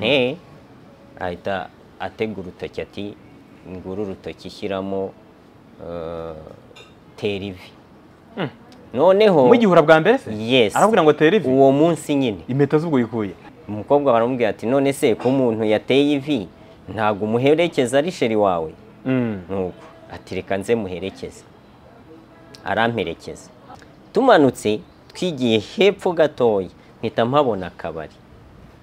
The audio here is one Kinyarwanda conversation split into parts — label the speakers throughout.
Speaker 1: eee ahita atega urutoki ati nguru urutoki shyiramo eh, tera ivi noneho
Speaker 2: mugihura bwa mbere se
Speaker 1: Yes.
Speaker 2: arababwira ngo tere ivi
Speaker 1: uwo munsi nyine
Speaker 2: impeta z'ubwo yikuye
Speaker 1: umukobwa baramubwira ati none se ko umuntu yateye ivi ntabwo umuherekeza ari sheri wawe nuko ati reka nze muherekeze aramperekeza tumanutse twigiye hepfo gatoya mpita mpabona akabari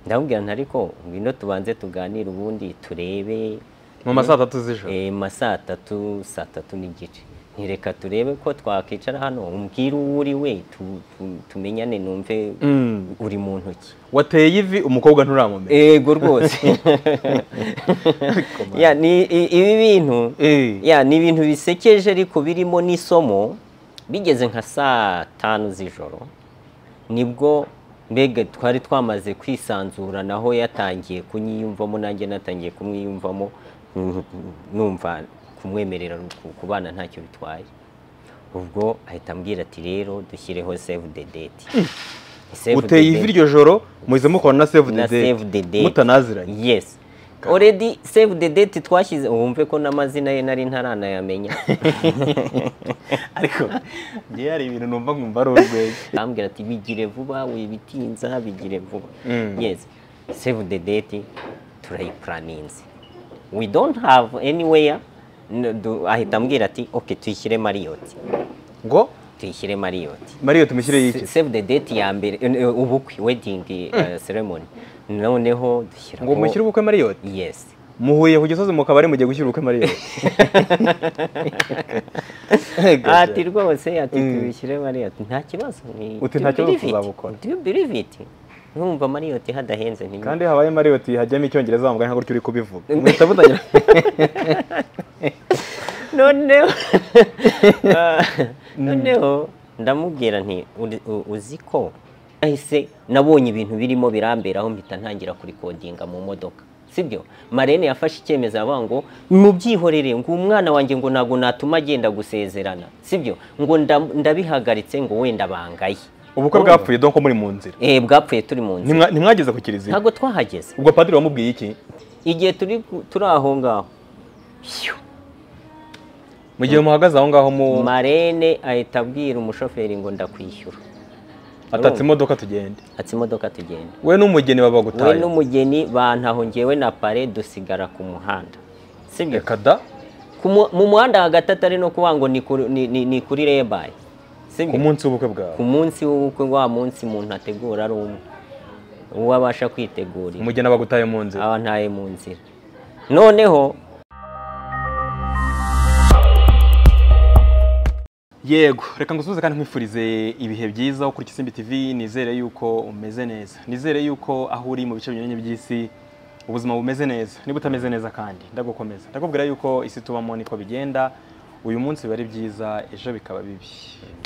Speaker 1: ndamubwira nti ariko ngwino tubanze tuganire ubundi turebe
Speaker 2: mu masaha atatu z'ijoro
Speaker 1: eh, ma saa tatu saa tatu n'igice ntireka turebe ko twakwicara hano umbwire uwo uri we tu- tu- tumenyane numve
Speaker 2: Mm.
Speaker 1: uri mu ntoki
Speaker 2: wateye ivi umukobwa nturamumenya
Speaker 1: ego rwose Ya, ni- i- ibi bintu
Speaker 2: Eh.
Speaker 1: ya ni ibintu bisekeje ariko birimo n'isomo bigeze nka saa tanu z'ijoro nibwo mbega twari twamaze kwisanzura naho yatangiye kunyiyumvamo nanjye natangiye kumwiyumvamo mm, numva kumwemerera ku- kubana ntacyo bitwaye ubwo ahita ambwira ati rero dushyireho save the date Save the
Speaker 2: uteye ivi
Speaker 1: date.
Speaker 2: iryo joro muhize mukora na save the
Speaker 1: na
Speaker 2: date
Speaker 1: save the date
Speaker 2: mutanaziranye
Speaker 1: yes already save the date twashyize wumve ko n'amazina ye nari ntaranayamenya
Speaker 2: ariko ngewe hari ibintu numva nkumva ari urwenya
Speaker 1: ambwira ati bigire vuba wibitinza bigire vuba
Speaker 2: Mm.
Speaker 1: yes save the date turayiplaninze we don't have anywhere n- du- ahita ambwira ati okay tuyishyire mariyoti
Speaker 2: ngo
Speaker 1: tuyishyire mariyoti
Speaker 2: mariyo tumushyire iki
Speaker 1: Se- save the date ya mbere eh, eh, ubukwe wedding eh, ceremony noneho dushyiraho
Speaker 2: ngo mushyire ubukwe mariyo
Speaker 1: yes
Speaker 2: muhuye ku gisozi mu kabari mugiye gushyira ubukwe mariyo
Speaker 1: ati rwose ati tubishyire mariyoti nta kibazo ni-
Speaker 2: Uti
Speaker 1: do you
Speaker 2: nta kibazo
Speaker 1: believe it?
Speaker 2: tuzabukora.
Speaker 1: Do you believe it? nkumva mariyoti hadahenze nti
Speaker 2: kandi habaye mariyo hajyamo icyongereza wambaye nka gutyo uri kubivuga muhita mutangira
Speaker 1: noneho noneho ndamubwira nti "Uri- u- uzi ko ahise nabonye ibintu birimo biramberaho mpita ntangira kurikodinga mu modoka sibyo marene yafashe icyemezo aravuga ngo mubyihorere ngo umwana wanjye ngo ntabwo natuma agenda gusezerana sibyo ngo nda- ndabihagaritse ngo wenda bangaye
Speaker 2: ubukwe bwapfuye donko muri mu nzira
Speaker 1: Eh, bwapfuye turi mu nzira
Speaker 2: Ntimwa- ntimwageze ku kiliziya
Speaker 1: ntabwo twahageze
Speaker 2: ubwo padiri wamubwiye iki
Speaker 1: igihe turi ku- turi aho ngaho
Speaker 2: mu gihe muhagaze aho ngaho mu
Speaker 1: marene ahita abwira umushoferi ngo ndakwishyura
Speaker 2: atatse imodoka tugende
Speaker 1: ati imodoka tugenda
Speaker 2: we n'umugeni baba
Speaker 1: we
Speaker 2: bagutaye
Speaker 1: n'umugeni bantaho ngewe na pare dusigara ku muhanda sibyo
Speaker 2: reka da
Speaker 1: Ku mu- mu muhanda hagati atari no kuvuga ngo ni kuri- ni- ni- ni kuri rebayi
Speaker 2: ku
Speaker 1: sibyo
Speaker 2: munsi w'ubukwe bwawe
Speaker 1: ku munsi w'ubukwe wa munsi umuntu ategura ari umwe uwo abasha kwitegurira
Speaker 2: umugeni aba agutaye mu nzira
Speaker 1: aba ntaye mu nzira noneho
Speaker 2: yego reka ngusubize kandi nkwifurize ibihe byiza ukurikije isimbi tv nizere yuko umeze neza nizere yuko aho uri mu bice binyuranye by'isi ubuzima bumeze neza niba utameze neza kandi ndagukomeza ndakubwira yuko isi tubamo niko bigenda uyu munsi biba ari byiza ejo bikaba bibi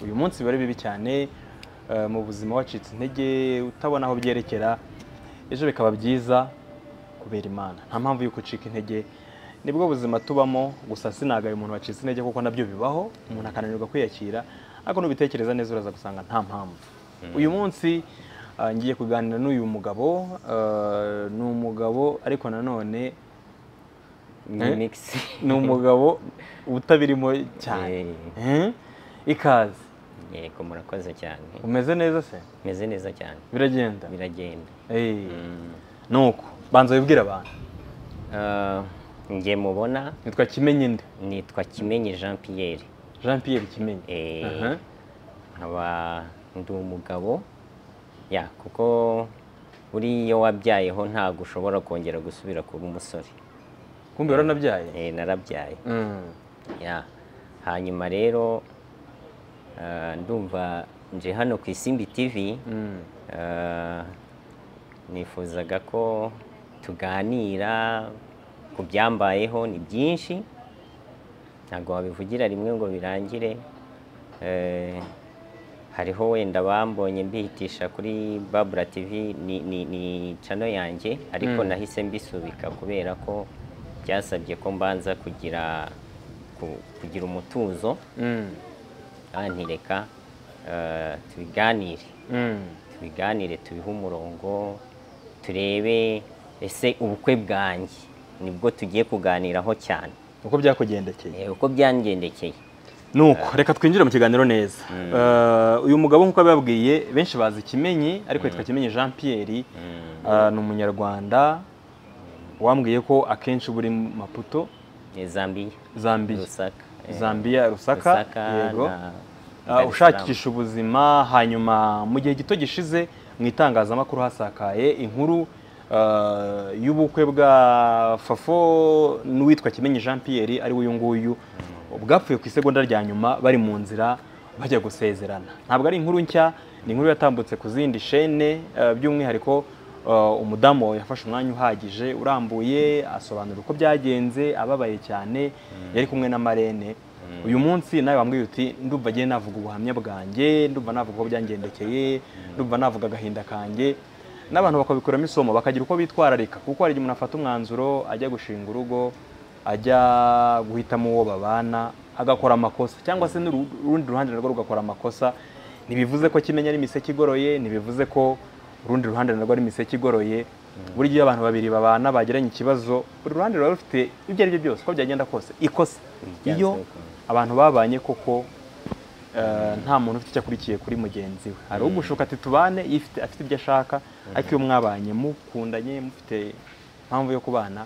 Speaker 2: uyu munsi biba ari bibi cyane eh, mu buzima wacitse intege utabona aho byerekera ejo bikaba byiza kubera imana nta mpamvu y'uko ucika intege nibwo buzima tubamo gusa sinagaye umuntu wacitse intege kuko nabyo bibaho umuntu akananirwa kwiyakira ariko nubitekereza neza uraza gusanga nta mpamvu uyu munsi ah, ngiye kuganira n'uyu mugabo ah, ni umugabo ariko nanone
Speaker 1: ni
Speaker 2: Eh?
Speaker 1: mix
Speaker 2: ni umugabo utabirimo cyane Eh? ikaze
Speaker 1: yego murakoze cyane
Speaker 2: umeze neza se
Speaker 1: meze neza cyane
Speaker 2: biragenda
Speaker 1: biragenda
Speaker 2: Eh, nuko banza wibwire abantu
Speaker 1: Ah, njye mubona
Speaker 2: nitwa kimenyi nde
Speaker 1: nitwa kimenyi jean pierre
Speaker 2: jean pierre kimenyi
Speaker 1: Eh,
Speaker 2: Aha.
Speaker 1: nkaba ndi umugabo ya kuko buriya iyo wabyayeho ntabwo ushobora kongera gusubira kuba umusore
Speaker 2: kumbe waranabyaye
Speaker 1: Eh, narabyaye
Speaker 2: Mm.
Speaker 1: ya hanyuma rero ah, ndumva nje hano ku isimbi tv
Speaker 2: Mm.
Speaker 1: Ah, nifuzaga ko tuganira ku byambayeho ni byinshi ntabwo wabivugira rimwe ngo birangire Eh, hariho wenda bambonye mbihitisha kuri babura tv ni, ni, ni cano yanjye ariko nahise mbisubika kubera ko byasabye ko mbanza kugira ku- kugira umutuzo
Speaker 2: Mm.
Speaker 1: kandi reka eh, tubiganire
Speaker 2: Mm.
Speaker 1: tubiganire tubihe umurongo turebe ese ubukwe bwanjye nibwo tugiye kuganiraho cyane
Speaker 2: uko byakugendekeye
Speaker 1: Eh, uko byangendekeye
Speaker 2: nuko reka twinjire mu kiganiro neza Eh, uyu mugabo nk'uko bababwiye benshi bazi kimenyi ariko yitwa kimenyi jean pierre Eh, ni umunyarwanda wambwiye ko akenshi uba uri mu maputo
Speaker 1: Eh, Zambia
Speaker 2: zambia
Speaker 1: Lusaka eh,
Speaker 2: zambia rusaka
Speaker 1: Lusaka
Speaker 2: yego
Speaker 1: na
Speaker 2: Eh,
Speaker 1: Dar es
Speaker 2: ushakisha ubuzima hanyuma mu gihe gito gishize mu itangazamakuru hasakaye inkuru eh, y'ubukwe bwa fafo n'uwitwa kimenyi jean pierre ari we uyu nguyu bwapfuye ku isegonda rya nyuma bari mu nzira bajya gusezerana ntabwo ari inkuru nshya ni inkuru yatambutse ku zindi shene eh, by'umwihariko eh, umudamu yafashe umwanya uhagije urambuye asobanura uko byagenze ababaye cyane yari kumwe na marene uyu munsi nawe wambwiye uti ndumva agiye navuga ubuhamya bwanjye ndumva navuga uko byangendekeye ndumva navuga agahinda kanjye n'abantu bakabikuramo isomo bakagira uko bitwararika kuko hari igihe umuntu afata umwanzuro ajya gushinga urugo ajya guhitamo uwo babana agakora amakosa cyangwa se n'uru- urundi ruhande narwo rugakora amakosa ntibivuze ko kimenya ari imiseke igoroye ntibivuze ko urundi ruhande narwo ari imiseke igoroye buri gihe iyo abantu babiri babana bagiranye ikibazo buri ruhande ruba rufite ibyo ari byo byose uko byagenda kose ikosa
Speaker 1: Byanze
Speaker 2: iyo
Speaker 1: bikunze.
Speaker 2: abantu babanye koko eh, nta muntu ufite icyo akurikiye kuri mugenzi we hari ugushuka ati tubane iyo ifite- afite ibyo ashaka ariko iyo mwabanye mukundanye mufite impamvu yo kubana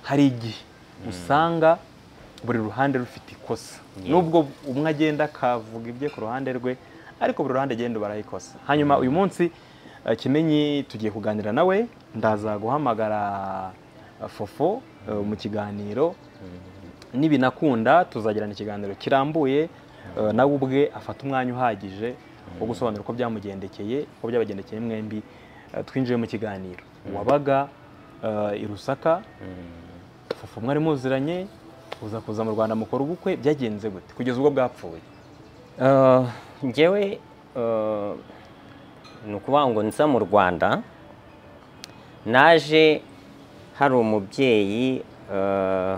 Speaker 2: hari igihe usanga buri ruhande rufite ikosa nubwo umwe agenda akavuga ibye ku ruhande rwe ariko buri ruhande agenda barayikosa hanyuma uyu munsi eh, kimenyi tugiye kuganira nawe ndaza guhamagara eh, fofo eh, mu kiganiro nibinakunda tuzagirana ikiganiro kirambuye eh, nawe ubwe afata umwanya uhagije wo gusobanura uko byamugendekeye uko byabagendekeye mwembi Eh, twinjiye mu kiganiro wabaga eh, i rusaka fufu mwari muziranye uza kuza mu rwanda mukora ubukwe byagenze gute kugeza ubwo bwapfuye
Speaker 1: Eh, njyewe eh, ni ukuvuga ngo nza mu rwanda naje hari umubyeyi eh,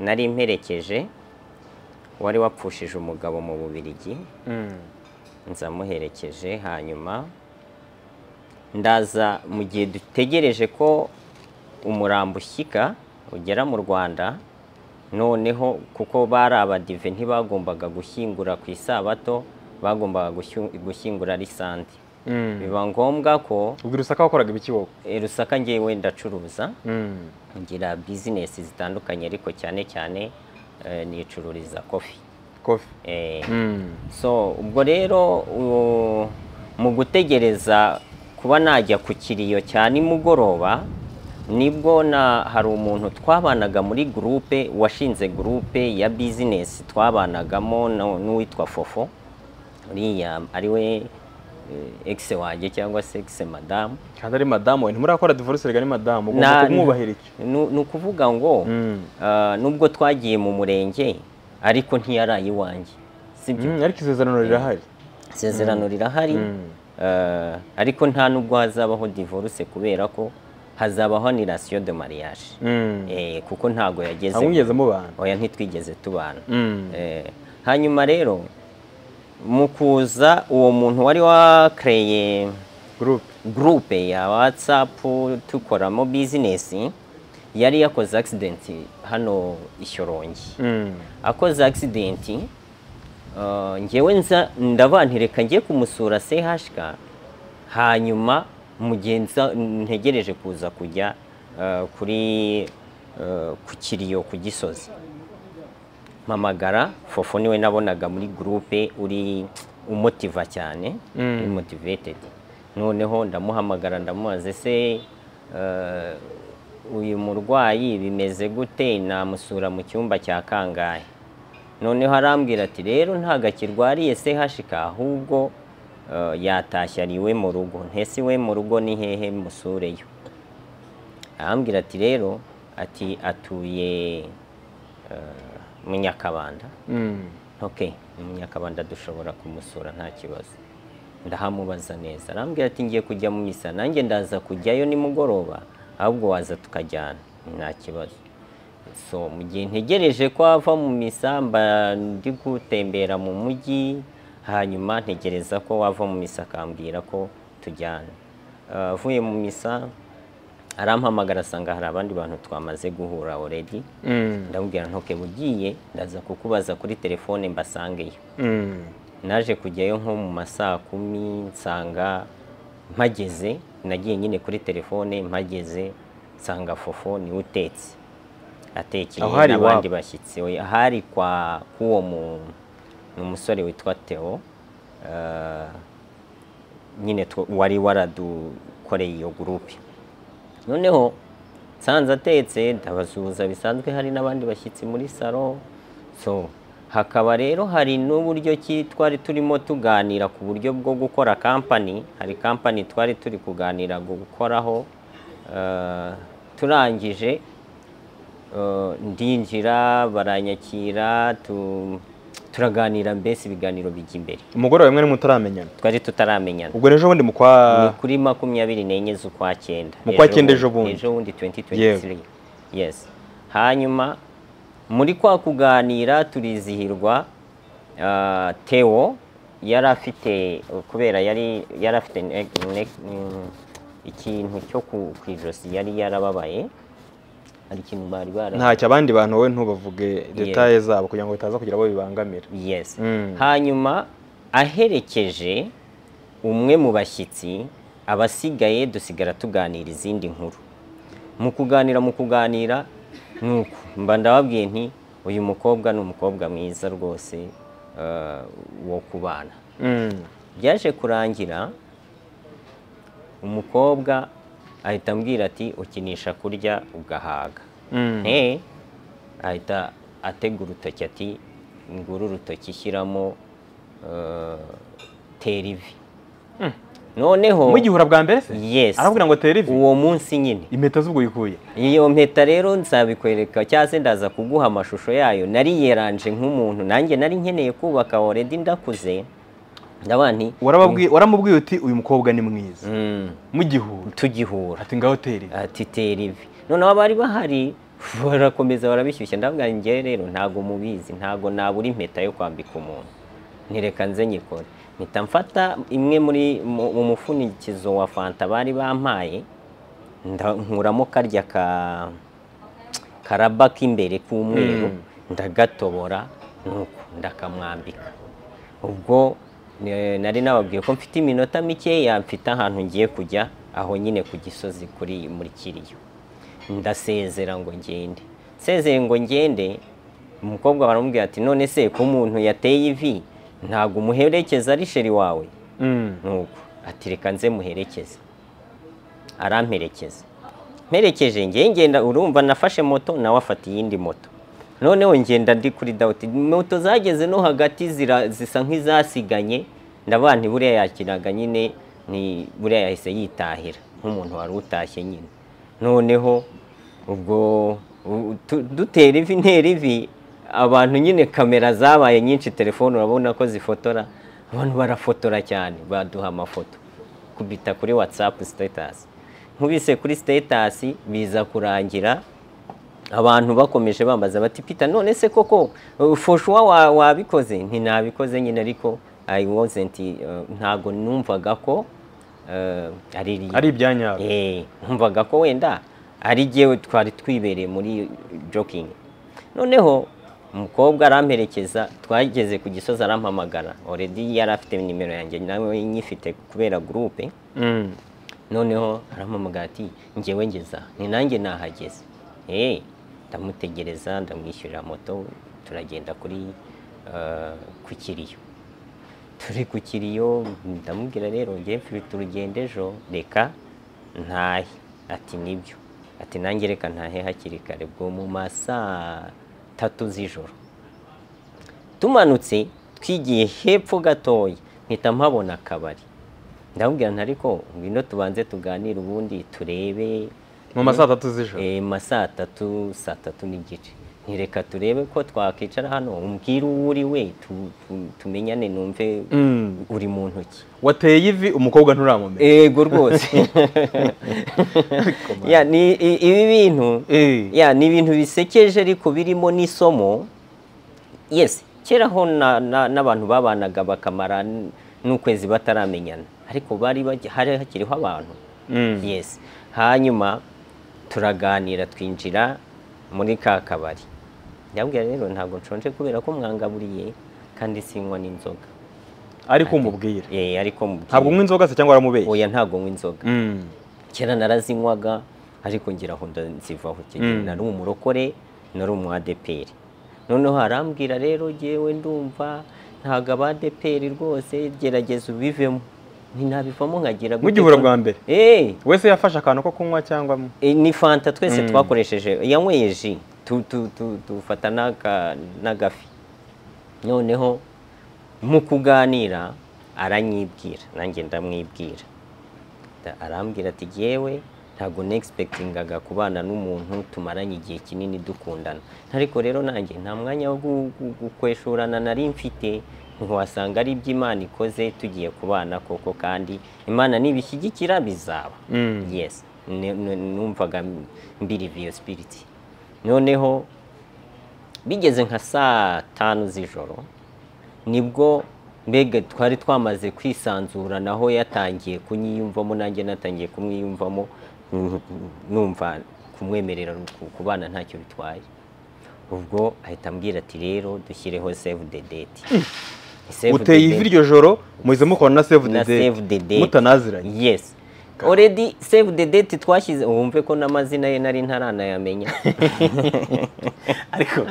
Speaker 1: nari mperekeje wari wapfushije umugabo mu bubirigi nza muherekeje hanyuma ndaza mu gihe dutegereje ko umurambo ushyika ugera mu rwanda noneho kuko bari abadive ntibagombaga gushyingura ku isabato bagombaga gushy- gushyingura risande biba ngombwa ko
Speaker 2: ubwo i rusaka wakoraga ibiki wowe
Speaker 1: eh, rusaka ngewe ndacuruza ngira bizinesi zitandukanye ariko cyane cyane eh, nicururiza kofi
Speaker 2: kofi
Speaker 1: Eh,
Speaker 2: Mm.
Speaker 1: so ubwo rero u- mu gutegereza kuba najya ku kiriyo cya nimugoroba nibwo na hari umuntu twabanaga muri gurupe washinze gurupe ya bizinesi twabanagamo no- n'uwitwa fofo uriya ari we eh, egise wanjye cyangwa se egise madamu
Speaker 2: kandi ari madamu we ntimurakora divorce rega ni madamu ugomba
Speaker 1: Na-
Speaker 2: kumwubahira iki
Speaker 1: nu- ni ukuvuga ngo
Speaker 2: Mm.
Speaker 1: ah, nubwo twagiye mu murenge ariko ntiyaraye iwanjye sibyo
Speaker 2: Mm, ariko isezerano rirahari
Speaker 1: isezerano rirahari eh, ariko nta nubwo hazabaho divorce kubera ko hazabaho anirasiyo de mariage Eh, kuko ntago yageze
Speaker 2: ntamwigeze mubana
Speaker 1: oya ntitwigeze tubana
Speaker 2: Mm.
Speaker 1: Eh, hanyuma rero mu kuza uwo muntu wari wakereye
Speaker 2: group
Speaker 1: gurupe ya watsapu tukoramo bizinesi yari yakoze akisidenti hano i Shyorongi akoze akisidenti ngewe nza ndabantireka njye kumusura CHK hanyuma mu gihe nza- ntegereje kuza kujya eh, kuri eh, ku kiriyo ku gisozi mpamagara fofo niwe nabonaga muri gurupe uri umutiva cyane uri motivated noneho ndamuhamagara ndamubaza ese eh, uyu murwayi bimeze gute namusura mu cyumba cya kangahe noneho arambwira ati rero ntabwo akirwariye se hashika ahubwo eh, yatashye ari iwe mu rugo ntese iwe mu rugo ni hehe musureyo arambwira ati rero ati atuye eh, mu nyakabanda ok mu nyakabanda dushobora kumusura nta kibazo ndahamubaza neza arambwira ati ngiye kujya mu misa nanjye ndaza kujyayo nimugoroba ahubwo waza tukajyana nta kibazo so mu gihe ntegereje ko ava mu misa mba ndi gutembera mu mujyi hanyuma ntegereza ko wava mu misa akambwira ko tujyana Eh, avuye mu misa arampamagara asanga hari abandi bantu twamaze guhura already ndamubwira ntuke ugiye ndaza kukubaza kuri telefone mbasangeyo naje kujyayo nko mu ma saa kumi nsanga mpageze nagiye nyine kuri telefone mpageze nsanga fofo niwe utetse
Speaker 2: Aho
Speaker 1: atekeye
Speaker 2: hari
Speaker 1: n'abandi
Speaker 2: iwabo?
Speaker 1: bashyitsi we ahari kwa k'uwo mu- ni umusore witwa Theo eh, nyine twa- wari waradukoreye iyo gurupe noneho nsanze atetse ndabasuhuza bisanzwe hari n'abandi bashyitsi muri salo so hakaba rero hari n'uburyo ki twari turimo tuganira ku buryo bwo gukora kampani hari kampani twari turi kuganira gukoraho eh, turangije eh, ndinjira baranyakira tu- turaganira mbese ibiganiro bijya imbere
Speaker 2: umugoroba rimwe mutaramenyana
Speaker 1: twari tutaramenyana
Speaker 2: ubwo ejo bundi mu
Speaker 1: ni
Speaker 2: kwa
Speaker 1: kuri makumyabiri n'enye z'ukwa cyenda
Speaker 2: Mu kwa cyenda ejo bundi.
Speaker 1: ejo bundi 2023 yes hanyuma muri kwa kuganira turizihirwa ah, Theo yari afite kubera yari yari afite ne- ne- mm, ikintu cyo ku ku ijosi yari yarababaye hari ikintu bari bara
Speaker 2: ntacyo abandi bantu wowe ntubavuge detaye zabo kugira ngo bitaza kugira abo bibangamira
Speaker 1: yes
Speaker 2: Mm.
Speaker 1: hanyuma aherekeje umwe mu bashyitsi abasigaye dusigara tuganira izindi nkuru mu kuganira mu kuganira nuko mba ndababwiye nti uyu mukobwa ni umukobwa mwiza rwose eh, wo kubana
Speaker 2: Mm.
Speaker 1: byaje kurangira umukobwa ahita ambwira ati ukinisha kurya ugahaga
Speaker 2: Mm.
Speaker 1: Eh, ahita atega urutoki ati nguru urutoki shyiramo eh, tera ivi noneho
Speaker 2: mugihura bwa mbere se
Speaker 1: Yes.
Speaker 2: arabwira ngo tere ivi
Speaker 1: uwo munsi nyine
Speaker 2: impeta z'ubwo yikuye
Speaker 1: iyo mpeta rero nzabikwereka cyangwa se ndaza kuguha amashusho yayo nari yeranje nk'umuntu nanjye nari nkeneye kubaka already ndakuze ndavuga nti
Speaker 2: warababwiye waramubwiye uti uyu mukobwa ni mwiza
Speaker 1: mm,
Speaker 2: mugihura
Speaker 1: tugihura
Speaker 2: ati ngaho tere ivi
Speaker 1: ati tera ivi noneho abari bahari barakomeza barabishyushya ndavuga ngo njyewe rero ntabwo mubizi ntabwo nabura impeta yo kwambika umuntu ntireka nze nyikore mpita mfata imwe muri mu- mu mufunikizo wa fanta bari bampaye nda- nkuramo karya ka karaba k'imbere k'umweru ndagatobora nuko ndakamwambika ubwo ne- nari nababwiye ko mfite iminota mikeya mfite ahantu ngiye kujya aho nyine ku gisozi kuri muri kiriyo ndasezera ngo ngende nsezeye ngo ngende umukobwa baramubwira ati none se ko umuntu yateye ivi ntabwo umuherekeza ari sheri wawe nuko ati reka nze muherekeze aramperekeza mperekeje ngewe ngenda urumva nafashe moto nawe afata iyindi moto noneho ngenda ndi kuri dawuti moto zageze no hagati zira- zisa nk'izasiganye ndavuga nti buriya yakiraga nyine ni buriya yahise yitahira nk'umuntu wari utashye nyine noneho ubwo u- tu- dutera ivi ntera ivi abantu nyine kamera zabaye nyinshi telefone urabona ko zifotora abantu barafotora cyane baduha amafoto kubita kuri watsapu sitatusi nkubise kuri sitatusi biza kurangira abantu bakomeje bambaza bati pita none se koko uh, foshuwa wa- wabikoze ntinabikoze nyine ariko i wasn't uh, ntago numvaga ko uh, ari real."
Speaker 2: ari ibyanyabyo
Speaker 1: Eh, numvaga ko wenda ari jyewe twari twibereye muri joking noneho umukobwa aramperekeza twageze ku gisozi arampamagara already yari afite nimero yanjye nawe nyifite kubera gurupe
Speaker 2: Mm.
Speaker 1: noneho arampamagara ati ngewe ngeza ni nanjye nahageze Eh, ndamutegereza ndamwishyurira moto turagenda kuri eh, ku kiriyo turi ku kiriyo ndamubwira rero ngewe mfite urugendo ejo reka ntahe ati nibyo ati nanjye reka ntahe hakiri kare bwo mu ma saa tatu z'ijoro tumanutse twigiye hepfo gatoya mpita mpabona akabari ndamubwira nti ariko ngwino tubanze tuganire ubundi turebe
Speaker 2: mu ma saa tatu z'ijoro
Speaker 1: eh, ma saa tatu saa tatu n'igice ntireka turebe ko twakicara hano umbwire uwo uri we tu- tu- tumenyane numve
Speaker 2: Mm.
Speaker 1: uri mu ntoki
Speaker 2: wateye ivi umukobwa nturamumenya
Speaker 1: ego rwose Ya, ni- i- ibi bintu
Speaker 2: Eh.
Speaker 1: ya ni ibintu bisekeje ariko birimo n'isomo yes kera ho na- na- n'abantu babanaga bakamara n- n'ukwezi bataramenyana ariko bari bagi- hari hakiriho abantu
Speaker 2: Mm.
Speaker 1: yes hanyuma turaganira twinjira muri ka kabari ndabwira rero ntabwo nshonje kubera ko mwangaburiye kandi sinywa n'inzoga
Speaker 2: ariko umubwira
Speaker 1: Eh, ariko mubwire.
Speaker 2: ntabwo unywa inzoga se cyangwa waramubeshye
Speaker 1: oya ntabwo nywa inzoga
Speaker 2: Mm.
Speaker 1: kera narazinywaga ariko ngira aho nzivaho kigeli
Speaker 2: Mm.
Speaker 1: nari umurokore nari umu ADPR noneho arambwira rero jyewe ndumva ntago aba ADPR rwose gerageza ubivemo ntinabivamo nkagira gute
Speaker 2: mugihura
Speaker 1: ko-
Speaker 2: bwa mbere
Speaker 1: Eh,
Speaker 2: wese yafashe akantu ko kunywa cyangwa mu-
Speaker 1: eh, ni fanta twese
Speaker 2: Mm.
Speaker 1: twakoresheje yanyweye ji tu- tu- tu- tufata n'aka- n'agafi noneho mu kuganira aranyibwira nanjye ndamwibwira Da- arambwira ati yewe ntabwo nexpectingaga kubana n'umuntu tumaranye igihe kinini dukundana ariko rero nanjye nta mwanya wo gu- gu- gukweshurana nari mfite ntiwasanga ari ibyo imana ikoze tugiye kubana koko kandi imana nibishyigikira bizaba
Speaker 2: Mm.
Speaker 1: yes Ne- ne- numvaga mbiriva iyo spirit noneho bigeze nka saa tanu z'ijoro nibwo mbega twari twamaze kwisanzura naho yatangiye kunyiyumvamo nanjye natangiye kumwiyumvamo mm, numva kumwemerera ku- kubana ntacyo bitwaye ubwo ahita ambwira ati rero dushyireho save the date Save the
Speaker 2: uteye
Speaker 1: date
Speaker 2: ivi iryo joro muhize mukora na save the
Speaker 1: na save the
Speaker 2: date
Speaker 1: date
Speaker 2: mutanaziranye
Speaker 1: yes already save the date twashyize wumve ko n'amazina ye nari ntaranayamenya
Speaker 2: ariko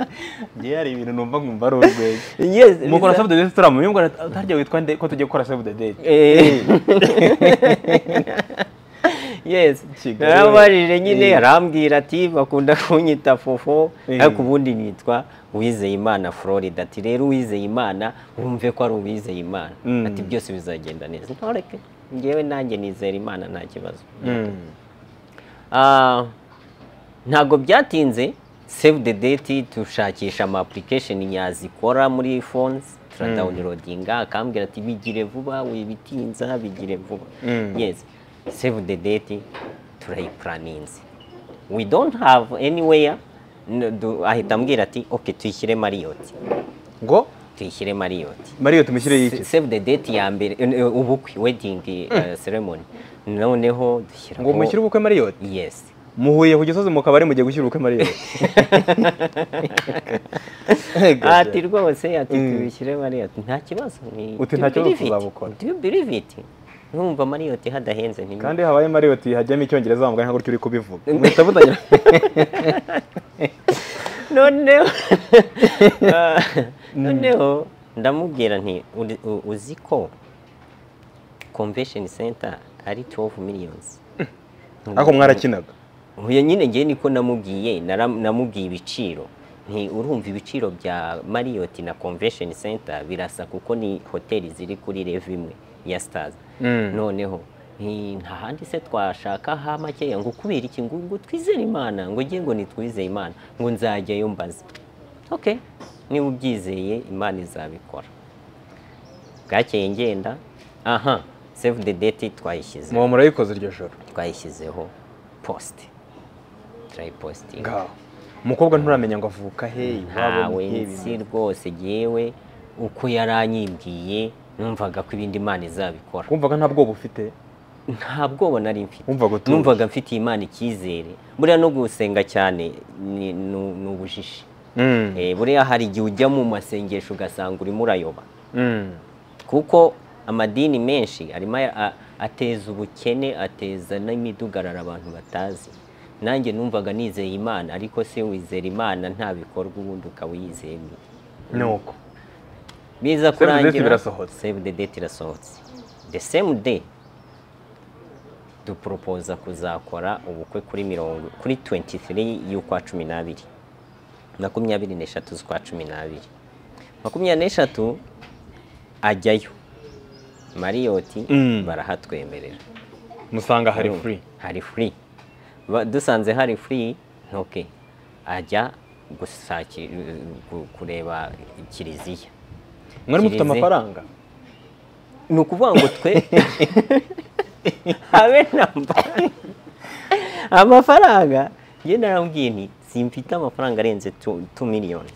Speaker 2: njyewe hari ibintu numva nkumva ari urwenya
Speaker 1: yes
Speaker 2: mukora save the date turamuye ngo utarya witwa nde ko tugiye gukora save the date
Speaker 1: Eh. yes
Speaker 2: Kigali.
Speaker 1: narabajije nyine
Speaker 2: Eh.
Speaker 1: arambwira ati bakunda kunyita fofo
Speaker 2: Eh.
Speaker 1: ariko ubundi nitwa uwizeyimana florida ati rero uwizeyimana wumve ko ari uwizeyimana
Speaker 2: Mm.
Speaker 1: ati byose bizagenda neza ntoreke ngewe nanjye nizera imana nta kibazo
Speaker 2: Mm.
Speaker 1: Ah, ntabwo byatinze save the date dushakisha ama application yazikora muri phones turadawunirodinga akambwira ati bigire vuba wibitinza bigire vuba
Speaker 2: Mm.
Speaker 1: yes save the date turayiplaninze we don't have anywhere n- du- ahita ambwira ati ok tuyishyire mariyoti
Speaker 2: ngo
Speaker 1: tuyishyire mariyoti
Speaker 2: mariyo tumushyire
Speaker 1: Se-
Speaker 2: yiki
Speaker 1: save the date ya mbere eh, eh, ubukwe wedding eh, ceremony noneho dushyiraho
Speaker 2: ngo mushyire ubukwe mariyot
Speaker 1: yes
Speaker 2: muhuye ku gisozi mu kabari mugiye gushyira ubukwe mariyot
Speaker 1: ati rwose ati
Speaker 2: Mm.
Speaker 1: tubishyire mariyoti nta kibazo ni-
Speaker 2: Uti,
Speaker 1: do
Speaker 2: "Nta
Speaker 1: you
Speaker 2: kibazo
Speaker 1: believe it?
Speaker 2: tuzabukora."
Speaker 1: Do you believe it? numva mariyoti hadahenze nti
Speaker 2: kandi habaye mariyot hajyamo icyongereza wambaye nka gutyo uri kubivuga muhita mutangira
Speaker 1: noneho Ah, noneho ndamubwira nti "Uri- u- uzi ko convention center ari 12 millions
Speaker 2: ariko mwarakinaga
Speaker 1: uyu nyine ngewe niko namubwiye nara- namubwiye ibiciro nti urumva ibiciro bya mariyoti na convention center birasa kuko ni hoteli ziri kuri revu imwe ya sitazi
Speaker 2: Mm.
Speaker 1: noneho nti nta handi se twashaka ha makeya ngo kubera iki ngo ngo twizere imana ngo ngiye ngo nitwizeye imana ngo nzajyayo mbaze ok niba ubyizeye imana izabikora bwakeye ngenda aha save the date twayishyize
Speaker 2: muba murayikoze iryo joro
Speaker 1: twayishyizeho posite turayipositinga
Speaker 2: ngaho umukobwa nturamenya ngo avuka he iwabo
Speaker 1: ntawe
Speaker 2: ni he,
Speaker 1: nzi
Speaker 2: ibi-
Speaker 1: rwose yewe uko yari anyibwiye numvaga ko ibindi imana izabikora
Speaker 2: wumvaga nta bwoba ufite
Speaker 1: nta bwoba nari mfite
Speaker 2: Wumvaga utuje.
Speaker 1: numvaga mfitiye imana icyizere buriya no gusenga cyane ni ni- ni ubujiji
Speaker 2: Mm.
Speaker 1: Eh, buriya hari igihe ujya mu masengesho ugasanga urimo urayoba
Speaker 2: Mm.
Speaker 1: kuko amadini menshi arimo aya- a- ateza ubukene ateza n'imidugararo abantu batazi nanjye numvaga nizeye imana ariko se wizera imana nta bikorwa ubundi ukaba uyizeye
Speaker 2: ni uko
Speaker 1: biza
Speaker 2: the date
Speaker 1: kurangira
Speaker 2: birasohotse.
Speaker 1: save the date irasohotse the same day duporopoza kuzakora ubukwe kuri mirongo kuri 23 y'ukwa cumi n'abiri makumyabiri n'eshatu z'ukwa cumi n'abiri makumyabiri n'eshatu ajyayo mariyoti
Speaker 2: Mm.
Speaker 1: barahatwemerera
Speaker 2: musanga hari
Speaker 1: Urumva?
Speaker 2: free
Speaker 1: hari free Ba- dusanze hari free ntoke ajya gusaki gu- kureba kiliziya
Speaker 2: mwari mufite
Speaker 1: Kiliziya.
Speaker 2: amafaranga
Speaker 1: ni ukuvuga ngo twe habe namba amafaranga njye narambwiye nti simfite amafaranga arenze 2 miliyoni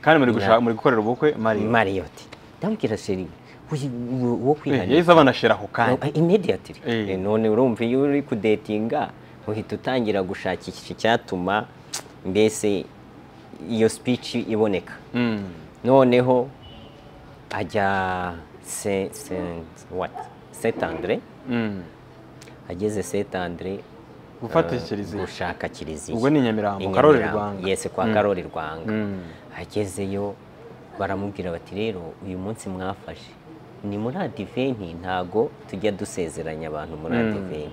Speaker 2: kandi muri gushaka
Speaker 1: Yeah.
Speaker 2: muri gukorera ubukwe mariyo
Speaker 1: mariyoti ndambwira sheri uyu- uyu- wo
Speaker 2: Eh,
Speaker 1: kwihanira
Speaker 2: yahise abanashira ako kanya
Speaker 1: imediatiri
Speaker 2: Eh.
Speaker 1: none urumva iyo uri kudetinga uhita utangira gushakisha icyatuma mbese iyo speech iboneka noneho ajya se se what Saint Andre ageze Saint Andre
Speaker 2: gufatishiriza
Speaker 1: eh, gushaka kiliziya
Speaker 2: ubwo ni Nyamirambo
Speaker 1: Inyamirambo.
Speaker 2: Karoli Rwanga
Speaker 1: yese kwa
Speaker 2: Mm.
Speaker 1: karori rwanga
Speaker 2: Mm.
Speaker 1: agezeyo baramubwira bati rero uyu munsi mwafashe ni muri adiventi ntago tujya dusezeranya abantu muri
Speaker 2: Mm.
Speaker 1: adiventi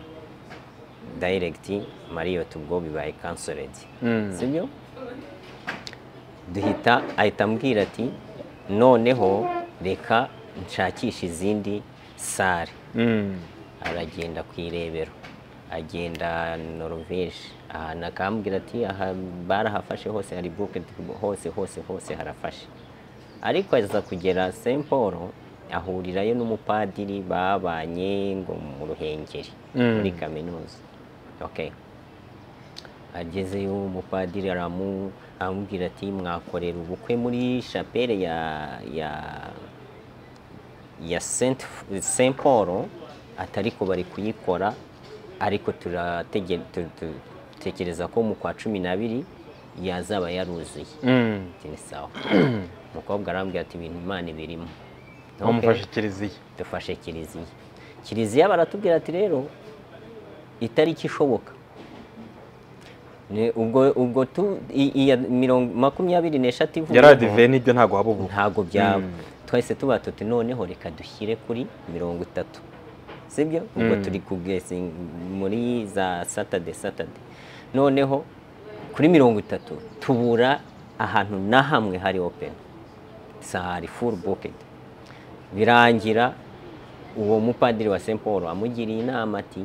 Speaker 1: dayiregiti mariyoti ubwo bibaye kansoredi
Speaker 2: Mm.
Speaker 1: sibyo duhita ahita ambwira ati noneho reka nshakishe izindi sare
Speaker 2: Mm.
Speaker 1: aragenda ku irebero agenda norvege ahantu akambwira ati aha barahafashe hose hari buketi hose hose hose harafashe ariko aza kugera St Paul ahurirayo n'umupadiri babanye ngo mu ruhengeri
Speaker 2: Mm.
Speaker 1: muri kaminuza okay agezeyo umupadiri aramu- aramubwira ati mwakorera ubukwe muri chapelle ya ya ya Saint, Saint Paul atariko bari kuyikora ariko turatege- tu- tu- tekereza ko mu kwa cumi n'abiri yazaba yaruzuye
Speaker 2: Mm.
Speaker 1: Ati, "Ni sawa umukobwa arambwira ati ibintu imana ibirimo
Speaker 2: bamufashe kiliziya
Speaker 1: dufashe kiliziya kiliziya baratubwira ati rero itariki ishoboka Ni- ubwo ubwo tu i- iya mirongo makumyabiri n'eshatu ivuyeho,
Speaker 2: yari adiveni ibyo ntabwo waba ubu
Speaker 1: ntabwo byaba twahise tuba tuti noneho reka dushyire kuri mirongo itatu sibyo ubwo
Speaker 2: Mm.
Speaker 1: turi kugesinga muri za satade satade noneho kuri mirongo itatu tubura ahantu na hamwe hari open sahari full bucket birangira uwo mupadiri wa St Paul amugiriye inama ati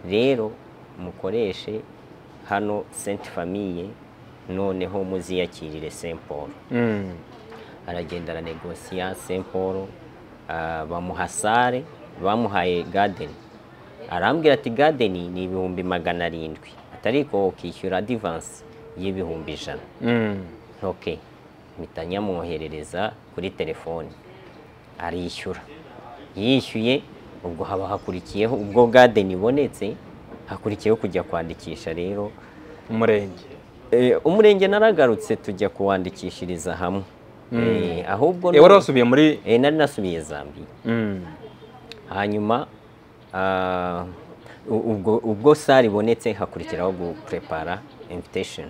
Speaker 1: rero mukoreshe hano Saint Famille noneho muziyakirire St Paul
Speaker 2: Mm.
Speaker 1: aragenda aranegosiya St Paul ah, bamuha sare bamuhaye gadeni arambwira ati gadeni ni ibihumbi magana arindwi atariko ukishyura adivansi y'ibihumbi ijana
Speaker 2: Mm.
Speaker 1: ok mpita nyamwoherereza kuri telefoni arishyura yishyuye ubwo haba hakurikiyeho ubwo gadeni ibonetse hakurikiyeho kujya kwandikisha rero
Speaker 2: umurenge
Speaker 1: Eh, umurenge naragarutse tujya kuwandikishiriza hamwe Eh, ahubwo
Speaker 2: Eh, wari wasubiye muri
Speaker 1: Eh, nari nasubiye Zambia
Speaker 2: Mm.
Speaker 1: hanyuma ah, u- ubwo ubwo sare ibonetse hakurikiraho guprepara invitation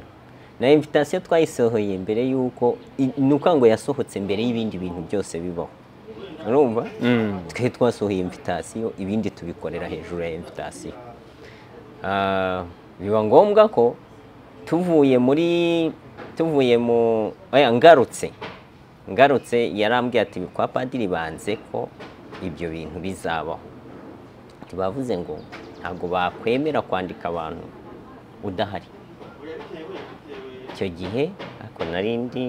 Speaker 1: na invitation twayisohoye mbere y'uko i- ni ukuvuga ngo yasohotse mbere y'ibindi bintu byose bibaho urumva
Speaker 2: Mm.
Speaker 1: twe twasohoye invitation ibindi tubikorera hejuru ya invitation Ah, biba ngombwa ko tuvuye muri tuvuye mu oya, ngarutse ngarutse yarambwiye ati kwa padiri banze ko ibyo bintu bizabaho bavuze ngo ntabwo bakwemera kwandika abantu udahari icyo gihe ariko nari ndi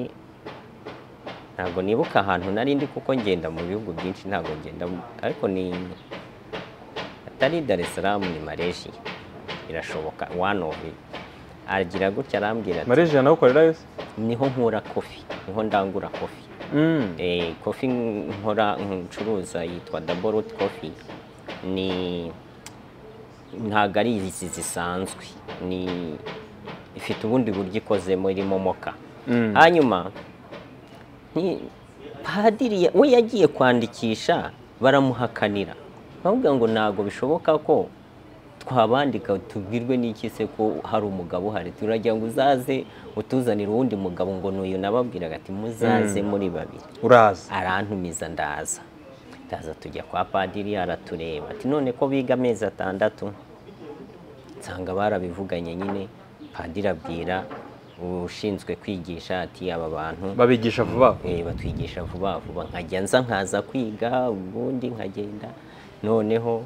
Speaker 1: ntabwo nibuka ahantu nari ndi kuko ngenda mu bihugu byinshi ntabwo ngenda mu- ariko ni atari Dar es Salaam ni Malaysia irashoboka one of it. agira gutya arambwira ati
Speaker 2: mareje nawe yose
Speaker 1: niho nkura kofi niho ndangura kofi
Speaker 2: Mm.
Speaker 1: Eh, kofi nkora ncuruza yitwa double root coffee ni ntabwo ari izi zisanzwe ni ifite ubundi buryo ikozemo irimo moka
Speaker 2: Mm.
Speaker 1: hanyuma ni padiri ya- we yagiye kwandikisha baramuhakanira bavuga ngo ntabwo bishoboka ko twabandika tubwirwe n'iki se ko hari umugabo uhari turagira ngo uzaze utuzanire uwundi mugabo ngo n'uyu nababwiraga ati muzaze muri babiri
Speaker 2: uraza
Speaker 1: arantumiza ndaza ndaza tujya kwa padiri aratureba ati none ko biga amezi atandatu nsanga barabivuganye nyine padiri abwira ushinzwe kwigisha ati aba bantu
Speaker 2: babigisha vuba
Speaker 1: eh, batwigisha vuba vuba nkajya nza nkaza kwiga ubundi nkagenda noneho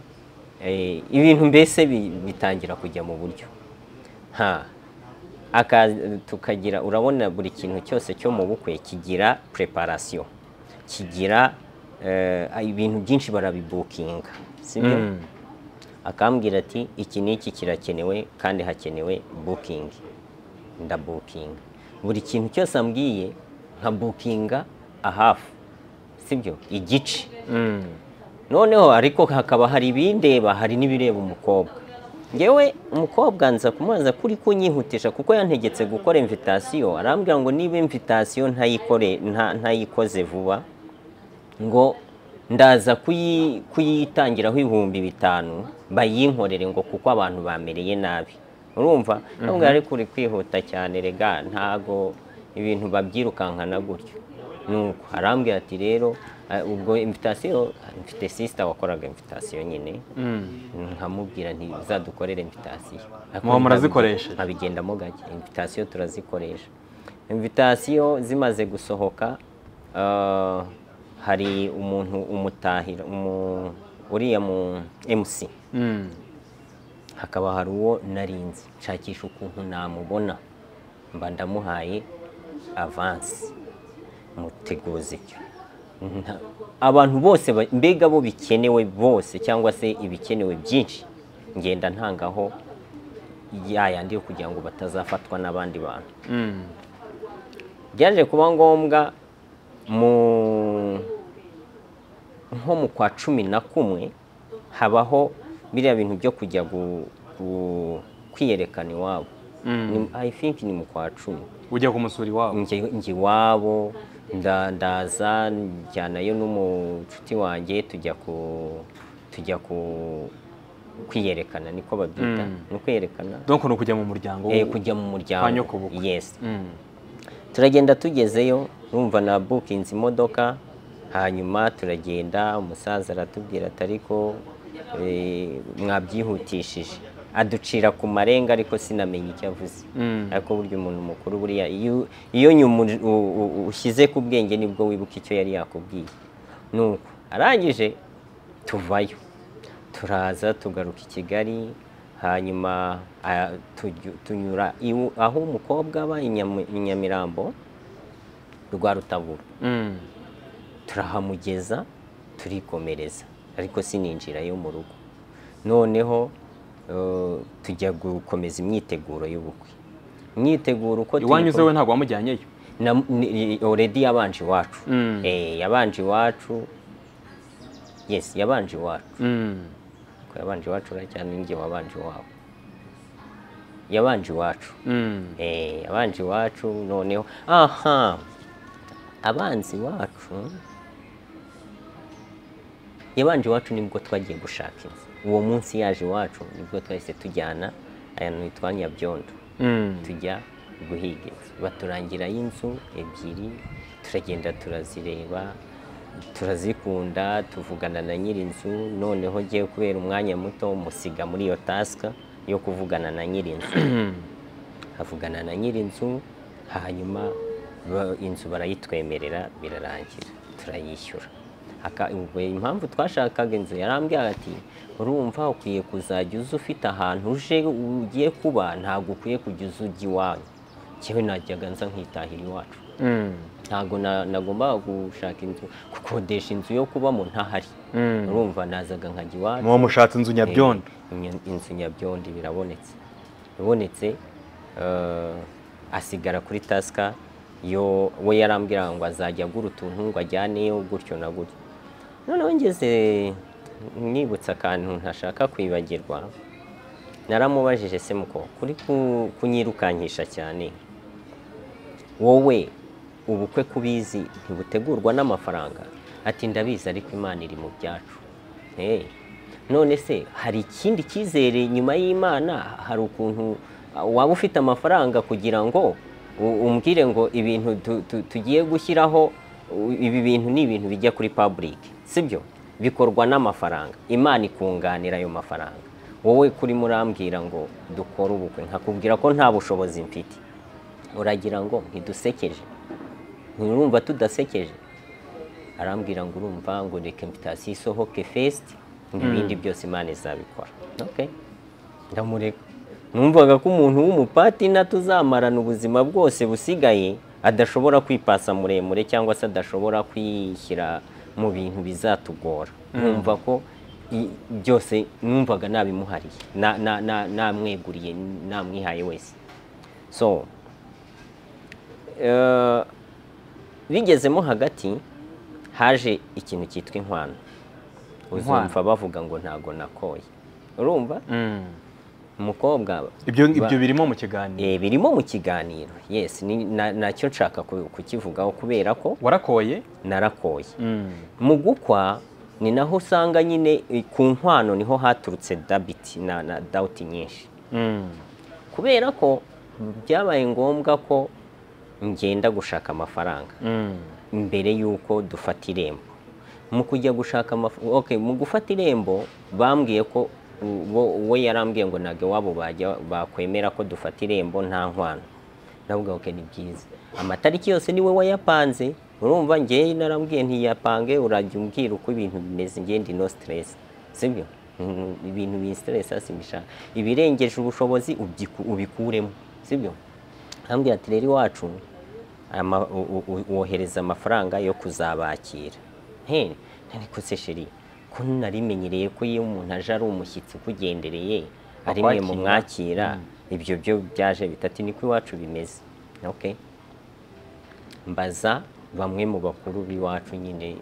Speaker 1: eh, ibintu mbese bi- bitangira kujya mu buryo ha aka tukagira urabona buri kintu cyose cyo mu bukwe kigira preparation kigira eh, ibintu byinshi barabibukinga sibyo
Speaker 2: Mm.
Speaker 1: akambwira ati iki n'iki kirakenewe kandi hakenewe booking ndabukinga buri kintu cyose ambwiye nka bukinga ahafu sibyo igice
Speaker 2: Mm.
Speaker 1: noneho ariko hakaba hari ibindeba hari n'ibireba umukobwa ngewe umukobwa nza kumubaza kuri kunyihutisha kuko yantegetse gukora imvitasiyo arambwira ngo niba imvitasiyo ntayikore nta- ntayikoze vuba ngo ndaza kuyi- kuyitangiraho ibihumbi bitanu bayinkorere ngo kuko abantu bamereye nabi urumva ntabwo yari kuri kwihuta cyane rega ntago ibintu babyirukankana gutyo nuko arambwira ati rero eh, ubwo imvitasiyo mfite sisita wakoraga imvitasiyo nyine nkamubwira nti uzadukorere invitasiyo
Speaker 2: Muba murazikoresha?
Speaker 1: abigendamo gake invitasiyo turazikoresha invitasiyo zimaze gusohoka ah, hari umuntu umutahira umu- uriya mu mc
Speaker 2: Mm.
Speaker 1: hakaba hari uwo narinzi nshakisha ukuntu namubona mba ndamuhaye avansi muteguze icyo Nta- abantu bose ba- mbega bo bikenewe bose cyangwa se ibikenewe byinshi ngenda ntangaho yayandi yo kugira ngo batazafatwa n'abandi bantu
Speaker 2: Mm.
Speaker 1: byaje kuba ngombwa mu nko mu kwa cumi na kumwe habaho biriya bintu byo kujya gu- gu- kwiyerekana iwabo
Speaker 2: Mm.
Speaker 1: Ni- i think ni mu kwa cumi
Speaker 2: ujya kumusura iwabo
Speaker 1: njye njye iwabo nda- ndaza njyanayo n'umucuti wanjye tujya ku tujya ku kwiyerekana niko babyita
Speaker 2: Mm.
Speaker 1: ni kwiyerekana
Speaker 2: donc ni ukujya mu muryango
Speaker 1: Eh,
Speaker 2: w'u-
Speaker 1: kujya mu
Speaker 2: kwa
Speaker 1: muryango
Speaker 2: nyokobukwe.
Speaker 1: yes
Speaker 2: Mm.
Speaker 1: turagenda tugezeyo numva na bukinze imodoka hanyuma turagenda umusaza aratubwira ati ariko eh, mwabyihutishije aducira ku marenga ariko sinamenye icyo avuze
Speaker 2: Mm.
Speaker 1: ariko burya umuntu mukuru buriya iyo- iyo nyuma uri- u- u- u- ushyize ku bwenge nibwo wibuka icyo yari yakubwiye nuko arangije tuvayo turaza tugaruka i kigali hanyuma ah, tuju- tunyura iwu- aho umukobwa aba i Nyamu- i nyamirambo rwa rutabura
Speaker 2: Mm.
Speaker 1: turahamugeza turikomereza ariko sininjirayo mu rugo noneho eh, tujya gukomeza imyiteguro y'ubukwe imyiteguro uko
Speaker 2: iwanyu
Speaker 1: tuyikome-
Speaker 2: zewe ntabwo wamujyanyeyo
Speaker 1: na ni- already yabanje iwacu
Speaker 2: Mm.
Speaker 1: eh yabanje iwacu yes yabanje iwacu
Speaker 2: Mm.
Speaker 1: ko yabanje iwacu ura cyane njye wabanje iwabo yabanje iwacu
Speaker 2: Mm.
Speaker 1: eh yabanje iwacu noneho aha abanzi iwacu yabanje iwacu nibwo twagiye gushaka inzu uwo munsi yaje iwacu nibwo twahise tujyana ahantu hitwa nyabyondo
Speaker 2: Mm.
Speaker 1: tujya guhiga inzu baturangirayo inzu ebyiri turagenda turazireba turazikunda tuvugana na nyir'inzu noneho ngewe kubera umwanya muto musiga muri iyo tasika yo kuvugana na nyir'inzu avugana na nyir'inzu hanyuma ba- inzu barayitwemerera birarangira turayishyura Aka- ubwo impamvu twashakaga inzu yarambwira ati urumva ukwiye kuzajya uza ufite ahantu uje ugiye kuba ntabwo ukwiye kujya uza ujya iwanyu njyewe najyaga nza nkitahira iwacu
Speaker 2: Mm.
Speaker 1: ntabwo na- nagombaga gushaka inzu gukodesha inzu yo kubamo ntahari
Speaker 2: Mm.
Speaker 1: urumva nazaga nkajya iwacu
Speaker 2: muba mushatse inzu nyabyondo
Speaker 1: Inya- inzu nyabyondi birabonetse ibonetse eh, asigara kuri tasika yo we yarambwira ngo azajya agura utuntu ngo ajyaneyo gutyo na gutyo noneho ngeze nibutse akantu ntashaka kwibagirwa naramubajije se muko kuri ku- kunyirukankisha cyane wowe ubukwe kubizi ntibutegurwa n'amafaranga ati ndabizi ariko imana iri mu byacu Eh, none se hari ikindi cyizere nyuma y'imana hari ukuntu ah, waba ufite amafaranga kugira ngo u- umbwire ngo ibintu tu- tu- tugiye gushyiraho u- ibi bintu ni ibintu bijya kuri public sibyo bikorwa n'amafaranga imana ikunganira ayo mafaranga wowe kuri murambwira ngo dukore ubukwe nkakubwira ko nta bushobozi mfite uragira ngo ntidusekeje ntirumva tudasekeje arambwira ngo urumva ngo reka invitasiyo isohoke fesiti ngo ibindi byose imana izabikora okay. ndamureka numvaga ko umuntu w'umupatina tuzamarana ubuzima bwose busigaye adashobora kwipasa muremure cyangwa se adashobora kwishyira mu bintu bizatugora numva ko i- byose numvaga nabimuhariye na- na- na- namweguriye namwihaye wese so eh, bigezemo hagati haje ikintu cyitwa inkwano
Speaker 2: Inkwano.
Speaker 1: uzumva bavuga ngo ntago nakoye urumva
Speaker 2: Mm.
Speaker 1: umukobwa
Speaker 2: ibyo ibyo
Speaker 1: Ba-
Speaker 2: birimo mu kiganiro
Speaker 1: eh, birimo mu kiganiro yes ni- na- nacyo nshaka ku- kukivugaho kubera ko
Speaker 2: warakoye
Speaker 1: narakoye
Speaker 2: Mm.
Speaker 1: mu gukwa ni naho usanga nyine eh, ku nkwano niho haturutse dabiti na, na dawuti nyinshi
Speaker 2: Mm.
Speaker 1: kubera ko byabaye ngombwa ko ngenda gushaka amafaranga
Speaker 2: Mm.
Speaker 1: mbere y'uko dufata irembo mu kujya gushaka amafaranga okay, mu gufata irembo bambwiye ko bo- we yarambwiye ngo ntabwo iwabo bajya bakwemera ko dufata irembo nta nkwano navuga ok ni byiza amatariki yose niwe wayapanze urumva njyewe narambwiye ntiyapange urajya umbwira uko ibintu bimeze njye ndi no stress sibyo Mm, ibintu binstressa simbishaka ibirengeje ubushobozi ubyiku- ubikuremo sibyo ambwira ati rero iwacu ama- u- u- u- wohereza amafaranga yo kuzabakira he ariko se sheri ko narimenyereye ko iyo umuntu aje ari umushyitsi ukugendereye ari mwe mu mwakira ibyo byo byaje bitatu niko iwacu bimeze okay mbaza bamwe mu bakuru b'iwacu nyine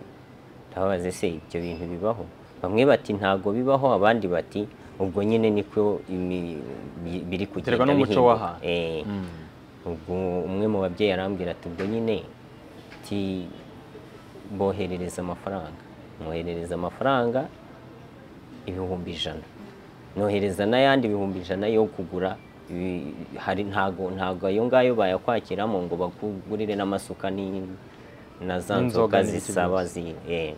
Speaker 1: ndababaze se ibyo bintu bibaho bamwe bati ntago bibaho abandi bati ubwo nyine niko imi- bi- biri kugenda
Speaker 2: Biterwa n'umuco
Speaker 1: bihinduka."
Speaker 2: w'ahantu.
Speaker 1: Eh.
Speaker 2: Mm.
Speaker 1: ubwo umwe mu babyeyi arambwira ati ubwo nyine ti boherereza amafaranga mwoherereza amafaranga ibihumbi ijana nohereza n'ayandi ibihumbi ijana yo kugura ibi- hari ntago ntago ayo ngayo bayakwakiramo ngo bakugurire n'amasuka ni- na za
Speaker 2: N'inzoga
Speaker 1: nzoga
Speaker 2: n'ibindi
Speaker 1: zisaba
Speaker 2: byose.
Speaker 1: zi eh.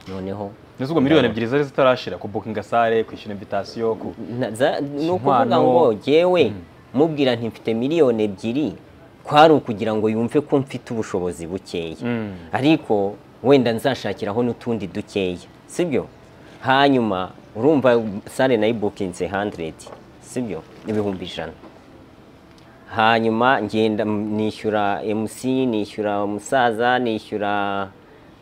Speaker 1: noneho
Speaker 2: Ni ubwo miliyoni ebyiri zari zitarashira ku bukinga sale kwishyura invitation ku
Speaker 1: Na- za- ni ukuvuga
Speaker 2: Inkwano.
Speaker 1: ngo jyewe mubwira nti mfite miliyoni ebyiri kwari ukugira ngo yumve ko mfite ubushobozi bukeya
Speaker 2: Mm.
Speaker 1: ariko wenda nzashakiraho n'utundi dukeya sibyo hanyuma urumva sale nayibukinze 100 sibyo ibihumbi ijana hanyuma ngenda m- nishyura mc nishyura umusaza nishyura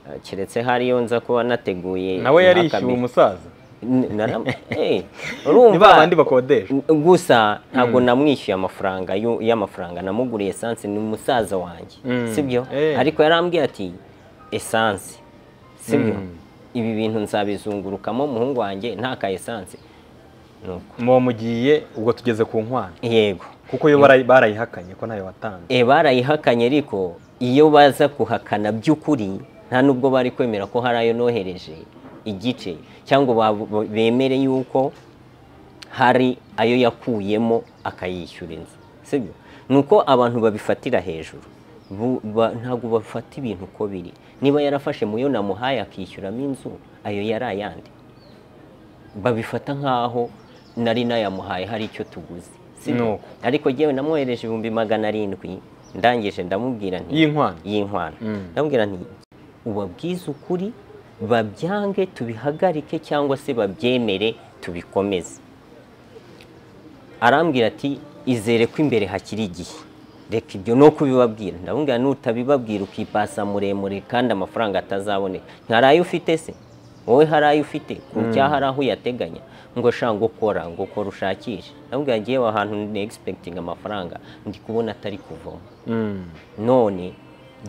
Speaker 1: eh, keretse hariyo nza kuba nateguye
Speaker 2: nawe yarishyuwe
Speaker 1: nk'akabiri.
Speaker 2: umusaza
Speaker 1: N- naram- Eh,
Speaker 2: ni
Speaker 1: urumva
Speaker 2: ba bandi bakodesha
Speaker 1: gusa ntabwo namwishyuye amafaranga y'u- y'amafaranga namuguriye esanse ni umusaza wanjye
Speaker 2: Mm.
Speaker 1: sibyo
Speaker 2: Eh.
Speaker 1: ariko yarambwiye ati esanse sibyo
Speaker 2: Mm.
Speaker 1: ibi bintu nzabizungurukamo umuhungu wanjye nta ka esanse Nuko,
Speaker 2: muba mugiye ubwo tugeze ku nkwano
Speaker 1: yego
Speaker 2: kuko yo barayi- barayihakanye ko ntayo watanze
Speaker 1: e barayihakanye ariko iyo baza kuhakana by'ukuri nta nubwo bari kwemera ko hari ayo nohereje igice cyangwa ba- ba- bemere yuko hari ayo yakuyemo akayishyura inzu sibyo ni uko abantu babifatira hejuru Bu- ba- ntabwo bafata ibintu uko biri niba yarafashe mu yo namuhaye akishyuramo inzu ayo yari ayandi babifata nk'aho nari nayamuhaye hari icyo tuguze sibyo?
Speaker 2: Nuko.
Speaker 1: ariko jyewe namwohereje ibihumbi magana arindwi ndangije ndamubwira nti
Speaker 2: y'inkwano
Speaker 1: y'inkwano
Speaker 2: Mm.
Speaker 1: ndamubwira nti ubabwize ukuri babyange tubihagarike cyangwa se babyemere tubikomeze arambwira ati izere ko imbere hakiri igihe reka ibyo no kubibabwira ndamubwira nutabibabwira ukipasa muremure kandi amafaranga atazaboneka hari ayo ufite se wowe hari ayo ufite kurya hari aho uyateganya ngo sha ngo kora ngo kora ushakishe ndamubwira ngewe ahantu ni egispekitinga amafaranga ndi kubona atari kuvoma
Speaker 2: Mm.
Speaker 1: none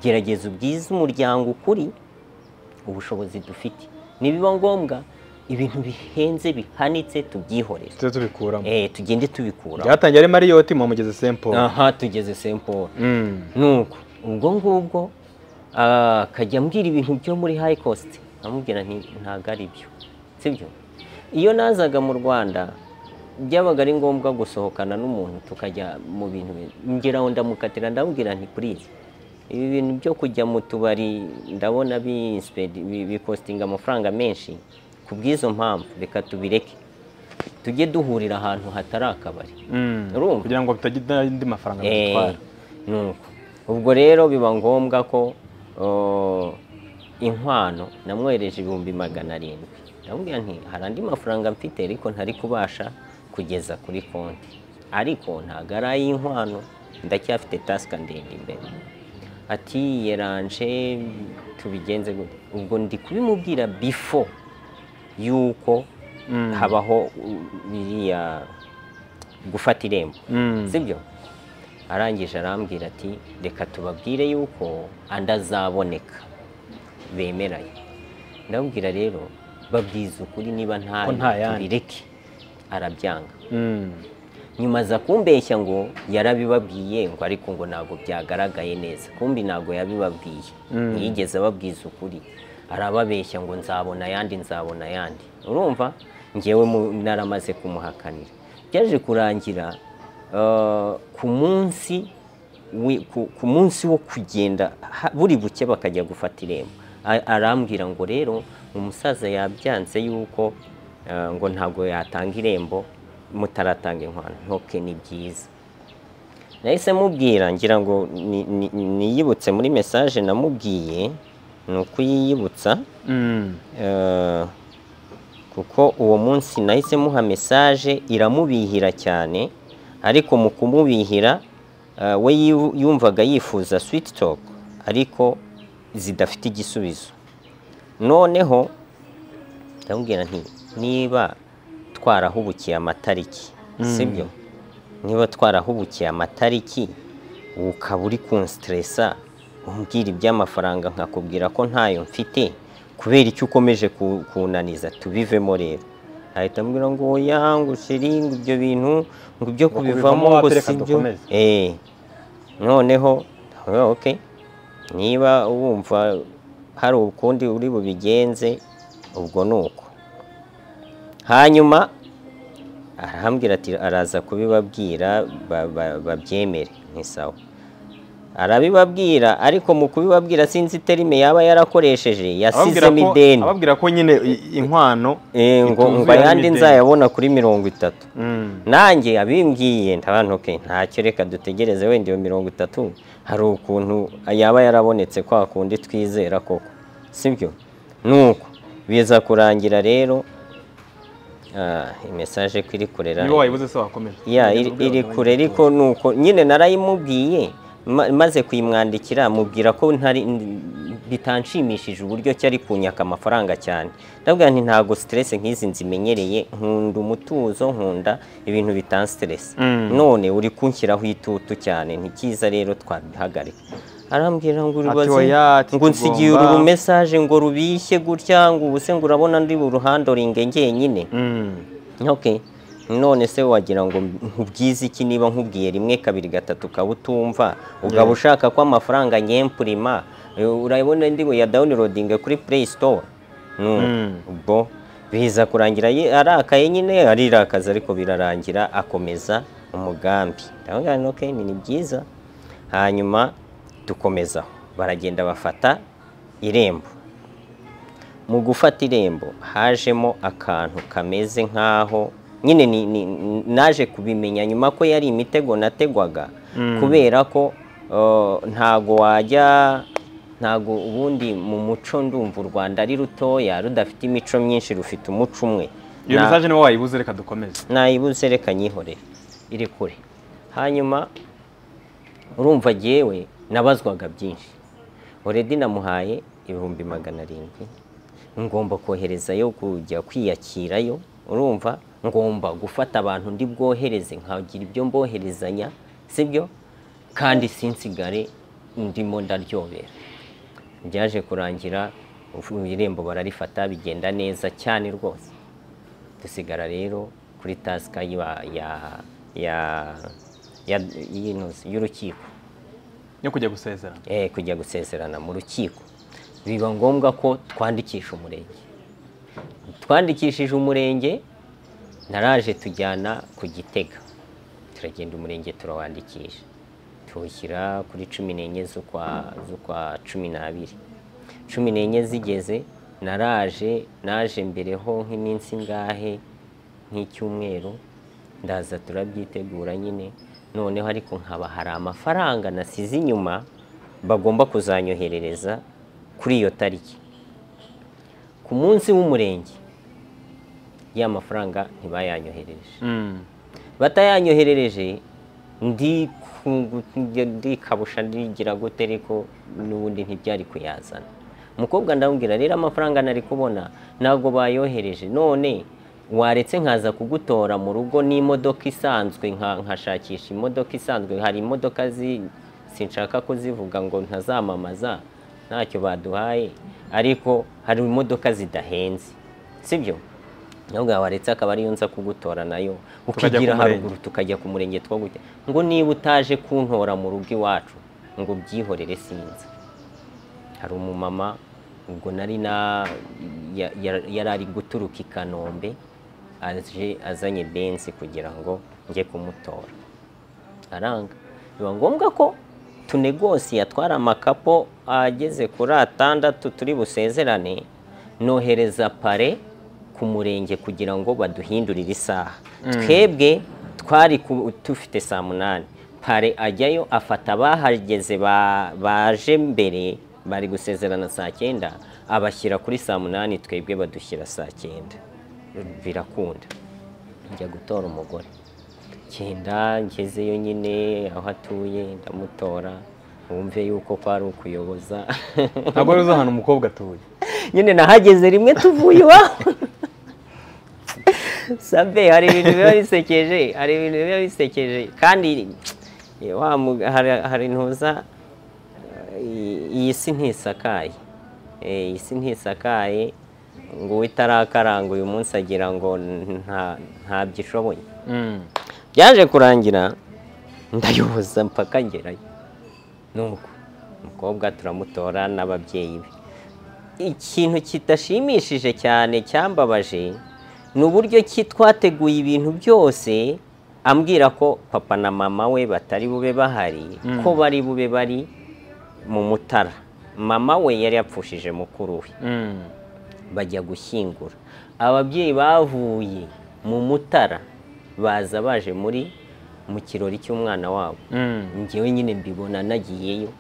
Speaker 1: gerageza ubwize umuryango ukuri ubushobozi dufite nibiba ngombwa ibintu bihenze bihanitse tubyihorere
Speaker 2: tujye tubikuramo
Speaker 1: eh tugende tubikura
Speaker 2: byatangiye ari mariyoti muba mugeze sempo
Speaker 1: aha tugeze semporo nuko ubwo ngubwo ah, akajya ambwira ibintu byo muri high cost amubwira nti ntago ari byo sibyo iyo nazaga mu rwanda byabaga ari ngombwa gusohokana n'umuntu tukajya mu bintu bi- ngira ngo ndamukatira ndamubwira nti purize ibi bintu byo kujya mu tubari ndabona bi- spend- bi- bikostinga amafaranga menshi ku bw'izo mpamvu reka tubireke tujye duhurira ahantu hatari akabari Urumva?
Speaker 2: kugira ngo bitagira andi mafaranga
Speaker 1: Eh,
Speaker 2: bitwara
Speaker 1: nuko ubwo rero biba ngombwa ko oh, inkwano namwohereje ibihumbi magana arindwi ndamubwira nti hari andi mafaranga mfite ariko ntari kubasha kugeza kuri konti ariko ntabwo ari ay'inkwano ndacyafite tasika ndende imbere ati yeranje tubigenze gute ubwo ndi kubimubwira before yuko
Speaker 2: Mm.
Speaker 1: habaho uh, biriya gufata irembo
Speaker 2: Mm.
Speaker 1: sibyo arangije arambwira ati reka tubabwire yuko andi azaboneka bemeranye ndababwira rero babwiza ukuri niba nta
Speaker 2: Ko nta yandi.
Speaker 1: tubireke arabyanga
Speaker 2: Mm.
Speaker 1: nyuma aza kumbeshya ngo yarabibabwiye ngo ariko ngo ntabwo byagaragaye neza kumbi ntabwo yabibabwiye ntiyigeze ababwiza ukuri arababeshya ngo nzabona ayandi nzabona ayandi urumva ngewe mu- naramaze kumuhakanira byaje kurangira eh, ku munsi wi- ku- ku munsi wo kugenda ha- buri buke bakajya gufata irembo A- arambwira ngo rero umusaza yabyanze yuko eh, ngo ntabwo yatanga irembo mutaratanga inkwano ntoke ni byiza nahise mubwira ngira ngo ni- ni- niyibutse muri mesaje namubwiye ni ukuyiyibutsa
Speaker 2: Mm.
Speaker 1: eh, kuko uwo munsi nahise muha mesaje iramubihira cyane ariko mu kumubihira eh, we yu- yumvaga yifuza switi topu ariko zidafite igisubizo noneho ndamubwira nti niba twarahubukiye amatariki sibyo niba twarahubukiye amatariki ukaba uri kunsitiresa umbwira iby'amafaranga nkakubwira ko ntayo mfite kubera icyo ukomeje ku- kunaniza tubivemo rero ahita ambwira ngo oya ngo sheri ngo ibyo bintu ngo ibyo
Speaker 2: Ngo
Speaker 1: kubivamo
Speaker 2: kubivamo
Speaker 1: ngo
Speaker 2: watereka
Speaker 1: si byo
Speaker 2: dukomeze.
Speaker 1: Eh. noneho ndavuga, okay niba wumva hari ukundi uri bubigenze ubwo ni uko hanyuma arambwira ati araza kubibabwira ba- ba- babyemere ni sawa arabibabwira ariko mu kubibabwira sinzi terime yaba yarakoresheje
Speaker 2: Ababwira
Speaker 1: yasizemo
Speaker 2: ko-
Speaker 1: ideni
Speaker 2: ababwira ko nyine i- inkwano
Speaker 1: Eh, ngo
Speaker 2: ituzuyemo
Speaker 1: ngo ayandi
Speaker 2: ideni.
Speaker 1: nzayabona kuri mirongo itatu
Speaker 2: Mm.
Speaker 1: nanjye abimbwiye ndabantuke ntacyo reka dutegereze wenda iyo mirongo itatu hari ukuntu yaba yarabonetse kwa kundi twizera koko sibyo nuko biza kurangira rero ah, imesaje ko iri kurera
Speaker 2: niba wayibuze se wakomeza
Speaker 1: ya iri iri kure ariko ni uko nyine narayimubwiye ma- maze kuyimwandikira mubwira ko ntari n- bitanshimishije uburyo ki ari kunyaka amafaranga cyane ndavuga nti ntabwo stress nk'izi nzimenyereye nkunda umutuzo nkunda ibintu bitansitirese
Speaker 2: Mm.
Speaker 1: none uri kunshyiraho itutu cyane ntikiza rero twabihagarika arambwira ngo
Speaker 2: Ati
Speaker 1: urubaze
Speaker 2: oya, ati
Speaker 1: ngo nsigiye uru
Speaker 2: tugomba-
Speaker 1: rumesaje ngo rubishye gutya ngo ubu se ngo urabona ndi buruhandoringe njyenyine Okay. None se wagira ngo nkubwize iki niba nkubwiye rimwe kabiri gatatu ukaba utumva ukaba ushaka ko amafaranga nyempurima eh, urabona ndi ya downloading kuri Play Store Nu-
Speaker 2: Mm.
Speaker 1: ubwo biza kurangira ye- arakaye nyine arirakaza ariko birarangira akomeza umugambi ndavuga nti okay ni ni byiza hanyuma dukomezaho baragenda bafata irembo mu gufata irembo hajemo akantu kameze nk'aho nyine ni- ni- naje kubimenya nyuma ko yari imitego nategwaga kubera ko eh, ntago wajya ntago ubundi mu muco ndumva u rwanda ari rutoya rudafite imico myinshi rufite umuco umwe
Speaker 2: iyo
Speaker 1: Na-
Speaker 2: mesaje niba wayibuze reka dukomeze
Speaker 1: nayibuze reka nyihorere iri kure hanyuma urumva jyewe nabazwaga byinshi oredi namuhaye ibihumbi magana arindwi ngomba koherezayo kujya kwiyakirayo urumva ngomba gufata abantu ndi bwohereze nkagira ibyo mboherezanya sibyo kandi sinsigare ndimo ndaryohera byaje kurangira ufu- irembo bararifata bigenda neza cyane rwose dusigara rero kuri tasika ya ya ya ya y'inoze- y'urukiko
Speaker 2: yo kujya gusezerana
Speaker 1: eh kujya gusezerana mu rukiko biba ngombwa ko twandikisha umurenge twandikishije umurenge naraje tujyana ku gitega turagenda umurenge turawandikisha tuwushyira kuri cumi n'enye z'ukwa z'ukwa cumi n'abiri cumi n'enye zigeze naraje naje mbereho nk'iminsi ingahe nk'icyumweru ndaza turabyitegura nyine noneho ariko nkaba hari amafaranga nasize inyuma bagomba kuzanyoherereza kuri iyo tariki ku munsi w'umurenge ya mafaranga ntibayanyohereje
Speaker 2: Mm.
Speaker 1: batayanyoherereje ndi ku- ndikabusha ndigira gute ariko n'ubundi ntibyari kuyazana umukobwa ndamubwira rero amafaranga nari kubona ntabwo bayohereje none waretse nkaza kugutora mu rugo n'imodoka isanzwe nka- nkashakisha imodoka isanzwe hari imodoka zi sinshaka kuzivuga ngo ntazamamaza ntacyo baduhaye ariko hari imodoka zidahenze sibyo ahubwo waretse akaba ariyo nza kugutora nayo
Speaker 2: Tukajya
Speaker 1: ukigira
Speaker 2: ku murenge.
Speaker 1: haruguru tukajya ku murenge two gutya ngo niba utaje kuntora mu rugo iwacu ngo byihorere sinza hari umumama ubwo nari na ya- ya- yari ari guturuka i kanombe aje azanye benzi kugira ngo njye kumutora aranga biba ngombwa ko tunegosi yatwara amakapo ageze kuri atandatu turi busezerane nohereza pare ku murenge kugira ngo baduhindurire isaha twebwe twari ku- dufite saa munani pare ajyayo afata abahageze ba- baje mbere bari gusezerana saa cyenda abashyira kuri saa munani twebwe badushyira saa cyenda birakunda njya gutora umugore genda ngezeyo nyine aho atuye ndamutora wumve yuko kwari ukuyoboza
Speaker 2: ntabwo ari ahantu umukobwa atuye
Speaker 1: nyine nahageze rimwe tuvuye iwawe sabe hari ibintu biba bisekeje hari ibintu biba bisekeje kandi wa mu- hari- hari ntuza iyi- iyi si ntisakaye Eh, iyi si ntisakaye ngo uwo itarakaranga uyu munsi agira ngo nta- ntabyo ishoboye byaje kurangira ndayoboza mpaka ngerayo nuko umukobwa turamutora n'ababyeyi be ikintu kidashimishije cyane cyambabaje ni uburyo ki twateguye ibintu byose ambwira ko papa na mama we batari bube bahari ko bari bube bari mu mutara mama we yari yapfushije mukuru we bajya gushyingura ababyeyi bavuye mu mutara baza baje muri mu kirori cy'umwana wabo njyewe nyine mbibona nagiyeyo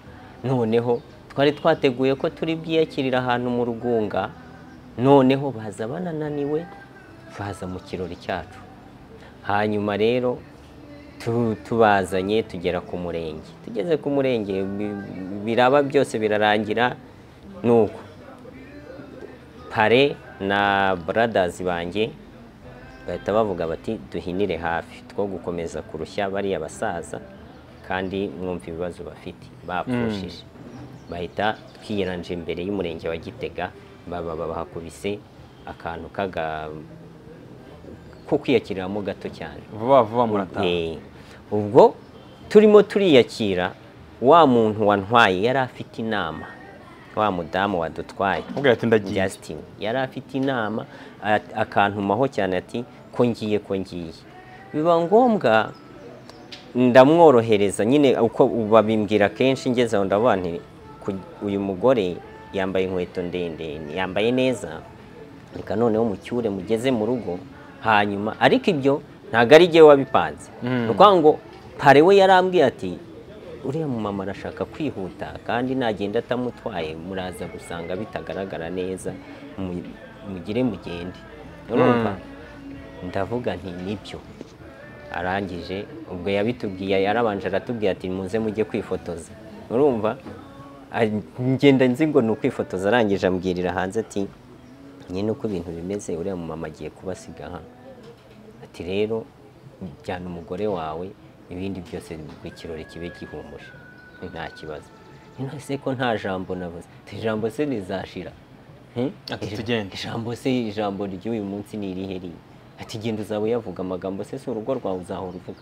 Speaker 1: noneho twari twateguye ko turi bwiyakirire ahantu mu rugunga noneho baza banananiwe baza mu kirori cyacu hanyuma rero tu- tubazanye tugera ku murenge tugeze ku murenge bi- biraba byose birarangira nuko pare na buradazi banjye bahita bavuga bati duhinire hafi two gukomeza kurushya bariya basaza kandi mwumva ibibazo bafite bapfushije bahita twiyiranje imbere y'umurenge wa gitega baba bahakubise akantu kaga ko kwiyakiriramo gato cyane
Speaker 2: vuba vuba murataha
Speaker 1: Eh, ubwo turimo turiyakira wa muntu wantwaye yari afite inama wa mudamu wadutwaye
Speaker 2: ubwo ati ndagiye
Speaker 1: Justin yari afite inama a- akantumaho cyane ati ko ngiye ko ngiye biba ngombwa ndamworohereza nyine uko babimbwira kenshi ngeze aho ndavuga nti "Ku- uyu mugore yambaye inkweto ndende yambaye neza reka noneho mucyure mugeze mu rugo hanyuma ariko ibyo ntabwo ari jyewe wabipanze ni ukuvuga ngo pare we yarambwiye ati uriya mumama arashaka kwihuta kandi nagenda atamutwaye muraza gusanga bitagaragara neza mu- mugire mugende urumva ndavuga nti nibyo arangije ubwo yabitubwiye yarabanje aratubwira ati muze mujye kwifotoza urumva A- ngenda nzi ngo ni ukwifotoza arangije ambwirira hanze ati nyine uko ibintu bimeze uriya mumama agiye kubasiga hano ati rero jyana umugore wawe ibindi byose ngo ikirori kibe gihumuje nta kibazo nonese ko nta jambo navuze Ati, ijambo se rizashira Hmm?
Speaker 2: Ati,
Speaker 1: Ija-
Speaker 2: "Tugende."
Speaker 1: ijambo se ijambo ry'uyu munsi ni irihe riri ati genda uzaba uyavuga amagambo se si urugo rwawe uzahora uvuga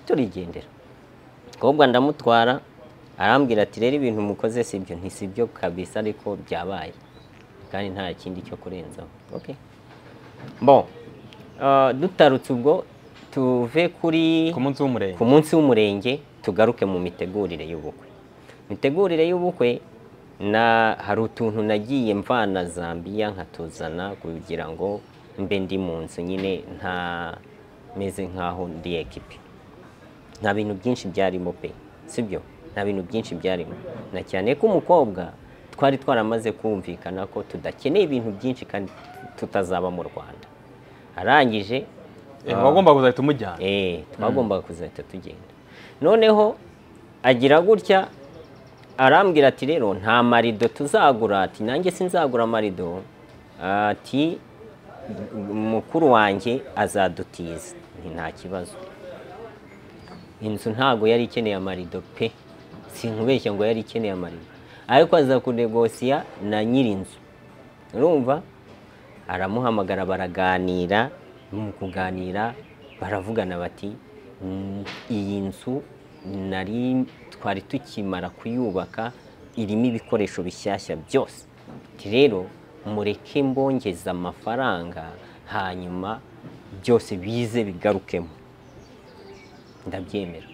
Speaker 1: turigendera kobwa ndamutwara arambwira ati rero ibintu mukoze si byo nti si byo kabisa ariko byabaye kandi nta kindi cyo kurenzaho okay. bon uh, dutarutse ubwo tuve kuri
Speaker 2: ku munsi w'umurenge
Speaker 1: ku munsi w'umurenge tugaruke mu mitegurire y'ubukwe mitegurire y'ubukwe na hari utuntu nagiye mvana zambiya nkatuzana kugira ngo mbe ndi mu nzu nyine nta meze nk'aho ndi ekipi nta bintu byinshi byarimo pe sibyo nta bintu byinshi byarimo na cyane ko umukobwa twari twaramaze kumvikana ko tudakeneye ibintu byinshi kandi tutazaba mu rwanda arangije
Speaker 2: Eh, wagombaga kuzahita umujyana
Speaker 1: Eh, twagombaga kuzahita tugenda noneho agira gutya arambwira ati rero nta marido tuzagura ati nanjye sinzagura amarido ati mukuru wanjye azadutiza Nti, nta kibazo inzu ntago yari ikeneye amarido pe sinkubeshya ngo yari ikeneye amarido ariko aza kunegosiya na nyir'inzu urumva aramuhamagara baraganira mu kuganira baravugana bati "Mm, iyi nzu nari twari tukimara kuyubaka irimo ibikoresho bishyashya byose Ati, rero mureke mbongeza amafaranga hanyuma byose bize bigarukemo ndabyemera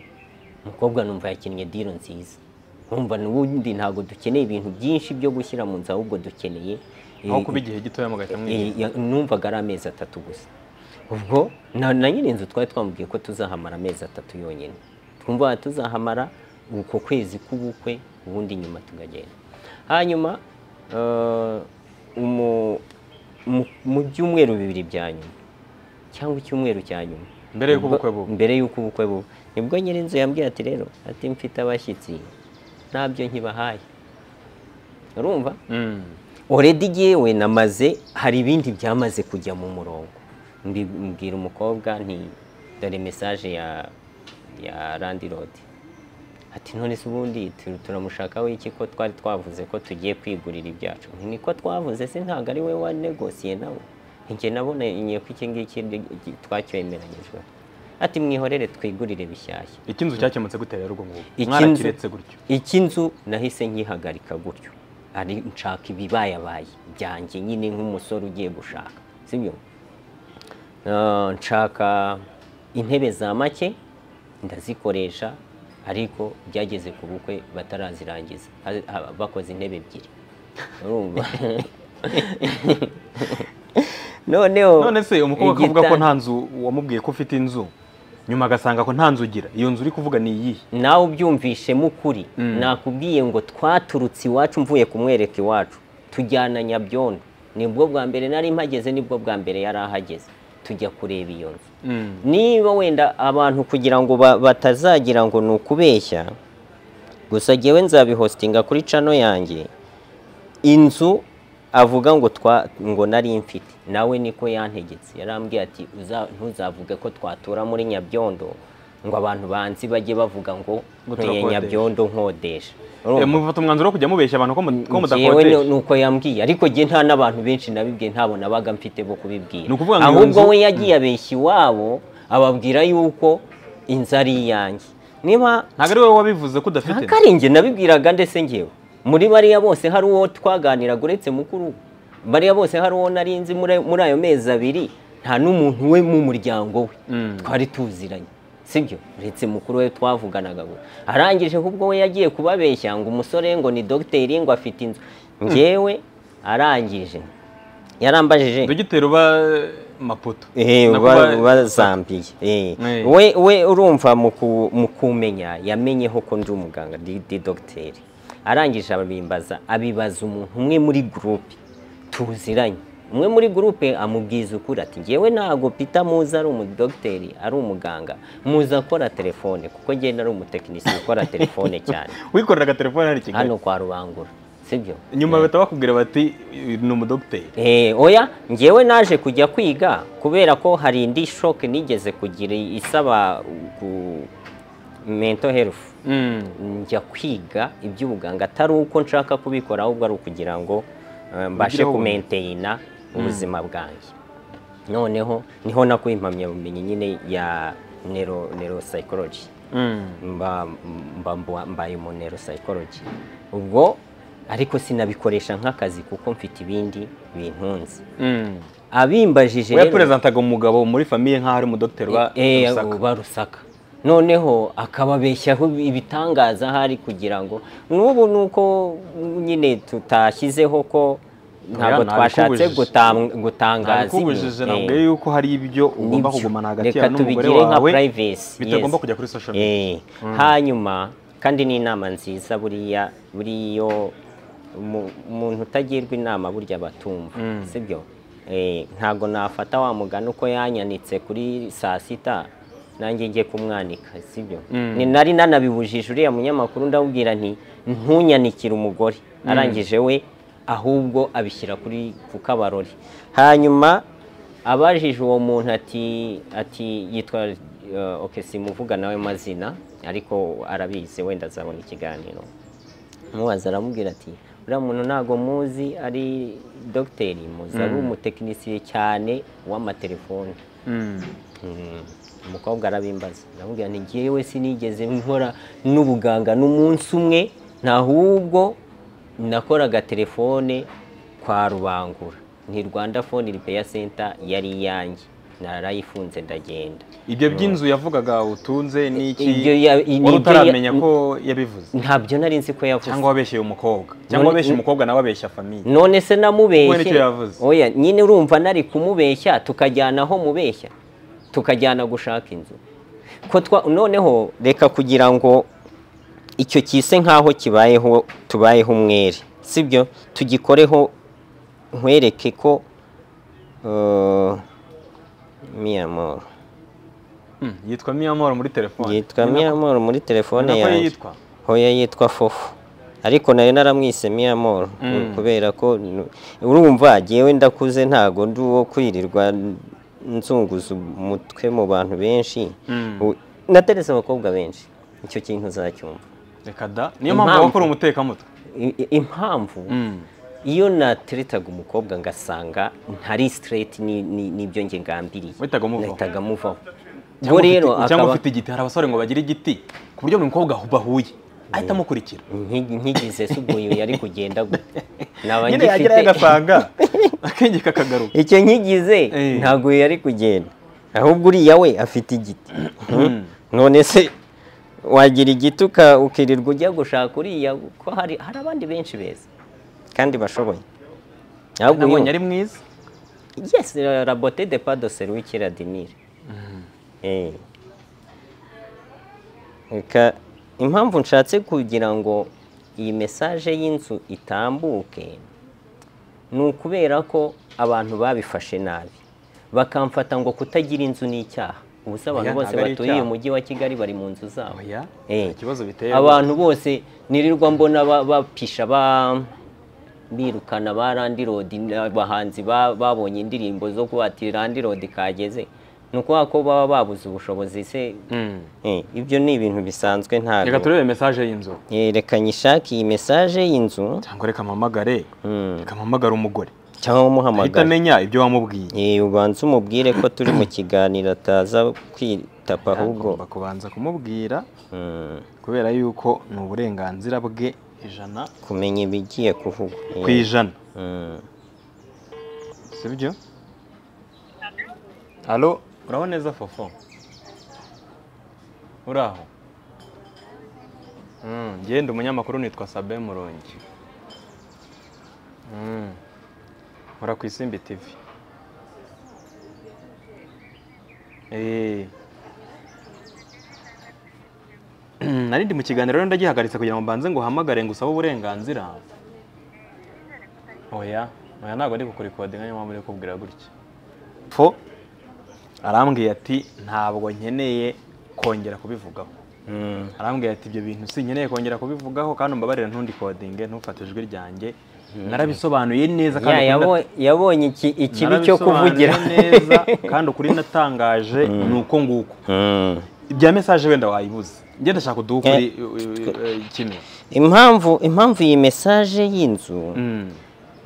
Speaker 1: umukobwa numva yakinnye diro nziza numva n'ubundi ntabwo dukeneye ibintu byinshi byo gushyira mu nzu ahubwo dukeneye
Speaker 2: aho
Speaker 1: eh,
Speaker 2: kuba igihe gitoya mugahita
Speaker 1: Eh,
Speaker 2: mwigurira
Speaker 1: ya- numvaga ari amezi atatu gusa ubwo na na nyiri inzu twari twamubwiye ko tuzahamara amezi atatu yonyine twumva tuzahamara uko kwezi k'ubukwe ubundi nyuma tukagenda hanyuma eh, umu- mu- mu byumweru bibiri bya nyuma cyangwa icyumweru cya nyuma
Speaker 2: Mbere y'uko
Speaker 1: Nibwo-
Speaker 2: ubukwe buba.
Speaker 1: mbere y'uko ubukwe buba nibwo nyiri inzu yambwiye ati rero ati mfite abashyitsi ntabyo nkibahaye urumva oredi jyewe namaze hari ibindi byamaze kujya mu murongo Mbi- mbwira umukobwa nti dore mesaje ya ya landirodi ati none se ubundi tu- turamushakaho iki ko twari twavuze ko tugiye kwigurira ibyacu Nti, niko twavuze se ntabwo ari we wanegosiye nawe njye nabonye ko iki ngiki ndi- twacyemeranyijwe ati mwihorere twigurire bishyashya
Speaker 2: icy'inzu cyakemutse gute rero ubwo ngubwo
Speaker 1: Icy'inzu-
Speaker 2: mwarakiretse gutyo
Speaker 1: icy'inzu nahise nkihagarika gutyo ari nshaka ibibayabaye byanjye nyine nk'umusore ugiye gushaka sibyo Ah, nshaka intebe za make ndazikoresha ariko byageze ku bukwe batarazirangiza Ha- ha- bakoze intebe ebyiri urumva noneho
Speaker 2: none se umukobwa akavuga ko
Speaker 1: igita-
Speaker 2: nta nzu wamubwiye ko ufite inzu nyuma agasanga ko nta nzu ugira iyo nzu uri kuvuga ni iyihe
Speaker 1: nawe ubyumvishemo ukuri
Speaker 2: Mm.
Speaker 1: nakubwiye ngo twaturutse iwacu mvuye kumwereka iwacu tujyana nyabyondo nibwo bwa mbere nari mpageze nibwo bwa mbere yari ahageze tujya kureba iyo nzu niba wenda abantu kugira ngo ba- batazagira ngo ni ukubeshya gusa ngewe nzabihostinga kuri cano yanjye inzu avuga ngo twa ngo nari mfite nawe niko yantegetse yarambwiye ati "Uza- ntuzavuge ko twatura muri nyabyondo ngo abantu banzi bajye bavuga ngo
Speaker 2: Ngo
Speaker 1: ntuye
Speaker 2: turakodesha."
Speaker 1: nyabyondo nkodesha
Speaker 2: Eh, mufata umwanzuro wo kujya mubeshya abantu ko mu- ko
Speaker 1: Njyewe ni
Speaker 2: mudakodesha
Speaker 1: ni uko yambwiye ariko njye nta n'abantu benshi nabibwiye ntabwo nabaga mfite bo kubibwira
Speaker 2: Ni ukuvuga ngo iyo
Speaker 1: ahubwo
Speaker 2: nzu-
Speaker 1: we yagiye abeshya iwabo ababwira yuko inzu ari iyanjye niba
Speaker 2: ntabwo ari wowe wabivuze ko udafite
Speaker 1: ntabwo ari njye nabibwiraga ndetse ngewe muri bariya bose hari uwo twaganiraga uretse mukuru we. bariya bose hari uwo nari nzi muri muri ayo mezi abiri nta n'umuntu we mu muryango we
Speaker 2: Mm.
Speaker 1: twari tuziranye sibyo uretse mukuru we twavuganaga gusa arangije ahubwo we yagiye kubabeshya ngo umusore ngo ni dogiteri ngo afite inzu ngewe arangije yarambajije
Speaker 2: dogiteri uba mapoto
Speaker 1: Eh,
Speaker 2: Na
Speaker 1: ba-
Speaker 2: kuba-
Speaker 1: bazambiye Eh.
Speaker 2: Eh.
Speaker 1: we we urumva mu ku- mu kumenya yamenyeho ko ndi umuganga di di dogiteri arangije abimbaza abibaza umuntu umwe muri gurupe tuziranye umwe muri gurupe amubwiza ukuri ati ngewe ntabwo pita muzi ari umudogiteri ari umuganga muzi akora telefone kuko ngenda ari umutekinisiye ukora telefone cyane
Speaker 2: wikorera agatelefone hari i kigali
Speaker 1: hano kwa rubangura sibyo
Speaker 2: nyuma bahita bakubwira bati ni umudogiteri
Speaker 1: Eh, oya ngewe naje kujya kwiga kubera ko hari indi shoke nigeze kugira isaba ku mental health njya kwiga iby'ubuganga atari uko nshaka kubikora ahubwo ari ukugira ngo eh, mbashe
Speaker 2: Ugireho ubumenyi.
Speaker 1: kumenteyina ubuzima bwanjye noneho niho nakuye impamyabumenyi nyine ya neuro neuropsychology mba mba- mba- mbaye mu neuropsychology ubwo ariko sinabikoresha nk'akazi kuko mfite ibindi bintunze abimbajije
Speaker 2: we perezantaga umugabo muri famiye nk'aho ari umudogiteri uba
Speaker 1: Eh,
Speaker 2: Rusaka.
Speaker 1: uba rusaka noneho akababeshyaho ibitangaza ahari kugira ngo n'ubu ni uko nyine tutashyizeho ko ntabwo
Speaker 2: Oya,
Speaker 1: twashatse
Speaker 2: nabikubujije.
Speaker 1: gutam- gutangaza
Speaker 2: nabikubujije
Speaker 1: ibintu.
Speaker 2: nabwiye
Speaker 1: Eh,
Speaker 2: yuko hari ibyo ugomba
Speaker 1: nibyo.
Speaker 2: kugumana hagati
Speaker 1: Reka
Speaker 2: yawe n'umugore
Speaker 1: tubigire nka
Speaker 2: wawe
Speaker 1: privacy,
Speaker 2: bitagomba
Speaker 1: yes.
Speaker 2: kujya kuri social media
Speaker 1: Eh, hanyuma kandi ni inama nziza buriya buriyo umu- umuntu utagirwa inama burya batumva sibyo Eh, ntabwo nafata wa mugani uko yanyanitse kuri saa sita nanjye njye kumwanika sibyo ni nari nanabibujije uriya munyamakuru ndamubwira nti ntunyanikire umugore arangije we ahubwo abishyira kuri ku kabarori hanyuma abajije uwo muntu ati ati yitwa eh, okay simuvuga nawe amazina ariko arabizi wenda azabona ikiganiro mubaza aramubwira ati uriya muntu ntabwo muzi ari dogiteri muzi ari umutekinisiye cyane w'amatelefoni Mm. umukobwa arabimbaza ndamubwira nti ngewe sinigeze nkora n'ubuganga n'umunsi umwe ntahubwo nakoraga telefone kwa rubangura ni rwanda phone repair center yari iyanjye narayifunze ndagenda
Speaker 2: ibyo by'inzu yavugaga utunze n'iki
Speaker 1: Ibyo ya- i-
Speaker 2: wari
Speaker 1: nibyo
Speaker 2: utaramenya
Speaker 1: ya-
Speaker 2: ko yabivuze
Speaker 1: ntabyo nari nzi ko yavuze
Speaker 2: cyangwa wabeshyeye umukobwa cyangwa
Speaker 1: None-
Speaker 2: wabeshye umukobwa nawe abeshya famiye
Speaker 1: none se
Speaker 2: We nicyo
Speaker 1: namubeshye
Speaker 2: yavuze.
Speaker 1: oya nyine urumva nari kumubeshya tukajyana aho mubeshya tukajyana gushaka inzu ko twa noneho reka kugira ngo icyo kise nk'aho kibayeho tubayeho umwere sibyo tugikoreho nkwereke ko eh, miyamoro
Speaker 2: Mm, yitwa miyamoro muri telefoni
Speaker 1: yitwa
Speaker 2: Ni nako-
Speaker 1: miyamoro muri telefone
Speaker 2: ni nako
Speaker 1: yanjye
Speaker 2: yitwa
Speaker 1: hoya yitwa fofu ariko nari naramwise miyamoro
Speaker 2: Mm.
Speaker 1: kubera ko n- urumva jyewe ndakuze ntago ndi uwo kwirirwa n- nzunguza umutwe mu bantu benshi
Speaker 2: Mm.
Speaker 1: U- nateretse abakobwa benshi icyo kintu uzacyumva
Speaker 2: reka da niyo mpamvu
Speaker 1: Impamvu.
Speaker 2: abakora umutekamutwe
Speaker 1: I- i- impamvu
Speaker 2: Mm.
Speaker 1: iyo nateretaga umukobwa ngasanga ntari straight ni- ni- nibyo njye ngambiriye
Speaker 2: Wahitaga umuvaho.
Speaker 1: nahitaga muvaho ubwo
Speaker 2: cyangwa
Speaker 1: rero
Speaker 2: ufite- cyangwa
Speaker 1: akaba
Speaker 2: ufite igiti hari abasore ngo bagire igiti ku buryo buri mukobwa bahuye ahita amukurikira
Speaker 1: nki- nkigize se ubwo yari kugenda gute naba
Speaker 2: nyine yagerayo
Speaker 1: ngifite-
Speaker 2: agasanga akenge kakagaruka
Speaker 1: icyo nkigize
Speaker 2: Eh.
Speaker 1: ntabwo yari kugenda ahubwo uriya we afite igiti none se wagira igiti uka- ukirirwa ujya gushaka uriya ko hari hari abandi benshi beza kandi bashoboye ahubwo
Speaker 2: nabonye
Speaker 1: uyu-
Speaker 2: ari mwiza
Speaker 1: yes rabote de pado seruki radinire Eh. Reka- impamvu nshatse kugira ngo iyi mesaje y'inzu itambuke ni ukubera ko abantu babifashe nabi bakamfata ngo kutagira inzu ni icyaha ubu se abantu
Speaker 2: Oya,
Speaker 1: bose
Speaker 2: ntabwo ari
Speaker 1: batuye uyu
Speaker 2: icyaha.
Speaker 1: mujyi wa kigali bari mu nzu zabo
Speaker 2: oya
Speaker 1: Eh.
Speaker 2: nta kibazo biteye
Speaker 1: abantu bose nirirwa mbona ba- bapisha ba birukana ba randi rodi abahanzi ba- babonye indirimbo zo kubatira randi rodi kageze ni ukuvuga ko baba babuze ubushobozi se
Speaker 2: Mm.
Speaker 1: Eh, ibyo ni ibintu bisanzwe
Speaker 2: reka
Speaker 1: ntabwo
Speaker 2: turebe mesaje y'inzu
Speaker 1: Eh, reka nyishake iyi mesaje y'inzu
Speaker 2: cyangwa reka mpamagare
Speaker 1: Mm.
Speaker 2: reka mpamagare umugore
Speaker 1: cyangwa
Speaker 2: ahita
Speaker 1: umuhamagara
Speaker 2: amenya ibyo wamubwiye
Speaker 1: Eh, ubanza umubwire ko turi mu kiganiro ataza kwitapa ahubwo
Speaker 2: Agomba kubanza kumubwira
Speaker 1: Mm,
Speaker 2: kubera yuko ni uburenganzira bwe ijana
Speaker 1: kumenya ibigiye kuvugwa Eh,
Speaker 2: ku ijana
Speaker 1: mm.
Speaker 2: sibyo alo uraho neza fofo uraho Mm, njye ndi umunyamakuru nitwa sabe murongi Mm. nkora ku isimbi tv Eh. nari ndi mu kiganiro rero ndagihagaritse kugira ngo mbanze ngo uhamagare ngo usabe uburenganzira oya oya ntabwo ari kukurikodinga niyo mpamvu uri kubwira gutya fo arambwiye ati ntabwo nkeneye kongera kubivugaho
Speaker 1: Mm.
Speaker 2: arambwira ati ibyo bintu sinkeneye kongera kubivugaho kandi umbabarira ntundikodinge ntufate ijwi ryanjye narabisobanuye
Speaker 1: Ya,
Speaker 2: neza ukuri nat-
Speaker 1: yabo- yabonye iki- ikibi cyo
Speaker 2: narabisobanuye
Speaker 1: kuvugira
Speaker 2: neza kandi ukuri natangaje ni uko nguko
Speaker 1: Mm.
Speaker 2: ibya mesaje wenda wayibuze njye ndashaka uduhe ukuri eh, eh, kimwe
Speaker 1: impamvu impamvu iyi mesaje y'inzu
Speaker 2: Mm.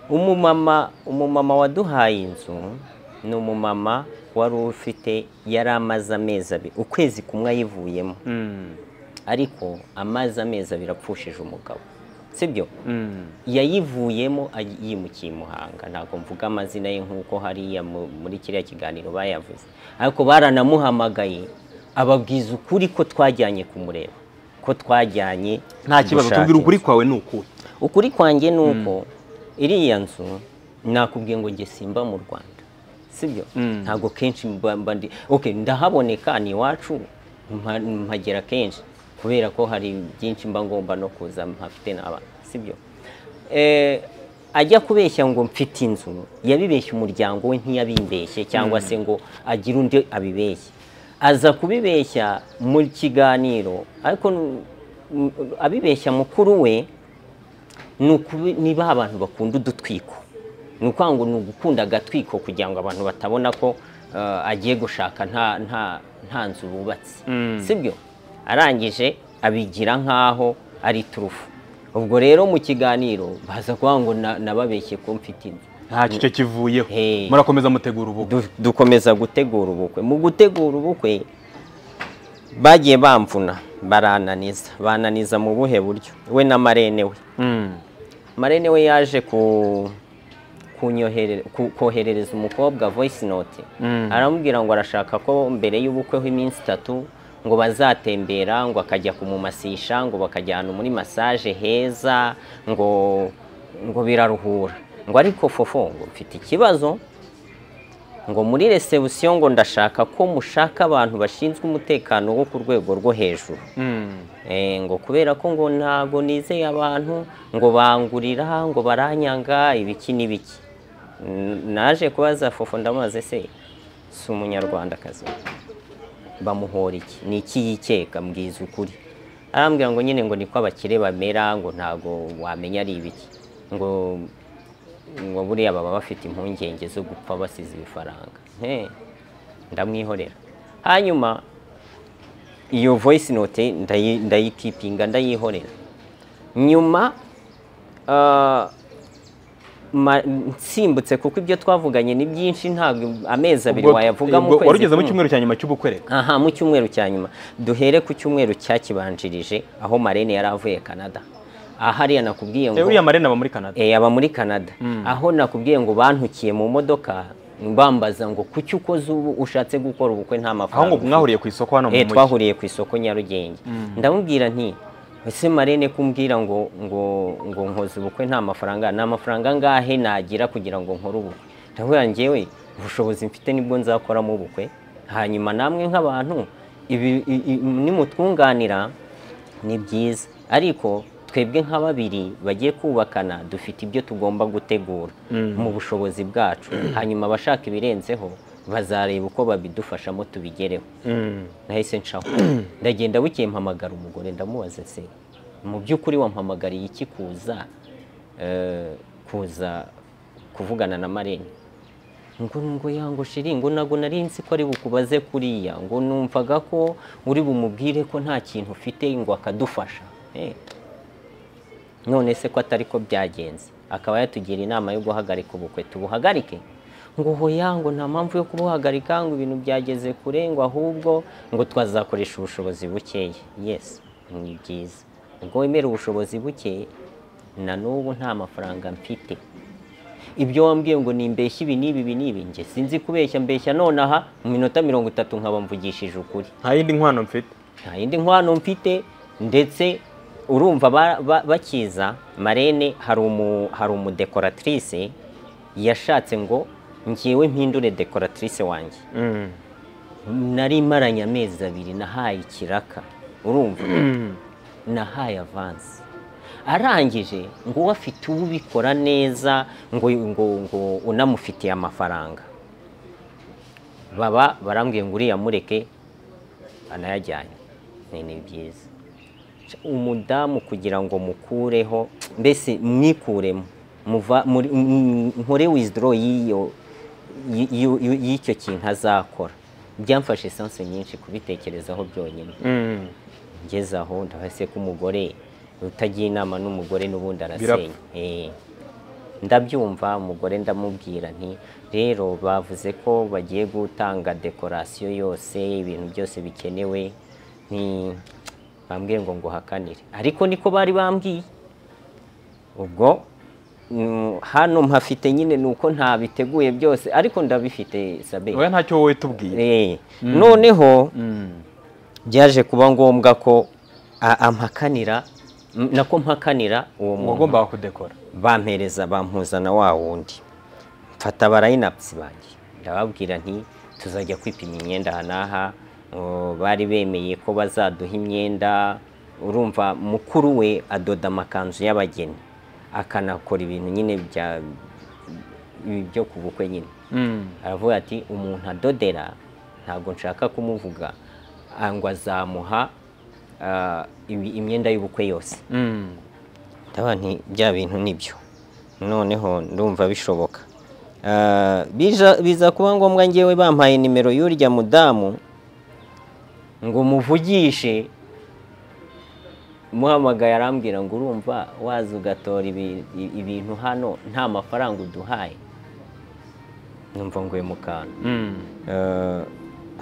Speaker 1: umumama umumama waduhaye inzu ni umumama wari ufite yari amaze amezi abiri ukwezi kumwe ayivuyemo
Speaker 2: Mm.
Speaker 1: ariko amaze amezi abiri apfushije umugabo sibyo
Speaker 2: Mm.
Speaker 1: yayivuyemo aj- yimukiye i muhanga ntabwo mvuga amazina ye nk'uko hariya mu- muri kiriya kiganiro bayavuze ariko baranamuhamagaye ababwiza ukuri ko twajyanye kumureba ko twajyanye
Speaker 2: nta kibazo
Speaker 1: gushaka
Speaker 2: tubwira ukuri
Speaker 1: inzu.
Speaker 2: kwawe ni ukuri
Speaker 1: ukuri kwanjye ni uko iriya nzu nakubwiye ngo njye simba mu rwanda sibyo
Speaker 2: Mm.
Speaker 1: ntabwo kenshi mba mba ndi okay ndahaboneka ni iwacu mpa- mpagera kenshi kubera ko hari byinshi mba ngomba no kuza mpafite n'abana sibyo Eh, ajya kubeshya ngo mfite inzu yabibeshya umuryango we ntiyabimbeshye cyangwa se ngo agire undi abibeshye aza kubibeshya mu kiganiro ariko n- n- abibeshya mukuru we ni ukubi- ni ba bantu bakunda udutwiko ni ukuvuga ngo ni ugukunda agatwiko kugira ngo abantu batabona ko eh, agiye gushaka nta nta nta nzu bubatse
Speaker 2: Mm.
Speaker 1: sibyo arangije abigira nk'aho ari turufu ubwo rero mu kiganiro baza kuvuga ngo na- nababeshye ko mfite inzu
Speaker 2: ntacyo icyo kivuyeho
Speaker 1: Hey.
Speaker 2: murakomeza mutegura ubukwe
Speaker 1: Du- dukomeza gutegura ubukwe mu gutegura ubukwe bagiye bamvuna barananiza bananiza mu buhe buryo we na marene we
Speaker 2: Mm.
Speaker 1: marene we yaje ku kunyohere- ku- koherereza umukobwa voice note
Speaker 2: Mm.
Speaker 1: aramubwira ngo arashaka ko mbere y'ubukwe h'iminsi itatu ngo bazatembera ngo akajya kumumasisha ngo bakajyana muri masaje heza ngo ngo biraruhura ngo ariko fofo ngo mfite ikibazo ngo muri resebusiyo ngo ndashaka ko mushaka abantu bashinzwe umutekano wo ku rwego rwo hejuru
Speaker 2: Mm.
Speaker 1: Eh, ngo kubera ko ngo ntago nizeye abantu ngo bangurira ngo baranyanga ibiki n'ibiki N- naje kubaza fofo ndamubaze se si umunyarwandakazi bamuhora iki ni iki yikeka mbwiza ukuri arambwira ngo nyine ngo niko abakire bamera ngo ntago wamenya ari ibiki ngo ngo buriya baba bafite impungenge zo gupfa basize ibifaranga Eh, ndamwihorera hanyuma iyo voice note ndayi- ndayikipinga ndayihorera nyuma ah, ma- nsimbutse kuko ibyo twavuganye ni byinshi ntabwo amezi abiri
Speaker 2: Ubwo-
Speaker 1: wayavuga mu
Speaker 2: ubwo
Speaker 1: kwezi
Speaker 2: wari ugeze mu
Speaker 1: kumwe.
Speaker 2: cyumweru cya nyuma cy'ubukwe rero
Speaker 1: aha mu cyumweru cya nyuma duhere ku cyumweru cyakibanjirije aho marene yari avuye canada ahariya nakubwiye
Speaker 2: Eh,
Speaker 1: ngo
Speaker 2: uriya marene aba muri canada
Speaker 1: Eh, aba muri canada aho nakubwiye ngo bantukiye mu modoka bambaza ngo kuki ukoze ubu ushatse gukora ubukwe nta
Speaker 2: aho ngo
Speaker 1: mafaranga ufite?"
Speaker 2: mwahuriye ku isoko hano mu
Speaker 1: Eh,
Speaker 2: mujyi
Speaker 1: twahuriye ku isoko nyarugenge ndamubwira nti ese marene kumbwira ngo ngo ngo nkoze ubukwe nta mafaranga nta mafaranga angahe nagira kugira ngo nkore ubukwe ndamubwira njyewe ubushobozi mfite nibwo nzakoramo ubukwe hanyuma namwe nk'abantu ibi i- i- nimutwunganira ni byiza ariko twebwe nka babiri bagiye kubakana dufite ibyo tugomba gutegura mu bushobozi bwacu hanyuma abashaka ibirenzeho bazareba uko babidufashamo tubigereho
Speaker 2: Mm.
Speaker 1: nahise nshaho ndagenda bukeye mpamagara umugore ndamubaza se mu by'ukuri wampamagariye iki kuza eh, kuza kuvugana na marene ngo ngo yango shiri ngo nago nari nzi ko ari bukubaze kuriya ngo numvaga ko uri bumubwire ko nta kintu ufite ngo akadufasha Eh, none se ko atari ko byagenze akaba yatugira inama yo guhagarika ubukwe tubuhagarike ngo hoya ngo nta mpamvu yo kubuhagarika ngo ibintu byageze kure ngo ahubwo ngo twazakoresha ubushobozi bukeya yes ni byiza ubwo wemera ubushobozi buke na n'ubu nta mafaranga mfite ibyo wambwiye ngo nimbeshye ibi n'ibi ibi n'ibi njye sinzi kubeshya mbeshya nonaha mu minota mirongo itatu nkaba mvugishije ukuri
Speaker 2: nta yindi nkwano mfite
Speaker 1: nta yindi nkwano mfite ndetse urumva ba- ba- bakiza marene hari umu hari umudekoratrice yashatse ngo njyewe mpindure dekoratrice wanjye
Speaker 2: Mm.
Speaker 1: nari maranye amezi abiri nahaye ikiraka urumva nahaye avansi arangije ngo uwo afite ubikora neza ngo ngo ngo unamufitiye amafaranga baba barambwiye ngo uriya mureke anayajyanye ni ni byiza umudamu kugira ngo mukureho mbese mwikuremo muva muri- m- m- nkore wizidoro y'iyo y- y- y- y'icyo kintu azakora byamfashe esanse nyinshi kubitekerezaho byonyine
Speaker 2: Mm.
Speaker 1: ngeze aho ndabase ko umugore utagiye inama n'umugore n'ubundi arasenya
Speaker 2: Birapfa.
Speaker 1: Eh. ndabyumva umugore ndamubwira nti rero bavuze ko bagiye gutanga dekorasiyo yose ibintu byose bikenewe ni bambwiye ngo nguhakanire ariko niko bari bambwiye ubwo mm, hano mpafite nyine ni uko ntabiteguye byose ariko ndabifite sabe
Speaker 2: oya ntacyo wowe tubwiye
Speaker 1: Eh. noneho
Speaker 2: Mm.
Speaker 1: byaje kuba ngombwa ko a- ampakanira m- nako mpakanira uwo muntu
Speaker 2: wagombaga kudekora
Speaker 1: bampereza bampuzana wa wundi mfata barayinapisi banjye ndababwira nti tuzajya kwipima imyenda aha n'aha o, bari bemeye ko bazaduha imyenda urumva mukuru we adoda amakanzu y'abageni akanakora ibintu nyine bya byo ku bukwe nyine
Speaker 2: Mm.
Speaker 1: aravuga ati umuntu adodera ntabwo nshaka kumuvuga ah, ngo azamuha ah, ibi- imyenda y'ubukwe yose
Speaker 2: Mm.
Speaker 1: ndabona nti bya bintu nibyo noneho ndumva bishoboka Ah, bija- biza kuba ngombwa ngewe bampaye nimero y'urya mudamu ngo muvugishe muhamagaye arambwira ngo urumva waza ugatora ibi- i- ibintu hano nta mafaranga uduhaye numva ngo mu kantu Eh,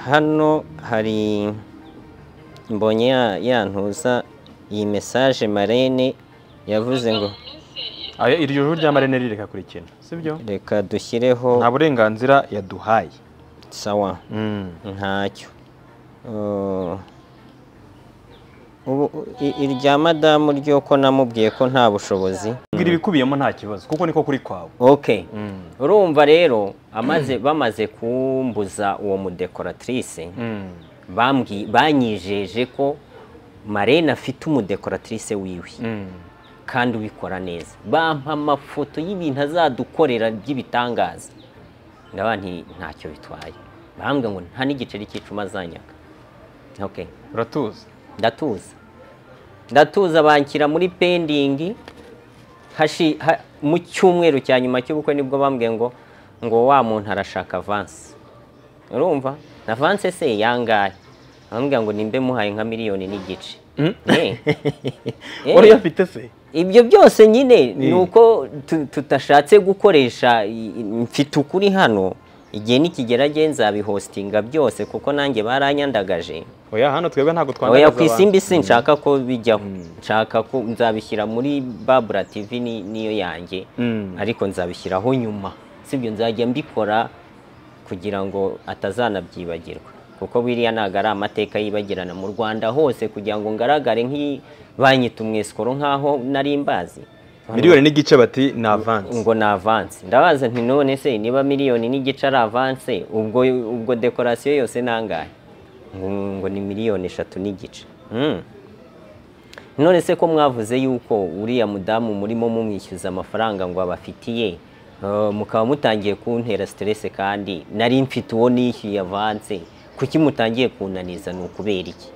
Speaker 1: hano hari mbonye ya- yantuza iyi mesaje marene yavuze ngo
Speaker 2: Aya- iryo joro rya marene rirekakurikira sibyo
Speaker 1: reka dushyireho
Speaker 2: nta burenganzira yaduhaye
Speaker 1: sawa ntacyo Eh, ubu i- irya madamu ryo ko namubwiye ko nta bushobozi
Speaker 2: bwira ibikubiyemo nta kibazo kuko niko kuri kwawe
Speaker 1: okay urumva rero amaze bamaze kumbuza uwo mudekoratrice bambwi- banyijeje ko marene afite umudekoratrice wiwe kandi ubikora neza bampa amafoto y'ibintu azadukorera by'ibitangaza ndaba nti ntacyo bitwaye bambwira ngo nta n'igiceri cy'icuma azanyaga okay.
Speaker 2: uratuzi
Speaker 1: ndatuza ndatuza banshyira muri pendingi hashi ha- mu cyumweru cya nyuma cy'ubukwe nibwo bambwiye ngo ngo wa muntu arashaka avansi urumva na avansi se yangahe bambwira ngo nimbe muhaye nka miliyoni n'igice Eh. Eh.
Speaker 2: wari uyafite se
Speaker 1: ibyo byose nyine ni uko tu- tutashatse gukoresha i- i- mfite ukuri hano igihe nikigerageje nzabihostinga byose kuko nanjye baranyandagaje
Speaker 2: oya hano twebwe ntabwo
Speaker 1: oya
Speaker 2: twandagaza
Speaker 1: ku isimbi sinshaka ko bijyaho nshaka ko nzabishyira muri babura tv ni- niyo yanjye
Speaker 2: Mm.
Speaker 1: ariko nzabishyiraho nyuma sibyo nzajya mbikora kugira ngo atazanabyibagirwa kuko biriya ntabwo ari amateka yibagirana mu rwanda hose kugira ngo ngaragare nk'i banyita umwesikoro nk'aho nari mbazi
Speaker 2: miliyoni n'igice bati ni avansi
Speaker 1: ngo ni avansi ndabaza nti none se niba miliyoni n'igice ari avansi ubwo ubwo dekorasiyo yose ni angahe ngo, ngo ni miliyoni eshatu n'igice Mm. none se ko mwavuze yuko uriya mudamu murimo mumwishyuza amafaranga ngo abafitiye eh, mukaba mutangiye kuntera siteresi kandi nari mfite uwo nishyuye avanse kuki mutangiye kunaniza ni ukubera iki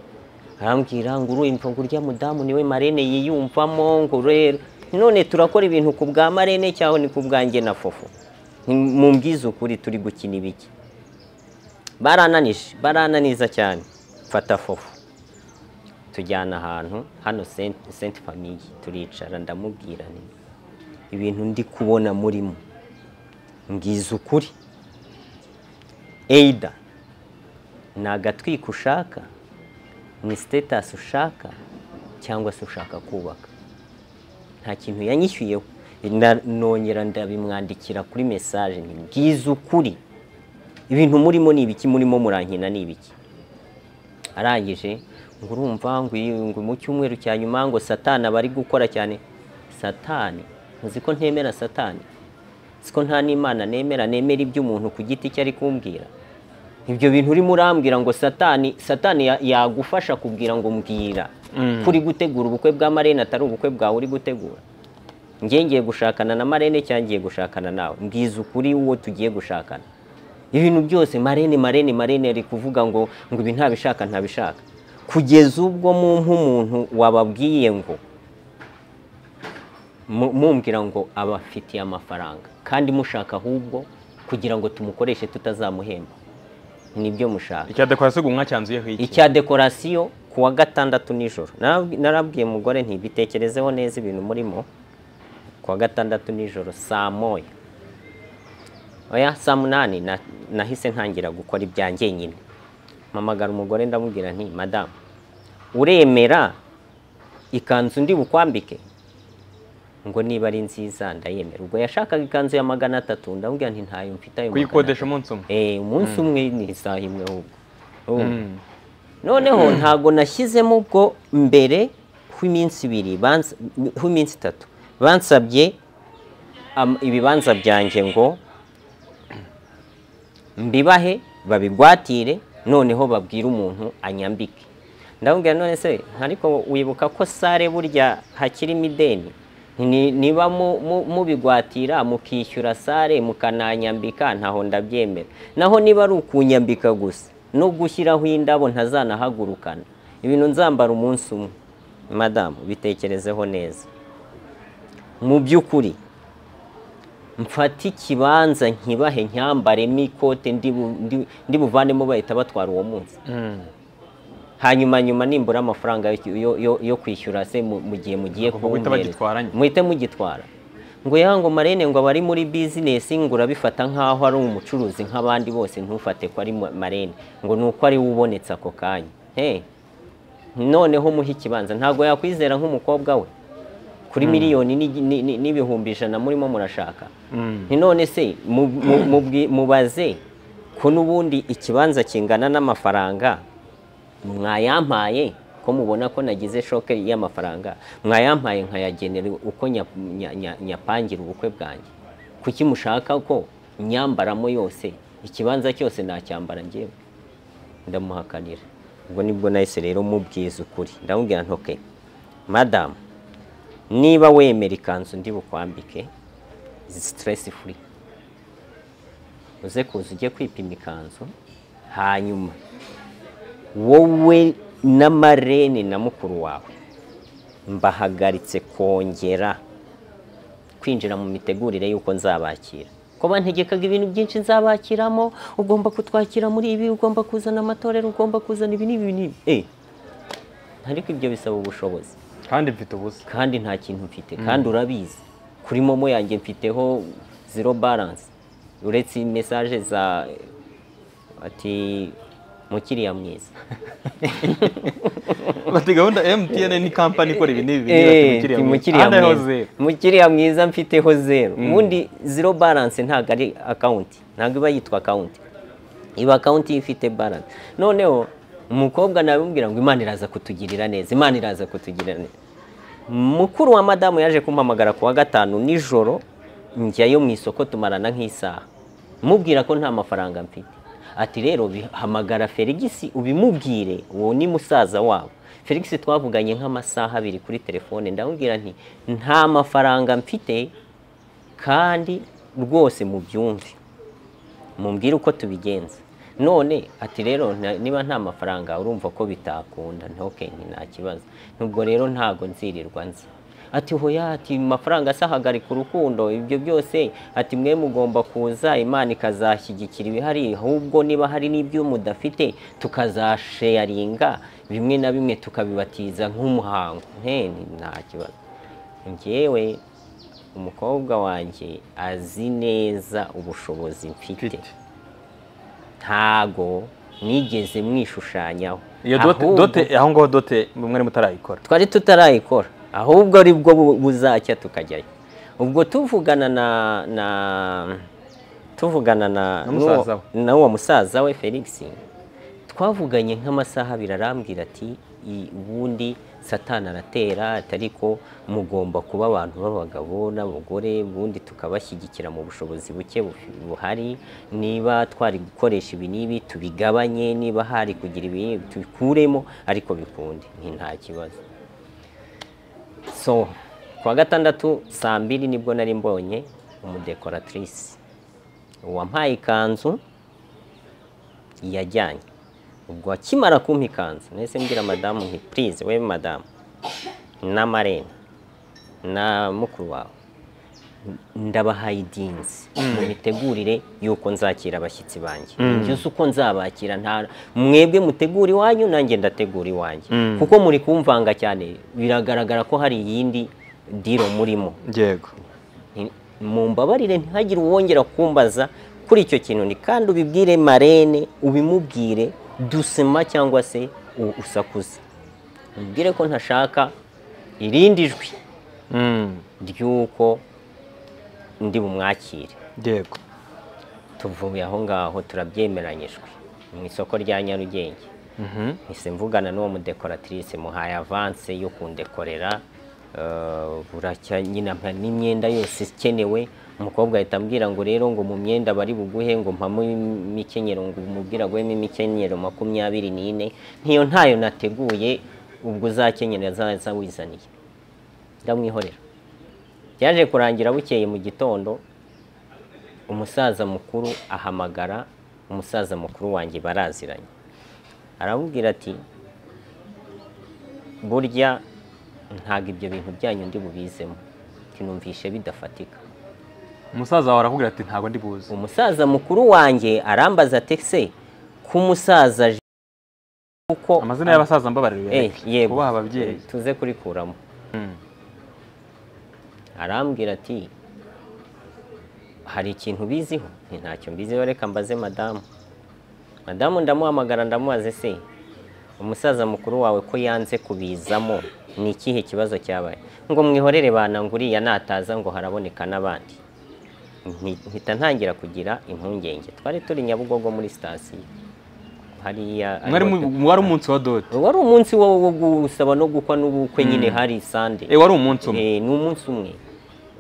Speaker 1: arambwira ngo urumva ngo urya mudamu niwe marene yiyumvamo ngo rero none turakora ibintu ku bwa marene cyangwa ni ku bwanjye na fofo mumbwize ukuri turi gukina ibiki barananije barananiza cyane mfata fofo tujyana ahantu hano senti famiye turicara ndamubwira nti ibintu ndi kubona murimo mbwiza ukuri eyida ni agatwiko ushaka ni sitetasi ushaka cyangwa se ushaka kubaka nta kintu yanyishyuyeho Na- nongera ndabimwandikira kuri mesaje nti mbwiza ukuri ibintu murimo ni ibiki murimo murankina ni ibiki arangije ngo urumva ngo iyi- ngo mu cyumweru cya nyuma ngo satani aba ari gukora cyane satani uzi ko ntemera satani uzi ko nta n'imana nemera nemera iby'umuntu ku giti cye ari kumbwira ibyo bintu urimo urambwira ngo satani satani ya- yagufasha kubwira ngo mbwira ko uri gutegura ubukwe bwa marene atari ubukwe bwawe uri gutegura njye ngiye gushakana na marene cyangwa ngiye gushakana nawe mbwiza ukuri uwo tugiye gushakana ibintu byose marene marene marene ari kuvuga ngo ngo ibi ntabishaka ntabishaka kugeza ubwo mu nk'umuntu wababwiye ngo mu- mumbwira ngo abafitiye amafaranga kandi mushaka ahubwo kugira ngo tumukoreshe tutazamuhemba nibyo mushaka
Speaker 2: icya dekorasiyo gumwa cyanzuyeho iki
Speaker 1: icya dekorasiyo ku wa gatandatu nijoro Narab- narabwiye umugore ntibitekerezeho neza ibintu murimo ku wa gatandatu nijoro saa moya oya saa munani na- nahise ntangira gukora ibyanjye nyine mpamagara umugore ndamubwira nti madamu uremera ikanzu ndi bukwambike ngo niba ari nziza ndayemera ubwo yashakaga ikanzu ya magana atatu ndamubwira nti ntayo mfite ayo magana
Speaker 2: kuyikodesha
Speaker 1: atatu."
Speaker 2: umunsi umwe
Speaker 1: Eh, umunsi umwe ni isaha imwe ahubwo Urumva? noneho ntago nashyizemo ubwo mbere hw'iminsi ibiri bansa- hw'iminsi itatu bansabye am- ibibanza byanjye ngo mbibahe babigwatire noneho babwire umuntu anyambike ndamubwira none se ariko wibuka ko sare burya hakirimo ideni Ni- niba mu- mu- mubigwatira mukishyura sare mukananyambika ntaho ndabyemera naho niba ari ukunyambika gusa no gushyiraho indabo ntazanahagurukana ibintu nzambara umunsi umwe madamu bitekerezeho neza mu by'ukuri mfate ikibanza nkibahe nyambaremo ikote ndi bu- ndi- ndi buvanemo bahita batwara uwo munsi hanyuma nyuma nimbura amafaranga yo- yo- yo- yo kwishyura se mu mu gihe mugiye
Speaker 2: Ubwo guhita
Speaker 1: kumpereza.
Speaker 2: bagitwaranye.
Speaker 1: muhite mugitwara ngo ya ngo marene ngo abari muri bizinesi ngo urabifata nk'aho ari umucuruzi nk'abandi bose ntufate ko ari ma- marene ngo ni uko ari we ubonetse ako kanya he noneho muhe ikibanza ntabwo yakwizera nk'umukobwa we kuri miliyoni n'igi- ni- ni- n'ibihumbi ijana murimo murashaka
Speaker 2: Mm.
Speaker 1: nti none se mu- mu- mubwi- mubaze ko n'ubundi ikibanza kingana n'amafaranga mwayampaye ko mubona ko nagize shoke y'amafaranga mwayampaye nkayagenera uko nya- nya- nya- nyapangira ubukwe bwanjye kuki mushaka ko nyambaramo yose ikibanza cyose nacyambara ngewe ndamuhakanira ubwo nibwo nahise rero mubwiza ukuri ndamubwira ntoke madamu niba wemera ikanzu ndi bukwambike sitiresi furi uze kuza ujye kwipima ikanzu hanyuma wowe n'amarene na mukuru wawe mbahagaritse kongera kwinjira mu mitegurire y'uko nzabakira ko bantegekaga ibintu byinshi nzabakiramo ugomba kutwakira muri ibi ugomba kuzana amatorero ugomba kuzana ibi n'ibi n'ibi Eh, ariko ibyo bisaba ubushobozi
Speaker 2: kandi mfite ubusa
Speaker 1: kandi nta kintu mfite kandi urabizi kuri momo yanjye mfiteho zero balance uretse mesaje za ati mukiriya mwiza
Speaker 2: bati gahunda MTN ni kampani ikora ibi n'ibi
Speaker 1: Eh,
Speaker 2: ati
Speaker 1: ti
Speaker 2: mukiriya
Speaker 1: mukiriya
Speaker 2: mwiza. Hano
Speaker 1: mwiza
Speaker 2: zero.
Speaker 1: mukiriya mwiza mfiteho zero ubundi zero balance ntabwo ari akawunti ntabwo iba yitwa akawunti iba akawunti ifite balance noneho umukobwa nabimubwira ngo imana iraza kutugirira neza imana iraza kutugirira neza mukuru wa madamu yaje kumpamagara ku wa gatanu nijoro njyayo mu isoko tumarana nk'isaha mubwira ko nta mafaranga mfite ati rero bi- hamagara felix ubimubwire uwo ni musaza wabo felix twavuganye nk'amasaha abiri kuri telefone ndamubwira nti nta mafaranga mfite kandi rwose mubyumve mumbwire uko tubigenza none ati rero nta- niba nta mafaranga urumva ko bitakunda ntukenke nta kibazo nubwo rero ntago nzirirwa nzi ati hoya ati mafaranga se ahagarika urukundo ibyo byose ati mwe mugomba kuza imana ikazashyigikira ibihari ahubwo niba hari n'ibyo mudafite tukazasheyaringa bimwe na bimwe tukabibatiza nk'umuhango nteni nta kibazo njyewe umukobwa wanjye azi neza ubushobozi mfite
Speaker 2: Mfite.
Speaker 1: ntago nigeze mwishushanyaho
Speaker 2: iyo dote
Speaker 1: Ahubwo-
Speaker 2: dote aho ngaho dote mwari mutarayikora
Speaker 1: twari tutarayikora ahubwo ari bwo bu- buzacya tukajyayo ubwo tuvugana na na tuvugana na
Speaker 2: Na musaza we.
Speaker 1: n'uwo- n'uwo musaza we felix twavuganye nk'amasaha abiri arambwira ati "I- ubundi satani aratera ati ariko mugomba kuba abantu b'abagabo n'abagore ubundi tukabashyigikira mu bushobozi buke bufi- buhari niba twari gukoresha ibi n'ibi tubigabanye niba hari kugira ibi n'ibi tubikuremo ariko bikunde ni nta kibazo so ku wa gatandatu saa mbiri nibwo nari mbonye umudekoratrice wampaye ikanzu yajyanye ubwo akimara kumpa ikanzu nahise mbwira madamu nti purize we madamu na marene na mukuru wawe ndabahayidinzi mu mitegurire y'uko nzakira abashyitsi banjye njye uzi uko nzabakira nta mwebwe mutegura iwanyu nanjye ndategura iwanjye kuko muri kumvanga cyane biragaragara ko hari iyindi diro murimo
Speaker 2: yego
Speaker 1: Nti- mumbabarire ntihagire uwongera kumbaza kuri icyo kintu ni kandi ubibwire marene ubimubwire dusema cyangwa se u- usakuze ubibwire ko ntashaka irindi jwi ry'uko ndi bumwakire
Speaker 2: yego
Speaker 1: tuvuye aho ngaho turabyemeranyijwe mu isoko rya nyarugenge
Speaker 2: Mhm.
Speaker 1: mpise mvugana n'uwo mudekoratrice muhaye avanse yo kundekorera eh, buracya nyine mpa n'imyenda yose ikenewe umukobwa ahita ambwira ngo rero ngo mu myenda bari buguhe ngo mpamo imikenyero ngo umubwira agwemo imikenyero makumyabiri n'ine nkiyo ntayo nateguye ubwo uzakenyera azaza wizaniye ndamwihorera byaje kurangira bukeye mu gitondo umusaza mukuru ahamagara umusaza mukuru wanjye baraziranye aramubwira ati burya ntabwo ibyo bintu byanyu ndi bubizemo kinumvishe bidafatika
Speaker 2: umusaza wawe arakubwira ati ntabwo ndi buzi
Speaker 1: umusaza mukuru wanjye arambaza ati se ko umusaza kuko
Speaker 2: amazina y'abasaza mbabarira
Speaker 1: Eh, yego.
Speaker 2: kubaha ababyeyi
Speaker 1: tuze kurikuramo
Speaker 2: Mm.
Speaker 1: arambwira ati hari ikintu ubiziho nti ntacyo mbiziho reka mbaze madamu madamu ndamuhamagara ndamubaze se umusaza mukuru wawe ko yanze kubizamo ni ikihe kibazo cyabaye ngo mwihorere bana ngo uriya nataza ngo haraboneka n'abandi Nti- mpita ntangira kugira impungenge twari turi nyabugogo muri sitasiyo hariya
Speaker 2: Mwari mu- wari umunsi wa dodo
Speaker 1: wari umunsi wo wo gusaba no gukwa n'ubukwe nyine hari sande
Speaker 2: Eh, wari umunsi umwe
Speaker 1: Eh, ni umunsi umwe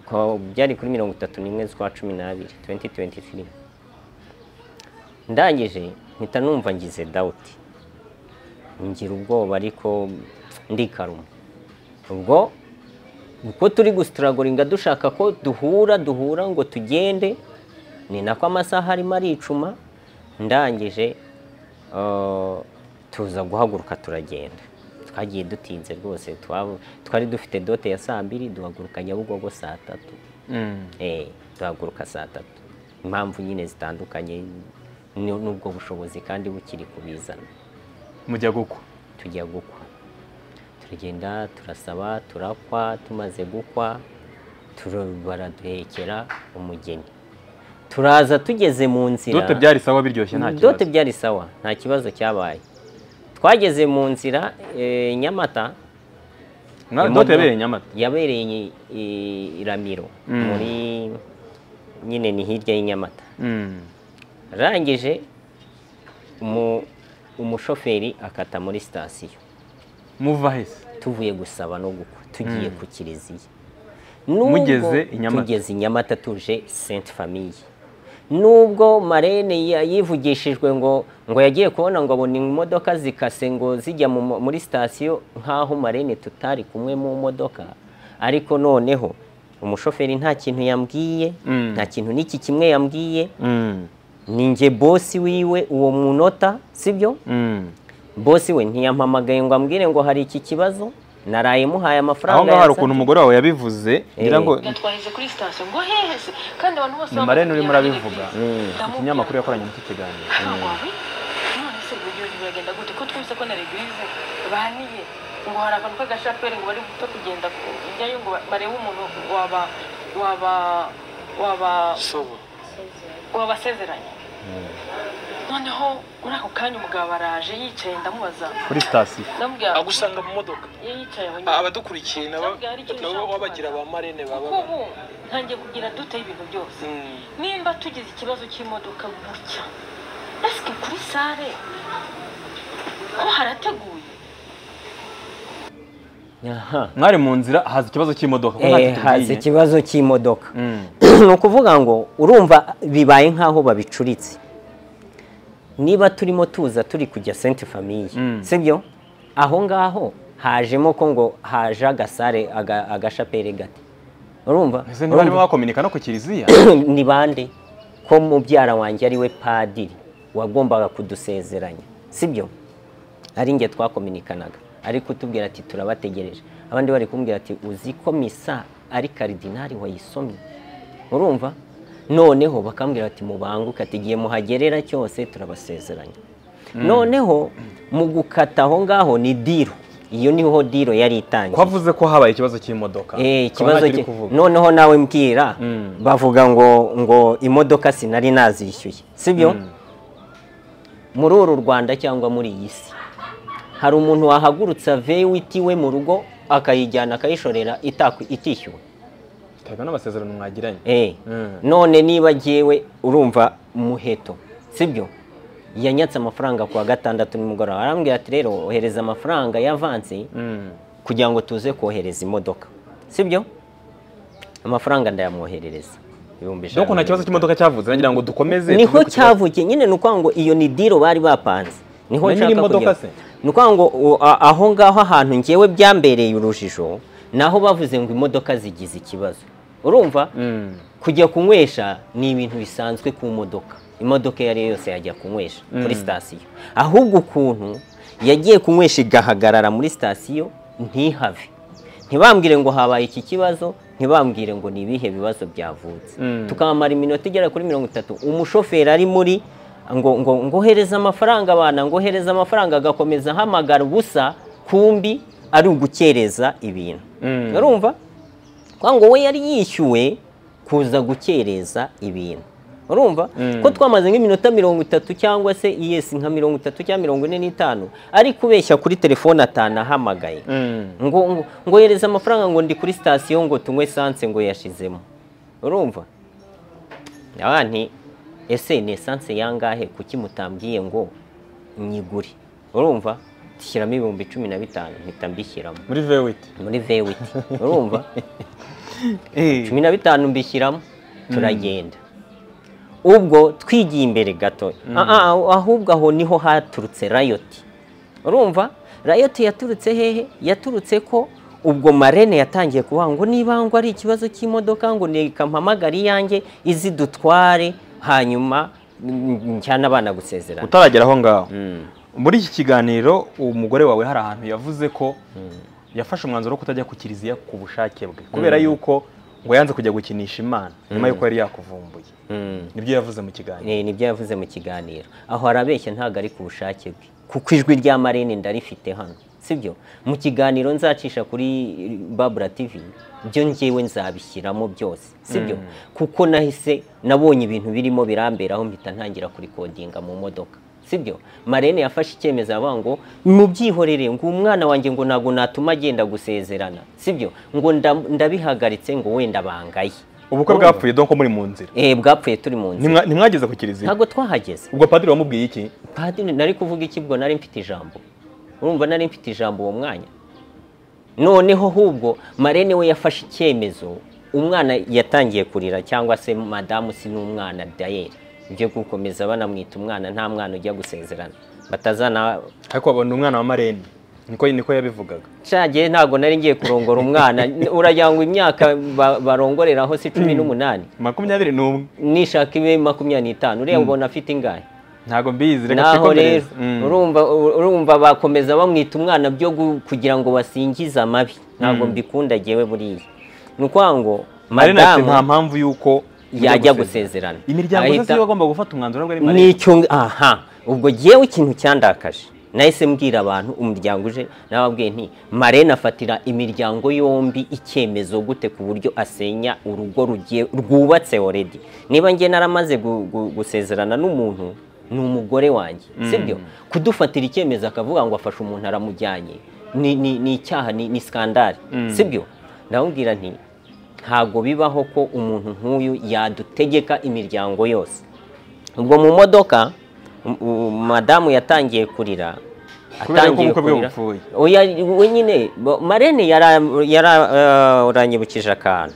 Speaker 1: Kwa- byari kuri mirongo itatu n'imwe z'ukwa cumi n'abiri 2023 ndangije mpita numva ngize dawuti ngira ubwoba ariko ndikaruma ubwo uko turi gusitaragoringa dushaka ko duhura duhura ngo tugende ni nako amasaha arimo aricuma ndangije eh, tuza guhaguruka turagenda twagiye dutinze rwose twaba- twari dufite dote ya saa mbiri duhaguruka nyabugogo saa tatu
Speaker 2: Mm.
Speaker 1: Eh, duhaguruka saa tatu impamvu nyine zitandukanye ni- n'ubwo bushobozi kandi bukiri kubizana
Speaker 2: mujya gukwa
Speaker 1: tujya gukwa turagenda turasaba turakwa tumaze gukwa turu- baraduhekera umugeni turaza tugeze mu nzira
Speaker 2: dodo byari sawa biryoshye nta kibazo
Speaker 1: dote byari sawa nta kibazo cyabaye twageze mu nzira eh, nyamata
Speaker 2: Mwa-
Speaker 1: Imodoka-
Speaker 2: dodo yabereye i nyamata
Speaker 1: yabereye i- i ramiro
Speaker 2: Mm.
Speaker 1: muri nyine ni hirya y'inyamata
Speaker 2: Mm.
Speaker 1: arangije umu- umushoferi akata muri sitasiyo
Speaker 2: muva hese
Speaker 1: tuvuye gusaba no gukwa tugiye ku kiliziya
Speaker 2: Mugeze
Speaker 1: Nubwo
Speaker 2: i Nyamata.
Speaker 1: tugeze i nyamata tuje sainte famille nubwo marene ya- yivugishijwe ngo ngo yagiye kubona ngo abona imodoka zikase ngo zijya mu mo- muri sitasiyo nk'aho marene tutari kumwe mu modoka ariko noneho umushoferi nta kintu yambwiye
Speaker 2: Mm.
Speaker 1: nta kintu n'iki kimwe yambwiye
Speaker 2: Mm.
Speaker 1: ninjye bosi wiwe uwo munota sibyo
Speaker 2: Mm.
Speaker 1: bosi we ntiyampamagaye ngo ambwire ngo hari iki kibazo naraye muhaye amafaranga
Speaker 2: aho ngaho hari
Speaker 1: yansabye.
Speaker 2: ukuntu umugore wawe yabivuze ngira ngo
Speaker 3: yatwaheze kuri sitasiyo ngo hehe se kandi abantu bose
Speaker 2: ni marene urimo urabivuga ikinyamakuru
Speaker 3: ikinyamakuru
Speaker 2: yakoranye n'iki kiganiro
Speaker 3: none se ibyo bintu biragenda gute ko twumvise ko na regize baniye ngo hari akantu k'agashaperi ngo bari guta kugenda ku- ijyayo ngo ba- barebe umuntu waba waba waba wabasezeranye noneho muri ako kanya umugabo araje yicaye ndamubaza
Speaker 2: kuri sitasiyo
Speaker 3: ndamubwira
Speaker 4: agusanga mu modoka
Speaker 3: iyo yicaye aho nyine
Speaker 4: abadukurikiye nabo nabo wabagira ba marene baba
Speaker 3: kuko ubu ntangiye kugira dute y'ibintu byose
Speaker 4: Mm.
Speaker 3: nimba tugize ikibazo cy'imodoka gutya esike kuri sare ko harateguye
Speaker 1: Aha.
Speaker 2: mwari mu nzira haza ikibazo cy'imodoka kuko
Speaker 1: Eh,
Speaker 2: ntacyo
Speaker 1: haza
Speaker 2: tubwiye
Speaker 1: ikibazo cy'imodoka
Speaker 2: Mm.
Speaker 1: ni ukuvuga ngo urumva bibaye nk'aho babicuritse niba turimo tuza turi kujya senti famiye
Speaker 2: Mm.
Speaker 1: sibyo aho ngaho hajemo ko ngo haje agasare aga- agashaperi gato urumva
Speaker 2: ese niba barimo
Speaker 1: Urumva?
Speaker 2: bakominika no ku kiliziya
Speaker 1: ni bande ko mubyara wanjye ari we padiri wagombaga kudusezeranya sibyo ari njye twakominikanaga ari kutubwira ati turabategereje abandi bari kumbwira ati uzi ko misa ari karidinari wayisomye urumva noneho bakambwira ati mubanguke ati igihe muhagerera cyose turabasezeranya noneho mu gukata aho ngaho ni diro iyo niho diro yari
Speaker 2: ko
Speaker 1: itangiye
Speaker 2: avuze ko habaye ikibazo cy'imodoka
Speaker 1: Eh,
Speaker 2: Ukaba
Speaker 1: ikibazo
Speaker 2: ntacyo uri
Speaker 1: cye
Speaker 2: kuvuga.
Speaker 1: noneho nawe mbwira
Speaker 2: Mm.
Speaker 1: bavuga ngo ngo imodoka sinari nazishyuye sibyo
Speaker 2: Mm.
Speaker 1: muri uru Rwanda cyangwa muri iyi si hari umuntu wahagurutsa vewiti we mu rugo akayijyana akayishorera itaku- itishyuwe
Speaker 2: biterwa n'amasezerano mwagiranye
Speaker 1: Eh,
Speaker 2: Mm.
Speaker 1: none niba jyewe urumva muheto sibyo yanyatse amafaranga ku wa gatandatu nimugoroba arambwira ati rero ohereza amafaranga y'avansi
Speaker 2: Mm.
Speaker 1: kugira ngo tuze kohereza imodoka sibyo amafaranga ndayamwoherereza ibihumbi ijana
Speaker 2: doko nta kibazo cy'imodoka cyavuze nagira ngo dukomeze
Speaker 1: niho
Speaker 2: tuve ku kibazo.
Speaker 1: cyavukiye nyine ni ukuvuga ngo iyo ni diro bari bapanze niho
Speaker 2: Na
Speaker 1: nshaka
Speaker 2: nyir'imodoka
Speaker 1: kugera.
Speaker 2: se?
Speaker 1: ni ukuvuga ngo u- a- aho ngaho ahantu ngewe byambereye urujijo naho bavuze ngo imodoka zigize ikibazo urumva
Speaker 2: Mm.
Speaker 1: kujya kunywesha ni ibintu bisanzwe ku modoka imodoka iyo ari yo yose yajya kunywesha muri sitasiyo ahubwo ukuntu yagiye kunywesha igahagarara muri sitasiyo ntihave ntibambwire ngo habaye iki kibazo ntibambwire ngo ni ibihe bibazo byavutse
Speaker 2: Mm.
Speaker 1: tukamara iminota igera kuri mirongo itatu umushoferi ari muri ngo ngo ngohereze amafaranga abana ngohereze amafaranga agakomeza ahamagara ubusa kumbi ari ugukereza ibintu
Speaker 2: Mm.
Speaker 1: urumva kwa ngo we yari yishyuwe kuza gukereza ibintu urumva
Speaker 2: Mm.
Speaker 1: ko twamaze nk'iminota mirongo itatu cyangwa se yesi nka mirongo itatu cyangwa mirongo ine n'itanu ari kubeshya kuri telefone atanu ahamagaye
Speaker 2: Mm.
Speaker 1: ngo ngo ngohereza amafaranga ngo ndi kuri sitasiyo ngo tunywe esanse ngo yashizemo urumva abandi ese ni esanse yangahe kuki mutambwiye ngo nyigure urumva tishyiramo ibihumbi cumi na bitanu mpita mbishyiramo
Speaker 2: muri vewiti
Speaker 1: muri vewiti urumva cumi na bitanu mbishyiramo turagenda ubwo twigiye imbere gato Ah, ah, ahubwo aho niho haturutse rayoti urumva rayoti yaturutse hehe yaturutse ko ubwo marene yatangiye kuvuga ngo niba ngo ari ikibazo cy'imodoka ngo neka mpamagare iyanjye izi dutware hanyuma mm, njyane abana gusezerana
Speaker 2: utaragera aho ngaho
Speaker 1: Mm.
Speaker 2: muri iki kiganiro umugore wawe hari ahantu yavuze ko yafashe umwanzuro wo kutajya ku kiliziya ku bushake bwe kubera yuko ngo yanze kujya gukinisha imana nyuma y'uko yari yakuvumbuye
Speaker 1: Mm.
Speaker 2: nibyo yavuze mu kiganiro
Speaker 1: ni nibyo yavuze mu kiganiro aho arabeshya ntabwo ari ku bushake bwe kuko ijwi rya marene ndarifite hano sibyo mu kiganiro nzacisha kuri babura tv byo njyewe nzabishyiramo byose sibyo kuko nahise nabonye ibintu birimo biramberaho mpita ntangira kurikodinga mu modoka sibyo marene yafashe icyemezo avuga ngo mubyihorere ngo umwana wanjye ngo ntabwo natuma agenda gusezerana sibyo ngo nda- ndabihagaritse ngo wenda bangaye
Speaker 2: ubukwe bwapfuye donko muri mu nzira
Speaker 1: Eh, bwapfuye turi mu nzira
Speaker 2: Ntimwa- ntimwageze ku kiliziya
Speaker 1: ntabwo twahageze
Speaker 2: ubwo padiri wamubwiye iki
Speaker 1: padiri nari kuvuga iki bwo nari mfite ijambo urumva nari mfite ijambo uwo mwanya noneho ahubwo marene we yafashe icyemezo umwana yatangiye kurira cyangwa se madamu si n'umwana dayeri ibyo gukomeza banamwita umwana nta mwana ujya gusezerana batazana
Speaker 2: ariko babona umwana wa marene niko niko yabivugaga
Speaker 1: cagiye ntabwo nari ngiye kurongora umwana uragira ngo imyaka ba- barongoreraho si cumi n'umunani
Speaker 2: makumyabiri n'umwe
Speaker 1: nishaka ibe makumyabiri n'itanu ureba ubona afite ingahe
Speaker 2: ntabwo mbizi reka
Speaker 1: naho rero
Speaker 2: twikomereze Mm.
Speaker 1: urumva urumva bakomeza bamwita umwana byo gu- kugira ngo basingize amabi ntabwo mbikunda jewe buriya ni ukuvuga ngo
Speaker 2: marene ati nta
Speaker 1: madamu
Speaker 2: mpamvu y'uko mujya
Speaker 1: yajya gusezerana
Speaker 2: gusezerana." imiryango yose
Speaker 1: Ahita-
Speaker 2: niba agomba gufata umwanzuro ntabwo ari marene
Speaker 1: nicyo aha ubwo jewe ikintu cyandakaje nahise mbwira abantu umuryango uje nababwiye nti marene afatira imiryango yombi icyemezo gute ku buryo asenya urugo rugiye rwubatse oredi niba njye naramaze gu- gu- gusezerana n'umuntu ni umugore wanjye sibyo kudufatira icyemezo akavuga ngo afashe umuntu aramujyanye ni ni- ni icyaha ni ni skandari sibyo ndamubwira nti ntabwo bibaho ko umuntu nk'uyu yadutegeka imiryango yose ubwo mu modoka um- um- madamu yatangiye kurira
Speaker 2: Kubera ko ubukwe bwe bupfuye.
Speaker 1: oya wenyine bo- marene yara- yararanyibukije akantu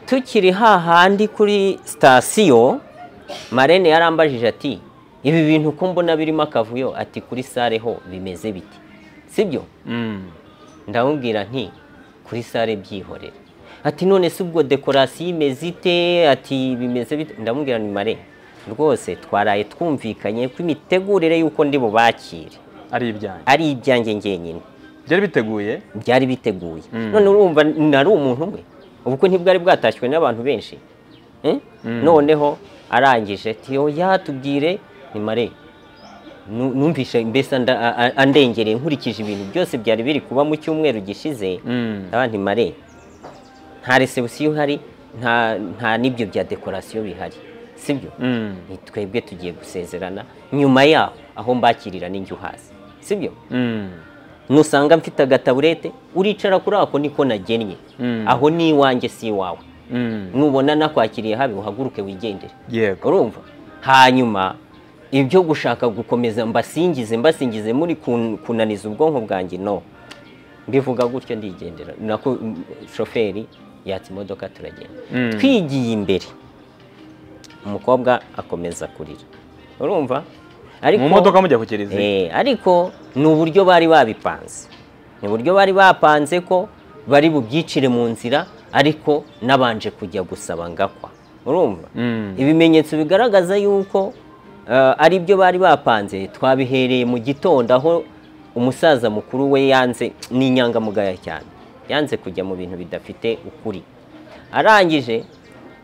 Speaker 1: tukiri hahandi kuri sitasiyo marene yarambajije ati ibi bintu uko mbona birimo akavuyo ati kuri sare ho bimeze biti sibyo
Speaker 2: Mm.
Speaker 1: ndamubwira nti kuri sare byihorera ati none se ubwo dekorasiyo imeze ite ati bimeze bite ndamubwira ni mare rwose twaraye twumvikanye ko imitegurire y'uko ndi bubakire
Speaker 2: ari ibyanjye
Speaker 1: ari ibyanjye ngenyine
Speaker 2: byari biteguye
Speaker 1: byari biteguye none urumva nari umuntu umwe ubukwe ntibwari bwatashywe n'abantu benshi Eh? noneho arangije ati oya tubwire ni mare nu- numvise mbese anda- a- a- andengereye nkurikije ibintu byose byari biri kuba mu cyumweru gishize
Speaker 2: Mm.
Speaker 1: ndaba nti mare nta resebusiyo ihari nta nta n'ibyo bya dekorasiyo bihari sibyo
Speaker 2: Mm.
Speaker 1: ni twebwe tugiye gusezerana nyuma yaho aho mbakirira n'injye uhazi sibyo
Speaker 2: Mm.
Speaker 1: nusanga mfite agataburete uricara kuri ako niko nagennye
Speaker 2: Mm.
Speaker 1: aho ni iwanjye si iwawe
Speaker 2: Mm.
Speaker 1: nubona nakwakiriye habi uhaguruke wigendere
Speaker 2: yego
Speaker 1: urumva hanyuma ibyo gushaka gukomeza mbasingize mbasingize muri kun- kunaniza ubwonko bwanjye no mbivuga gutyo ndigendera nako mm, shoferi yatsa imodoka turagenda
Speaker 2: Mm.
Speaker 1: twigiye imbere umukobwa akomeza kurira urumva ariko
Speaker 2: mu modoka mujya ku kiliziya
Speaker 1: Eh, ariko ni uburyo bari babipanze ni uburyo bari bapanze ko bari bubyicire mu nzira ariko nabanje kujya gusaba ngakwa urumva
Speaker 2: Mm.
Speaker 1: ibimenyetso bigaragaza yuko eh, ari byo bari bapanze twabihereye mu gitondo aho umusaza mukuru we yanze ni inyangamugayo cyane yanze kujya mu bintu bidafite ukuri arangije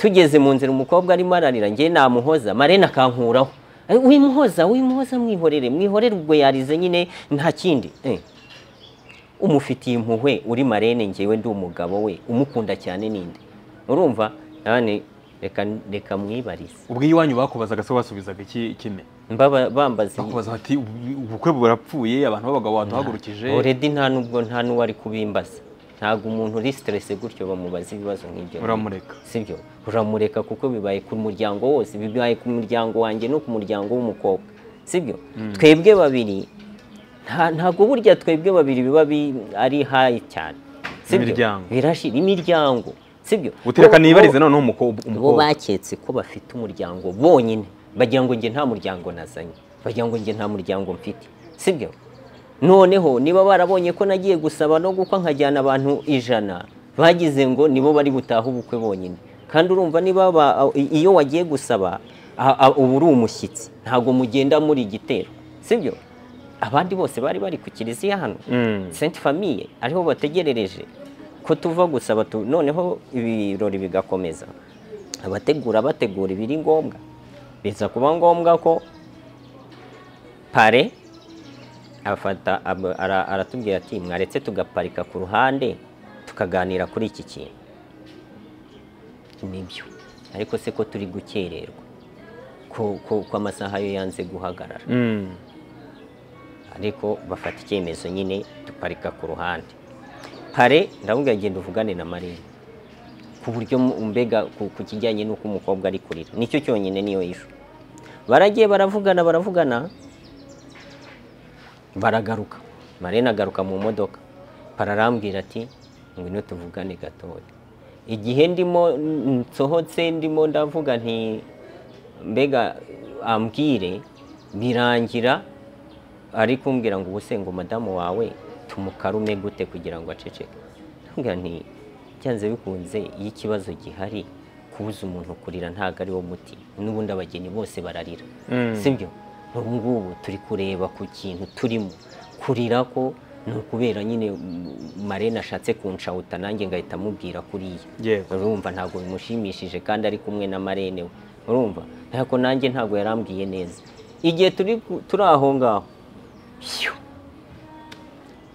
Speaker 1: tugeze mu nzira umukobwa arimo ararira njye namuhoza marene akankuraho Eh, wimuhoza wimuhoza mwihorere mwihorere ubwo yarize nyine nta kindi eh. umufitiye impuhwe uri marene ngewe ndi umugabo we umukunda cyane ninde urumva nani reka reka mwibarize
Speaker 2: ubwo iwanyu bakubazaga se wasubizaga iki kime
Speaker 1: mbaba bambaza
Speaker 2: bakubaza bati "Ubu- ubukwe burapfuye abantu b'abagabo batuhagurukije
Speaker 1: already nta nubwo nta n'uwari kubimbaza ntabwo umuntu uri stress gutyo bamubaza ibibazo nk'ibyo
Speaker 2: uramureka
Speaker 1: sibyo uramureka kuko bibaye ku muryango wose bibaye ku muryango wanjye no ku muryango w'umukobwa sibyo twebwe babiri nta- ntabwo burya twebwe babiri biba bi- ari hayi cyane sibyo
Speaker 2: Imiryango.
Speaker 1: birashira imiryango sibyo
Speaker 2: utireka
Speaker 1: Bo-
Speaker 2: nibarize
Speaker 1: bo-
Speaker 2: noneho umukobwa
Speaker 1: bo
Speaker 2: umukobwa
Speaker 1: baketse ko bafite umuryango bonyine bagira ngo njye nta muryango nazanye bagira ngo njye nta muryango mfite sibyo noneho niba barabonye ko nagiye gusaba no gukwa nkajyana abantu ijana bagize ngo nibo bari butahe ubukwe bonyine kandi urumva niba ba- i- iyo wagiye gusaba a- a- uba uri umushyitsi ntabwo mugenda muri igitero sibyo abandi bose bari bari ku kiliziya hano
Speaker 2: Mm.
Speaker 1: Sainte Famille ariho bategerereje ko tuva gusaba tu noneho ibirori bigakomeza abategura bategura ibiri ngombwa biza kuba ngombwa ko pare afata ab- ara- aratubwira ati mwaretse tugaparika ku ruhande tukaganira kuri iki kintu nibyo ariko se ko turi gukererwa ko ko- ko amasaha yo yanze guhagarara
Speaker 2: Mm.
Speaker 1: ariko bafata icyemezo nyine duparika ku ruhande pare ndamubwira genda uvugane na marine ku buryo mu- mbega ku, ku kijyanye n'uko umukobwa ari kurira nicyo cyonyine niyo ishu baragiye baravugana baravugana baragaruka marine agaruka mu modoka pare arambwira ati ngwino tuvugane gatoya igihe ndimo n- nsohotse ndimo ndavuga nti mbega ambwire birangira ari kumbwira ngo ubuse ngo madamu wawe tumukarume gute kugira ngo aceceke ndamubwira nti byanze bikunze iyo ikibazo gihari kubuza umuntu kurira ntabwo ari wo muti n'ubundi abageni bose bararira sibyo ubu ngubu turi kureba ku kintu turimo kurira ko ni ukubera nyine mm, marene ashatse kunshawuta nanjye ngahita amubwira kuriya
Speaker 2: Yewe.
Speaker 1: urumva ntabwo bimushimishije kandi ari kumwe na marene we urumva ariko nanjye ntabwo yarambwiye neza igihe turi ku- turi aho ngaho phew,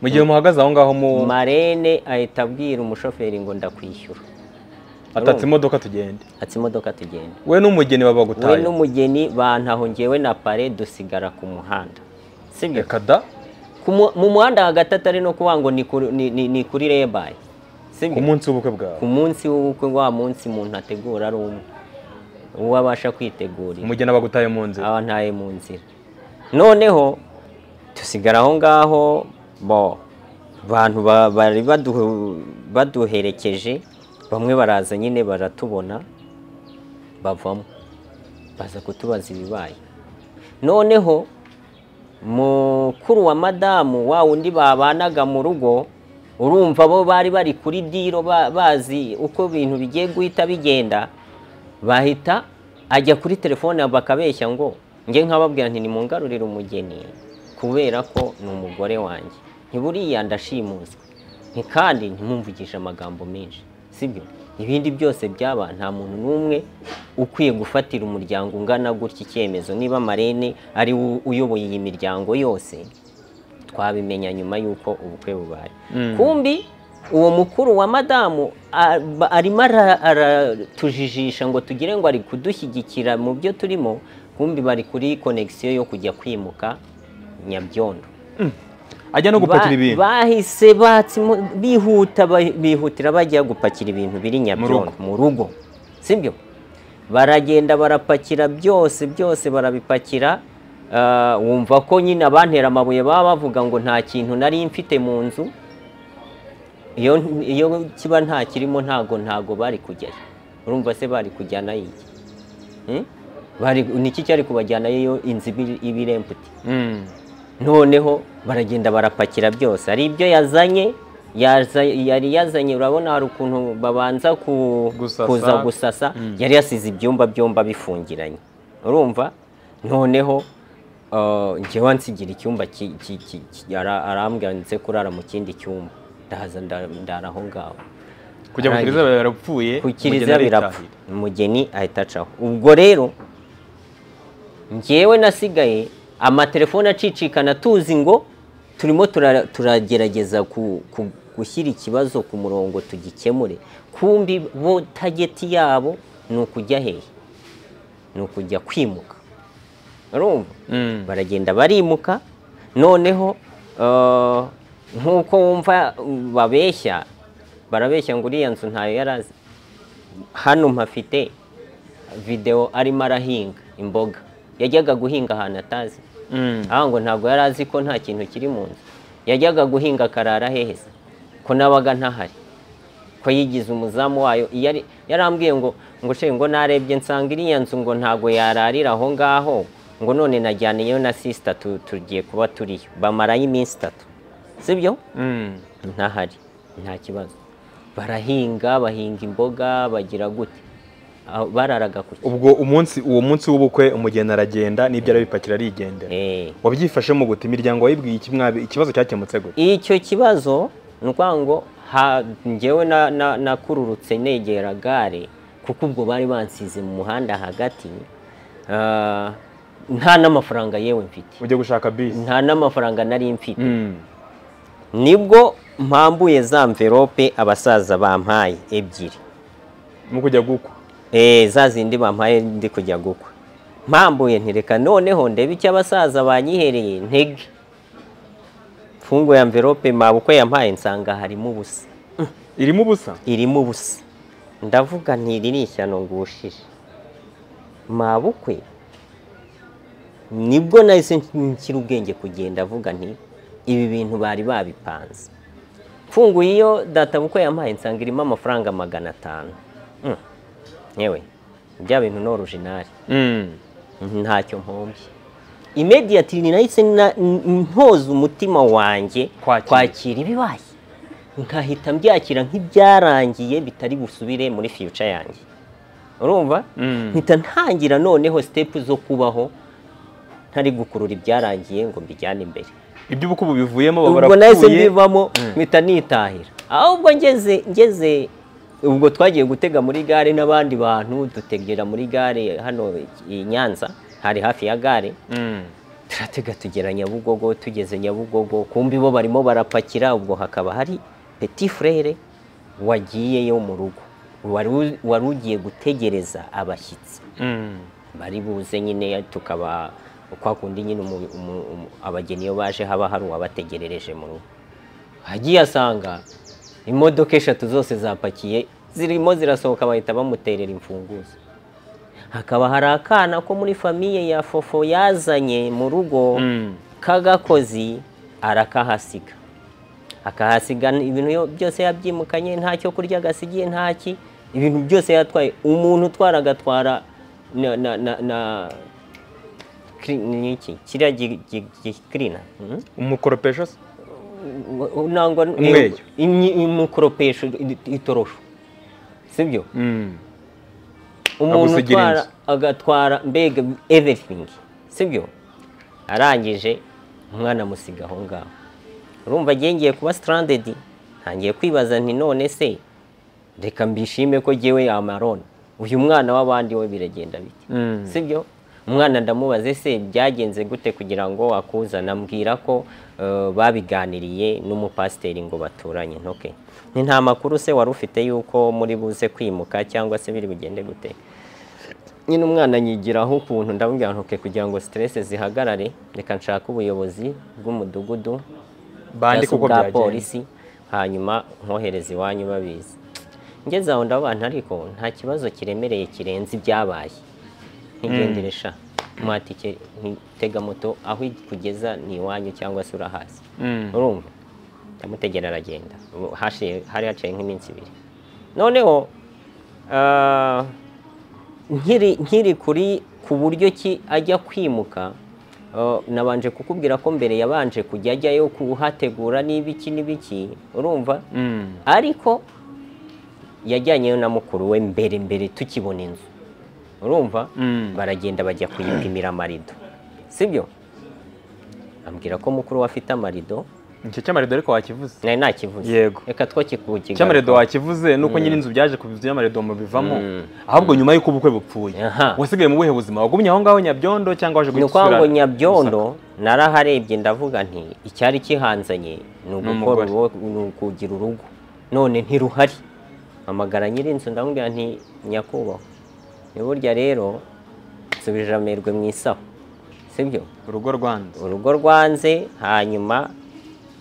Speaker 2: mu gihe muhagaze aho ngaho mu
Speaker 1: marene ahita abwira umushoferi ngo ndakwishyura
Speaker 2: atatse imodoka tugende
Speaker 1: ati imodoka tugenda
Speaker 2: we n'umugeni baba
Speaker 1: we
Speaker 2: bagutaye
Speaker 1: n'umugeni bantaho njyewe na pare dusigara ku muhanda sibyo
Speaker 2: reka da
Speaker 1: Ku mu- mu muhanda hagati atari no kuvuga ngo ni kuri- ni- ni- ni kuri rebaye
Speaker 2: ku
Speaker 1: sibyo
Speaker 2: munsi w'ubukwe bwawe
Speaker 1: ku munsi w'ubukwe wa munsi umuntu ategura ari umwe uwo abasha kwitegurira
Speaker 2: umugeni aba agutaye mu nzira
Speaker 1: aba ntaye mu nzira noneho tusigara aho ngaho bo abantu ba- bari badu- baduherekeje bamwe baraza nyine baratubona bavamo baza kutubaza ibibaye noneho mukuru wa madamu wa wundi babanaga mu rugo urumva bo bari bari kuri diro ba- bazi uko ibintu bigiye guhita bigenda bahita ajya kuri telefone bakabeshya ngo njye nkababwira nti nimungarurire umugeni kubera ko ni umugore wanjye ntiburiya ndashimuswe nti kandi ntimumvugishe amagambo menshi sibyo ibindi byose byaba nta muntu n'umwe ukwiye gufatira umuryango ungana gutya icyemezo niba marene ari we uyoboye iyi miryango yose twabimenya nyuma y'uko ubukwe bubaye kumbi uwo mukuru wa madamu a- ba- arimo ara- aratujijisha ngo tugire ngo ari kudushyigikira mu byo turimo kumbi bari kuri konegisiyo yo kujya kwimuka nyabyondo
Speaker 2: ajya no gupakira
Speaker 1: Ba-
Speaker 2: ibintu
Speaker 1: bahise batse imo- bihuta ba- bihutira bajya gupakira ibintu biri nyabyondo mu rugo sibyo baragenda barapakira byose byose barabipakira ah, wumva ko nyine abantera amabuye baba bavuga ngo nta kintu nari mfite mu nzu iyo iyo kiba nta kirimo ntago ntago bari kujyayo urumva se bari kujyanayo iki Hmm? Bari- niki cyari kubajyanayo iyo inzu iba- iba iremputi
Speaker 2: Mm.
Speaker 1: noneho baragenda barapakira byose hari ibyo yazanye yaza- yari yazanye urabona hari ukuntu babanza ku-
Speaker 2: Gusasa.
Speaker 1: kuza gusasa yari yasize ibyumba byomba bifungiranye urumva noneho uh, njyewe nsigira icyumba ki- ki- ki- ki- ara- arambwira ndetse kurara mu kindi cyumba ndahaza nda- ndara aho ngaho
Speaker 2: kujya ku kiliziya biba birapfuye
Speaker 1: ku
Speaker 2: umugeni
Speaker 1: kiliziya birapfa
Speaker 2: aritahira.
Speaker 1: umugeni ahita acaho ubwo rero njyewe nasigaye amatelefone acicikana tuzi ngo turimo tura- turagerageza ku- ku- gushyira ikibazo ku murongo tugikemure kumbi bo tageti yabo ni ukujya hehe ni ukujya kwimuka urumva
Speaker 2: Mm.
Speaker 1: baragenda barimuka noneho eh, nk'uko wumva babeshya barabeshya ngo uriya nzu ntayo yarazi hano mpafite videwo arimo arahinga imboga yajyaga guhinga ahantu atazi
Speaker 2: Mm.
Speaker 1: aha ngo ntabwo yari azi ko nta kintu kiri mu nzu yajyaga guhinga akarara heheza ko nabaga ntahari ko yigize umuzamu wayo iyo ari- yarambwiye ngo ngo she ngo narebye nsanga iriya nzu ngo ntabwo yararira aho ngaho ngo none najyaniyeyo na sisita tu- tugiye kuba turiyo bamarayo iminsi itatu sibyo
Speaker 2: Mm.
Speaker 1: ntahari nta kibazo barahinga bahinga imboga bagira gute Aho- bararaga ku
Speaker 2: ubwo umunsi uwo munsi w'ubukwe umugeni aragenda n'ibyo arabipakira arigendera
Speaker 1: Eh.
Speaker 2: wabyifashemo gute imiryango wayibwiye iki mwabi ikibazo cyakemutse gute
Speaker 1: icyo kibazo ni ukuvuga ngo ha- njyewe na- na- nakururutse negera gare kuko ubwo bari bansize mu muhanda hagati ah, nta n'amafaranga yewe mfite
Speaker 2: ujya gushaka bisi
Speaker 1: nta n'amafaranga nari mfite
Speaker 2: Mm.
Speaker 1: nibwo mpambuye za mverope abasaza bampaye ebyiri
Speaker 2: mu kujya gukwa
Speaker 1: Eh, za zindi bampaye ndi kujya gukwa mpambuye ntireka noneho ndebe icyo abasaza banyihereye ntege mfunguye amverope mabukwe yampaye nsanga harimo ubusa
Speaker 2: irimo ubusa
Speaker 1: irimo ubusa ndavuga ntiri ni ishyano ngushije mabukwe nibwo nahise nkira ubwenge kugenda avuga nti ibi bintu bari babipanze mfunguye iyo databukwe yampaye nsanga irimo amafaranga magana atanu Mm. yewe bya bintu ni orujinari
Speaker 2: Mm.
Speaker 1: ntacyo mpombye imediyati nahise na- n- ntoza umutima wanjye
Speaker 2: Kwakira.
Speaker 1: kwakira ibibaye nkahita mbyakira nk'ibyarangiye bitari busubire muri fiyuca yanjye urumva
Speaker 2: Mm.
Speaker 1: mpita ntangira noneho sitepu zo kubaho ntari gukurura ibyarangiye ngo mbijyane imbere
Speaker 2: iby'ubukwe ubu bivuyemo baba
Speaker 1: ubwo nahise
Speaker 2: barakuye
Speaker 1: mbivamo
Speaker 2: Mm.
Speaker 1: mpita nitahira ahubwo ngeze ngeze ubwo twagiye gutega muri gare n'abandi bantu dutegera muri gare hano i Nyanza hari hafi ya gare
Speaker 2: Mm.
Speaker 1: turatega tugera Nyabugogo tugeze Nyabugogo kumbi bo barimo barapakira ubwo hakaba hari petit frere wagiyeyo mu rugo wari u- wari ugiye gutegereza abashyitsi
Speaker 2: Mm.
Speaker 1: bari buze nyine tukaba kwa kundi nyine umu- umu- umu- abageni iyo baje haba hari uwabategerereje mu rugo agiye asanga imodoka eshatu zose zapakiye zirimo zirasohoka bahita bamuterera imfunguzo hakaba hari akana ko muri famiye ya fofo yazanye mu rugo
Speaker 2: Mm.
Speaker 1: k'agakozi arakahasiga akahasiga ibintu yo- byose yabyimukanye nta cyo kurya agasigiye ntaki ibintu byose yatwaye umuntu utwara agatwara na na na na kiri- ni iki kiriya gi- gi- gi- kirina mhm.
Speaker 2: umukoropesho se
Speaker 1: U- u- nangwa n-
Speaker 2: Umweyo.
Speaker 1: imyi- imukoropesho i- itorosho sibyo
Speaker 2: Mm.
Speaker 1: umuntu
Speaker 2: Agusigira
Speaker 1: utwara
Speaker 2: inzu.
Speaker 1: agatwara mbega everything sibyo arangije umwana amusiga aho ngaho urumva agiye ngiye kuba stranded ntangiye kwibaza nti none se reka mbishime ko jyewe amarone uyu mwana w'abandi we biragenda bite
Speaker 2: Mm.
Speaker 1: sibyo umwana ndamubaze se byagenze gute kugira ngo akuzane ambwira ko eh, babiganiriye n'umupasiteri ngo baturanye ntoke ni nta makuru se wari ufite y'uko muri buze kwimuka cyangwa se biri bugende gute nyine umwana yigiraho ukuntu ndamubwira ntuke kugira ngo siteresi zihagarare reka nshake ubuyobozi bw'umudugudu cyangwa
Speaker 2: bandike
Speaker 1: se
Speaker 2: uko
Speaker 1: ubwa
Speaker 2: byagenze
Speaker 1: polisi hanyuma nkohereza iwanyu babizi ngeze aho ndabona ariko nta kibazo kiremereye kirenze ibyabaye ntigendere sha mwatike ntitega moto aho ikugeza ni iwanyu cyangwa se urahazi
Speaker 2: Mm.
Speaker 1: urumva ndamutegera aragenda Ubu hashize- hari haciye nk'iminsi ibiri noneho ah, nkiri nkiri kuri ku buryo ki ajya kwimuka ah, nabanje kukubwira ko mbere yabanje kujya ajyayo kuhategura n'ibiki n'ibiki urumva
Speaker 2: Mm.
Speaker 1: ariko yajyanyeyo na mukuru we mbere mbere tukibona inzu urumva
Speaker 2: Mm.
Speaker 1: baragenda bajya kuyipimira amarido sibyo ambwira ko mukuru we afite amarido
Speaker 2: icyo cyamaredo ariko wakivuze
Speaker 1: nari nakivuze
Speaker 2: Yego.
Speaker 1: reka two kikukiga
Speaker 2: icyamaredo wakivuze nuko nyine inzu byaje ku byamaredo mubivamo ahubwo nyuma y'uko ubukwe bupfuye
Speaker 1: Aha.
Speaker 2: wasigaye mu buhe buzima wagumye aho ngaho Nyabyondo cyangwa waje
Speaker 1: ni
Speaker 2: guhita
Speaker 1: ukuvuga ngo
Speaker 2: usubira
Speaker 1: nyabyondo naraharebye ndavuga nti icyari kihanzanye ni ugukora
Speaker 2: umugore.
Speaker 1: uwo- ni ukugira urugo none ntiruhari amagara nyir'inzu ndamubwira nti nyakubahwa ni burya rero nsubije amerwe mu isaho sibyo
Speaker 2: urugo rwanze
Speaker 1: urugo rwanze hanyuma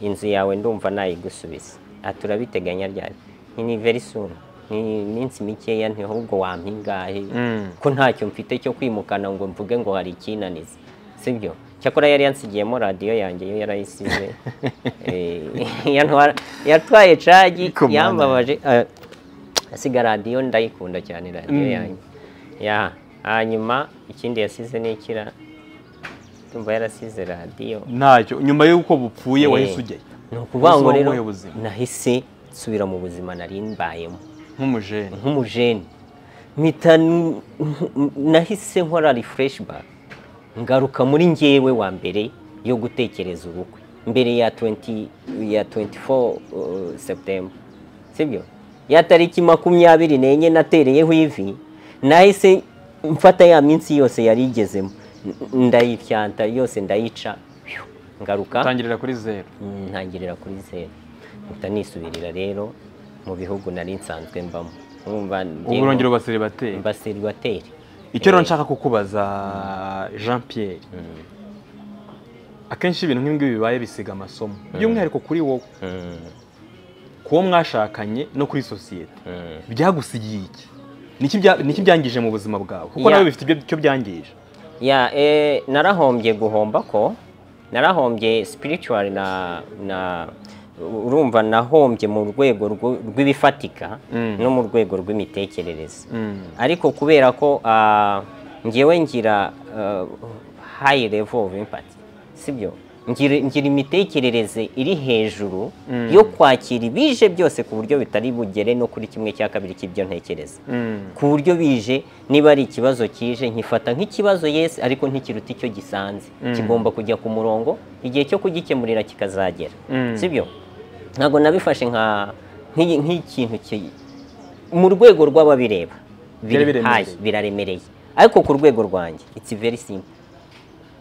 Speaker 1: inzu yawe ndumva nayigusubiza Ati "Urabiteganya ryari Nti, ni very soon ni iminsi mikeya nti ahubwo wampa ingahe
Speaker 2: Mm.
Speaker 1: ko ntacyo mfite cyo kwimukana ngo mvuge ngo hari ikinaniza sibyo cyakora yari yansigiyemo radiyo yanjye yo yarayisize Eh, yantwara- yatwaye cagi
Speaker 2: Ikomanda.
Speaker 1: yambabaje eh, asiga radiyo ndayikunda cyane radiyo yanjye ya hanyuma ikindi yasize ni ikira ndumva yarasize radiyo
Speaker 2: ntacyo nyuma y'uko bupfuye
Speaker 1: Eh,
Speaker 2: wahise ujyayo
Speaker 1: ni ukuvuga ngo
Speaker 2: Ubuzima
Speaker 1: rero
Speaker 2: bw'ubuhe buzima?
Speaker 1: nahise nsubira mu buzima nari mbayemo
Speaker 2: nk'umujene
Speaker 1: nk'umujeni mpita n- nahise nkora refureshibari ngaruka muri ngewe wa mbere yo gutekereza ubukwe mbere ya 20 ya 24 uh, septemba sibyo ya tariki makumyabiri n'enye natereyeho ivi nahise mfata ya minsi yose yarigezemo N- ndayifyanta yose ndayica phew, ngaruka
Speaker 2: utangirira kuri zeru
Speaker 1: ntangirira kuri zeru mpita nisubirira rero mu bihugu nari nsanzwe mbamo Urumva njyewe
Speaker 2: ubu urongera ubasiribateri
Speaker 1: mba seribateri
Speaker 2: icyo rero nshaka kukubaza jean pierre akenshi ibintu nk'ibi ngibi bibaye bisiga amasomo by'umwihariko kuri wowe ku wo mwashakanye no kuri sosiyete byagusigiye iki Niki bya- niki byangije mu buzima bwawe kuko
Speaker 1: Ya.
Speaker 2: nawe bifite ibyo- icyo byangije
Speaker 1: ya eh, narahombye guhomba ko narahombye spiritual na na urumva nahombye mu rwego rw- rw'ibifatika
Speaker 2: Mm.
Speaker 1: no mu rwego rw'imitekerereze ariko kubera ko ah, ngewe ngira ah, high level of impact sibyo ngira ngira imitekerereze iri hejuru
Speaker 2: Mm.
Speaker 1: yo kwakira ibije byose ku buryo bitari bugere no kuri kimwe cya kabiri cy'ibyo ntekereza ku buryo bije niba ari ikibazo kije nkifata nk'ikibazo yesi ariko ntikiruta icyo gisanze
Speaker 2: Mm.
Speaker 1: kigomba kujya ku murongo igihe cyo kugikemurira kikazagera
Speaker 2: Mm.
Speaker 1: sibyo ntabwo nabifashe nka nk'i- nk'ikintu ki- mu rwego rw'ababireba biri
Speaker 2: Byari biremereye.
Speaker 1: hasi biraremereye ariko ku rwego rwanjye it's very simple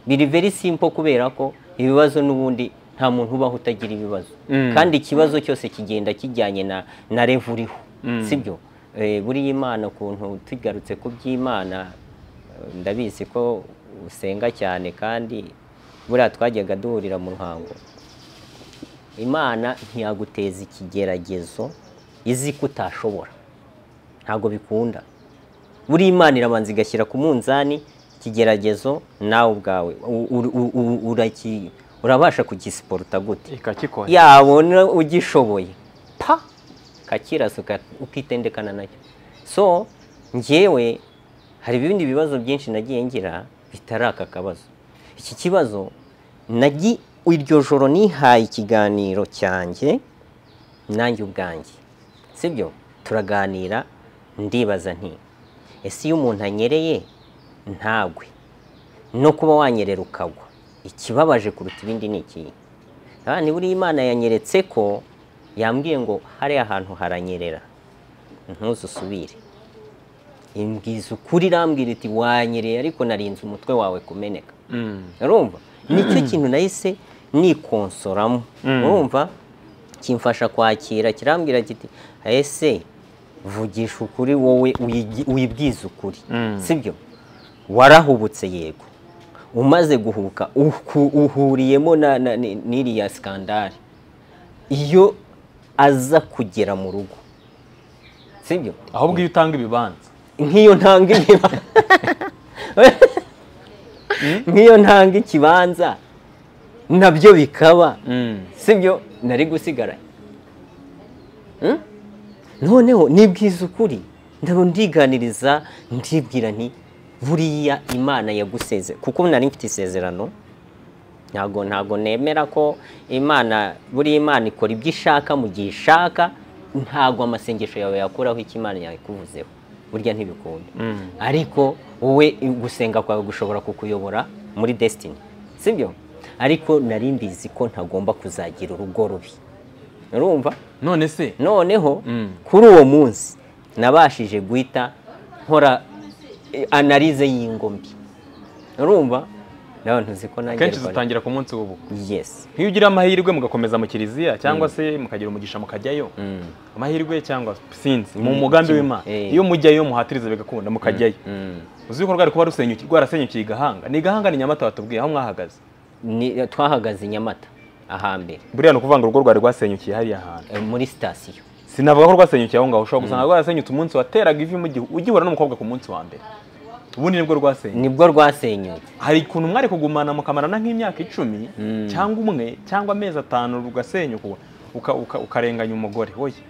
Speaker 1: biri very simple kubera ko ibibazo n'ubundi nta muntu ubaho utagira ibibazo
Speaker 2: Mm.
Speaker 1: kandi ikibazo cyose kigenda kijyanye na na level uriho
Speaker 2: Mm.
Speaker 1: sibyo Eh, buriya imana ukuntu tugarutse ku by'imana eh, ndabizi ko usenga cyane kandi buriya twajyaga duhurira mu ruhango imana ntiyaguteza ikigeragezo izi ko utashobora ntabwo bikunda buri imana irabanza igashyira ku munzani ikigeragezo nawe ubwawe u- u- u- u- uraki- urabasha kugisiporuta gute
Speaker 2: ikakikora
Speaker 1: yabona ugishoboye pa kakirasuka ukitendekana nacyo so njyewe hari ibindi bibazo byinshi nagiye ngira bitari aka kabazo iki kibazo nagi iryo joro nihaye ikiganiro cyanjye nanjye ubwanjye sibyo turaganira ndibaza nti ese iyo umuntu anyereye ntagwe no kuba wanyerera ukagwa ikibabaje kuruta ibindi ni ikihe ni buriya imana yanyeretse ko yambwiye ngo hariya hantu haranyerera ntuzusubire imbwiza ukuri irambwira iti wanyereye ariko narinze umutwe wawe kumeneka
Speaker 2: Mm.
Speaker 1: urumva nicyo kintu nahise nikonsoramo
Speaker 2: Mm.
Speaker 1: urumva kimfasha kwakira kirambwira kiti ese vugisha ukuri wowe uyigi- wibwize ukuri
Speaker 2: Mm.
Speaker 1: sibyo warahubutse yego umaze guhuka uhu- uhuriyemo na- na- ni- n'iriya sikandari iyo aza kugera mu rugo sibyo
Speaker 2: ahubwo iyo utanga ibibanza
Speaker 1: nk'iyo ntanga ikibanza nk'iyo ntanga ikibanza nabyo bikaba sibyo nari gusigaranye Hmm? noneho nibwiza ukuri ndaba ndiganiriza ndibwira nti buriya imana yaguseze kuko nari mfite isezerano ntabwo ntabwo nemera ko imana buriya imana ikora ibyo ishaka mu gihe ishaka ntabwo amasengesho yawe yakuraho icyo imana yakuvuzeho burya ntibikunda ariko wowe gusenga kwawe gushobora kukuyobora muri desitini sibyo ariko nari mbizi ko ntagomba kuzagira urugo rubi urumva
Speaker 2: none se
Speaker 1: noneho
Speaker 2: Mm.
Speaker 1: kuri uwo munsi nabashije guhita nkora eh, analize y'ingombi urumva nawe ntuzi ko nanjye
Speaker 2: kenshi
Speaker 1: rwari-
Speaker 2: zitangira ku munsi w'ubu
Speaker 1: yes
Speaker 2: nk'iyo ugira amahirwe mugakomeza mu kiliziya cyangwa se mukagira umugisha mukajyayo
Speaker 1: Mm.
Speaker 2: amahirwe cyangwa sinzi mu mugambi w'imana
Speaker 1: Eh.
Speaker 2: iyo mujyayo muhatiriza bigakunda mukajyayo uzi yuko rwari kuba rusenyuki- rwarasenyukiye i gahanga ni gahanga ni nyamata batubwiye aho mwahagaze
Speaker 1: Ni- twahagaze i nyamata ahambere
Speaker 2: buriya ni ukuvuga ngo urugo rwari rwasenyukiye hariya hantu
Speaker 1: eh, muri sitasiyo
Speaker 2: sinavuga ko rwasenyukiye aho ngaho ushobora gusanga rwarasenyutse umunsi wateraga ivi mu gihu- ugihura n'umukobwa ku munsi wa mbere ubundi nibwo rwasenyutse
Speaker 1: nibwo rwasenyutse
Speaker 2: hari ukuntu mwari kugumana mukamarana nk'imyaka icumi
Speaker 1: Mm.
Speaker 2: cyangwa umwe cyangwa amezi atanu rugasenyuka uka- uka- ukarenganya umugore woye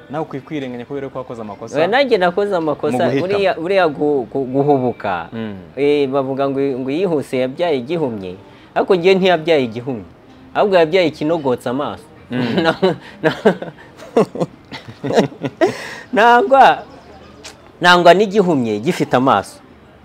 Speaker 2: nawe ukwiye kwirenganya kubera ko wakoze amakosa
Speaker 1: Eh, nanjye nakoze amakosa
Speaker 2: Mu guhitamo.
Speaker 1: buriya- buriya gu- gu- guhubuka
Speaker 2: Mm.
Speaker 1: Eh, bavuga ngo ngo yihuse yabyaye igihumye ariko ngewe ntiyabyaye igihumye ahubwo yabyaye ikinogotse amaso Na- na- nangwa nangwa n'igihumye gifite amaso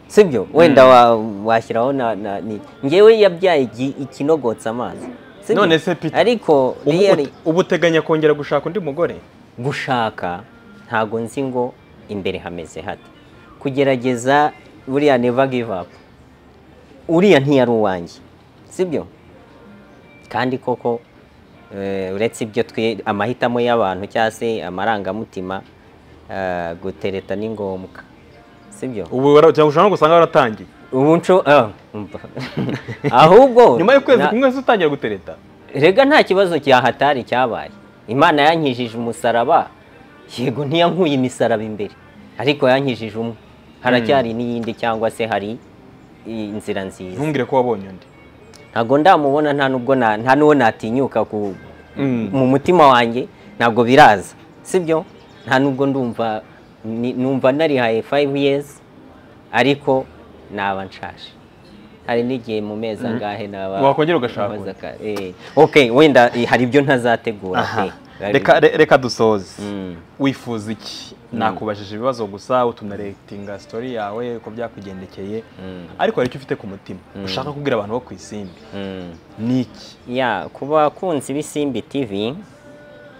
Speaker 1: sibyo wenda wa- washyiraho na, na ni ngewe yabyaye igi- ikinogotse amaso sibyo?
Speaker 2: None se Peter,
Speaker 1: ariko
Speaker 2: Ubu
Speaker 1: really-
Speaker 2: ute- ubu uteganya kongera gushaka undi mugore
Speaker 1: gushaka ntago nzi ngo imbere hameze hate kugerageza buriya never give up uriya ntiyari uwanjye sibyo kandi koko eh, uretse ibyo twe amahitamo y'abantu cyangwa se amarangamutima eh, gutereta ni ngombwa sibyo
Speaker 2: ubu wara- cyangwa ushobora no gusanga waratangiye
Speaker 1: ubu nco ah, umva. ahubwo
Speaker 2: nyuma y'ukwezi
Speaker 1: na-
Speaker 2: kumwe se utangira gutereta
Speaker 1: rega nta kibazo cyahatari cyabaye imana yankijije umusaraba yego ntiyankuye imisaraba imbere ariko yankijije umwe haracyari n'iyindi cyangwa se hari i- inzira nziza
Speaker 2: ntumbwire ko wabonye undi
Speaker 1: ntabwo ndamubona nta nubwo na- nta n'uwo natinyuka ku
Speaker 2: Mm.
Speaker 1: mu mutima wanjye ntabwo biraza sibyo nta nubwo ndumva ni- numva narihaye five years ariko naba nshaje hari n'igihe mu mezi angahe naba
Speaker 2: Wakongera ugashaka
Speaker 1: maze aka- eh. ok wenda eh, hari ibyo ntazategura
Speaker 2: Aha.
Speaker 1: pe.
Speaker 2: reka re- reka dusoze
Speaker 1: Mm.
Speaker 2: wifuza iki nakubajije ibibazo gusa utunaretinga story yawe uko byakugendekeye ariko hari icyo ufite ku mutima ushaka kubwira abantu bo ku isimbi
Speaker 1: Mm.
Speaker 2: ni iki
Speaker 1: ya ku bakunzi b'isimbi tv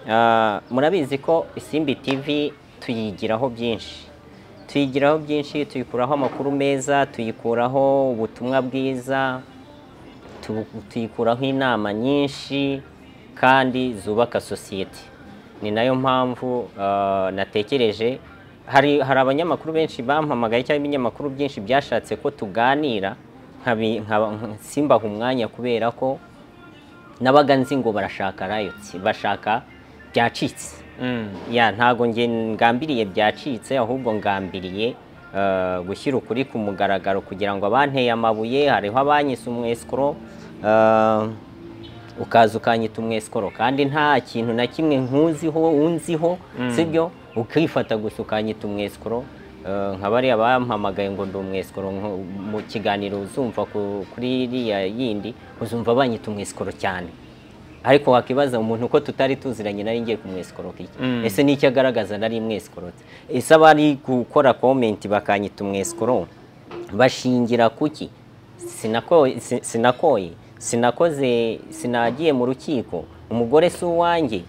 Speaker 1: ah, murabizi ko isimbi tv tuyigiraho byinshi tuyigiraho byinshi tuyikuraho amakuru meza tuyikuraho ubutumwa bwiza tu- tuyikuraho inama nyinshi kandi zubaka sosiyete ni nayo mpamvu ah, natekereje hari hari abanyamakuru benshi bampamagaye cyangwa ibinyamakuru byinshi byashatse ko tuganira nkabi- nkaba- simbaha umwanya kubera ko nabaga nzi ngo barashaka rayotsi bashaka byacitse ya ntago nge ngambiriye byacitse ahubwo ngambiriye eh, gushyira ukuri ku mugaragaro kugira ngo abanteye amabuye hariho abanyise umwesikoro eh, ukaza ukanyita umwesikoro kandi nta kintu na kimwe nkuziho unziho sibyo ukifata gusa ukanyita umwesikoro Eh, nka bariya bampamagaye ngo ndi umwesikoro nko- mu kiganiro uzumva ku- kuri iriya yindi uzumva banyita umwesikoro cyane ariko wakibaza umuntu uko tutari tuziranye nari ngiye kumwesikoroka iki
Speaker 2: Mm.
Speaker 1: ese n'icyo agaragaza nari mwesikorotse ese abari gukora komenti bakanyita umwesikoro bashingira kuki Sinako- si- sinakoye sinakoze sinagiye mu rukiko umugore si uwanjye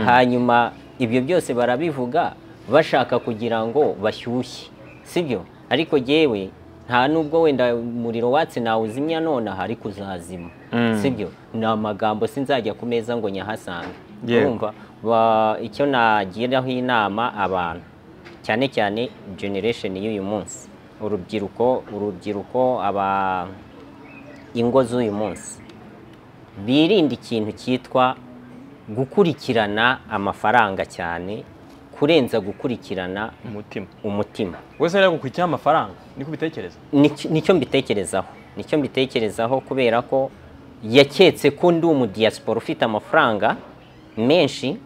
Speaker 1: hanyuma ibyo byose barabivuga bashaka kugira ngo bashyushye sibyo ariko jyewe nta nubwo wenda umuriro watse nawuzimya nonaha ariko uzazima
Speaker 2: Mm.
Speaker 1: sibyo ni amagambo sinzajya ku meza ngo nyahasange
Speaker 2: Yego.
Speaker 1: urumva Ba- icyo nagiraho inama abantu cyane cyane generation y'uyu munsi urubyiruko urubyiruko aba ingo z'uyu munsi birinde ikintu cyitwa gukurikirana amafaranga cyane kurenza gukurikirana
Speaker 2: umutima
Speaker 1: umutima
Speaker 2: wese rero gukurikiyeho amafaranga niko ubitekereza
Speaker 1: Nicyo- nicyo mbitekerezaho nicyo mbitekerezaho kubera ko yaketse ko ndi umudiyasipora ufite amafaranga menshi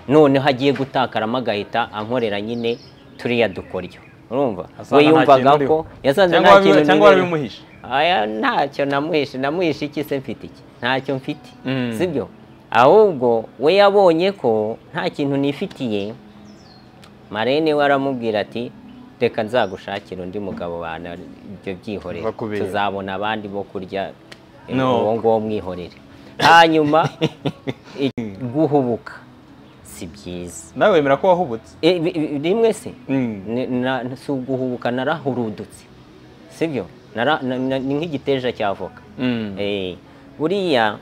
Speaker 1: noneho agiye gutakaramo agahita ankorera nyine turiya dukoryo urumva
Speaker 2: Asaga
Speaker 1: we
Speaker 2: nta
Speaker 1: yumvaga
Speaker 2: kintu
Speaker 1: ko
Speaker 2: uriho.
Speaker 1: yasanze
Speaker 2: Cyangwa
Speaker 1: nta
Speaker 2: wabi-
Speaker 1: kintu
Speaker 2: cyangwa
Speaker 1: niriho.
Speaker 2: warabimuhishe.
Speaker 1: Aya, ntacyo namuhishe namuhishe iki se mfite iki ntacyo mfite
Speaker 2: Mm.
Speaker 1: sibyo ahubwo we yabonye ko nta kintu nifitiye marene we aramubwira ati reka nzagushakira undi mugabo bana ibyo byihorera
Speaker 2: Bakubera.
Speaker 1: tuzabona abandi bo kurya
Speaker 2: No.
Speaker 1: uwo nguwo mwihorere hanyuma i- guhubuka si byiza
Speaker 2: nawe wemera ko wahubutse
Speaker 1: E, bi- bi- rimwe se
Speaker 2: Mm.
Speaker 1: ni- na- si uguhubuka narahurudutse sibyo Nara- na- na- ni nk'igiteja cy'avoka
Speaker 2: Mm.
Speaker 1: Eh, buriya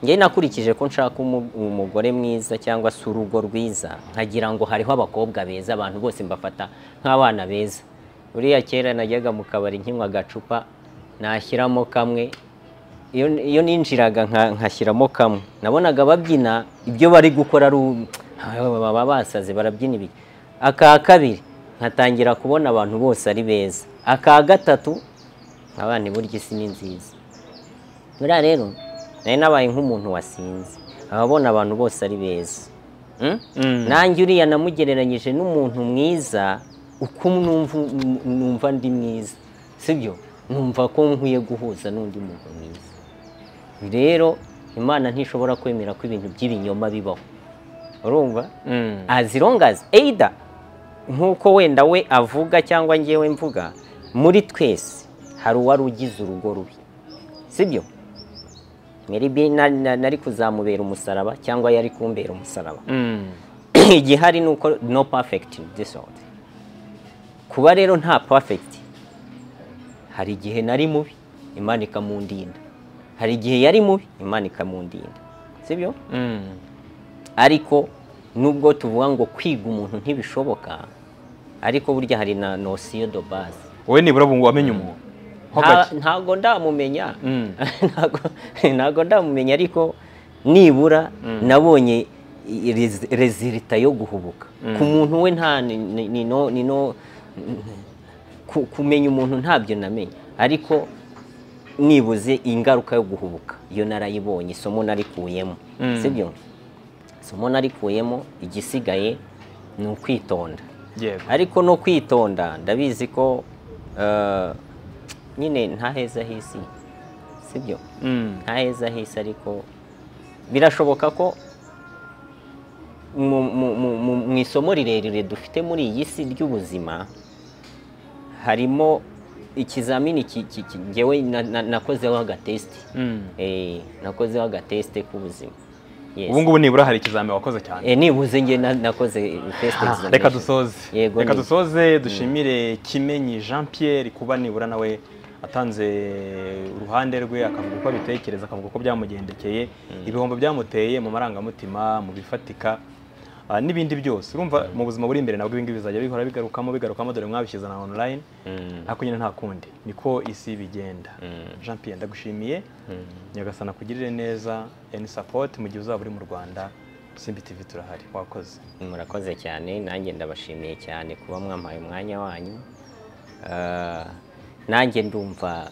Speaker 1: njye nakurikije ko nshaka umu- umugore mwiza cyangwa se urugo rwiza nkagira ngo hariho abakobwa beza abantu bose mbafata nk'abana beza buriya kera najyaga mu kabari nkinywa agacupa nashyiramo kamwe iyo iyo ninjiraga nka- nkashyiramo kamwe nabonaga babyina ibyo bari gukora ari u- baba basaze barabyina ibiki aka kabiri nkatangira kubona abantu bose ari beza aka gatatu abana burya isi ni nziza buriya rero nari nabaye nk'umuntu wasinze ababona abantu bose ari beza Mm?
Speaker 2: Mm.
Speaker 1: nanjye uriya namugereranyije n'umuntu mwiza uko numva numva ndi mwiza sibyo numva ko nkwiye guhuza n'undi muntu mwiza rero imana ntishobora kwemera ko ibintu by'ibinyoma bibaho urumva
Speaker 2: Mm.
Speaker 1: as long as either nk'uko wenda we avuga cyangwa ngewe mvuga muri twese hari uwari ugize urugo rubi sibyo Maybe na- na- nari kuzamubera umusaraba cyangwa yari kumbera umusaraba
Speaker 2: Mm.
Speaker 1: igihari ni uko no perfect in this world kuba rero nta perfect hari igihe nari mubi imana ikamundinda hari igihe yari mubi imana ikamundinda sibyo
Speaker 2: Mm.
Speaker 1: ariko nubwo tuvuga ngo kwiga umuntu ntibishoboka ariko burya hari na nosiyo do base
Speaker 2: wowe nibura ubu ngo wamenye umuntu ho
Speaker 1: Nta-
Speaker 2: gake
Speaker 1: ntago ndamumenya
Speaker 2: Mm.
Speaker 1: Ntago- ntago ndamumenya ariko nibura nabonye i- rez- rezilita yo guhubuka ku muntu we nta ni- ni- ni no- ni no- ku- kumenya umuntu ntabyo namenye ariko nibuze ingaruka yo guhubuka iyo narayibonye isomo narikuyemo
Speaker 2: Mm.
Speaker 1: sibyo isomo narikuyemo igisigaye ni ukwitonda
Speaker 2: yego
Speaker 1: ariko no kwitonda ndabizi ko eh, nyine nta heza h'isi sibyo
Speaker 2: Mm.
Speaker 1: nta heza h'isi ariko birashoboka ko mu- mu- mu- mu- mu isomo rirerire dufite muri iyi si ry'ubuzima harimo ikizamini ki- ki- ki- njyewe na- na- nakozeho agatesite
Speaker 2: Mm.
Speaker 1: Eh, nakozeho agatesite k'ubuzima Yes.
Speaker 2: ubu ngubu nibura hari ikizami wakoze cyane
Speaker 1: Eh, nibuze njye na- nakoze test
Speaker 2: Ah, reka
Speaker 1: examination.
Speaker 2: dusoze
Speaker 1: Yego,
Speaker 2: reka
Speaker 1: ni-
Speaker 2: dusoze dushimire kimenyi jean pierre kuba nibura nawe atanze uruhande rwe akavuga uko abitekereza akavuga uko byamugendekeye ibihombo byamuteye mu marangamutima mu bifatika ah, n'ibindi byose urumva mu buzima buri imbere nabwo ibingibi bizajya bihora bigarukamo bigarukamo dore mwabishyize na online
Speaker 1: Mm.
Speaker 2: ariko nyine nta kundi niko isi bigenda jean pierre ndagushimiye nyagasana kugirire neza any support mu gihe uzaba uri mu rwanda simbi tv turahari wakoze
Speaker 1: murakoze cyane nanjye ndabashimiye cyane kuba mwampaye umwanya wanyu Ah, nanjye ndumva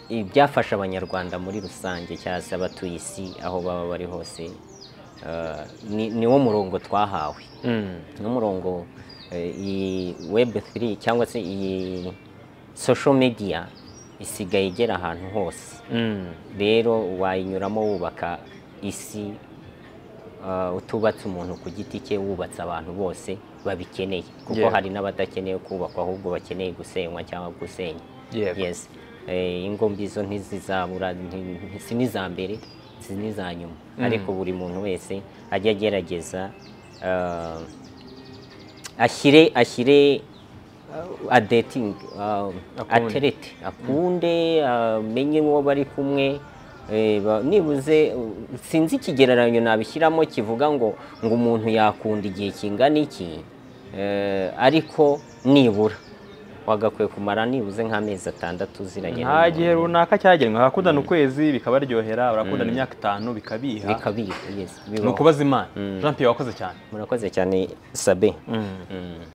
Speaker 1: ibyafasha abanyarwanda muri rusange cyangwa se abatuye isi aho baba bari hose ah, ni- niwo murongo twahawe n'umurongo eh, iyi web 3 cyangwa se iyi social media isigaye igera ahantu hose rero wayinyuramo wubaka isi uh, utubatse umuntu ku giti cye wubatse abantu bose babikeneye kuko
Speaker 2: Yeah.
Speaker 1: hari n'abadakeneye kubakwa ahubwo bakeneye gusenywa cyangwa gusenya
Speaker 2: Yego.
Speaker 1: yes eh, ingo mbizo ntizizabura nti- nti- si n'iza mbere si n'iza nyuma ariko buri muntu wese ajya agerageza uh, ashyire ashyire uh, a dating uh,
Speaker 2: Akunde.
Speaker 1: aterete akunde amenye uwo bari kumwe eh, ba- nibuze uh, sinzi ikigereranyo nabishyiramo kivuga ngo ngo umuntu yakunda igihe kingana iki eh, ariko nibura wagakwiye kumara nibuze nk'amezi atandatu uziranye
Speaker 2: nta
Speaker 1: n'umuntu.
Speaker 2: gihe runaka cyagenwe hakundana ukwezi bikabaryohera barakundana imyaka itanu bikabiha
Speaker 1: bikabira yes,
Speaker 2: ni
Speaker 1: bibaho.
Speaker 2: ukubaza imana jean pierre wakoze cyane
Speaker 1: murakoze cyane sabe
Speaker 2: Mm.
Speaker 1: Mm.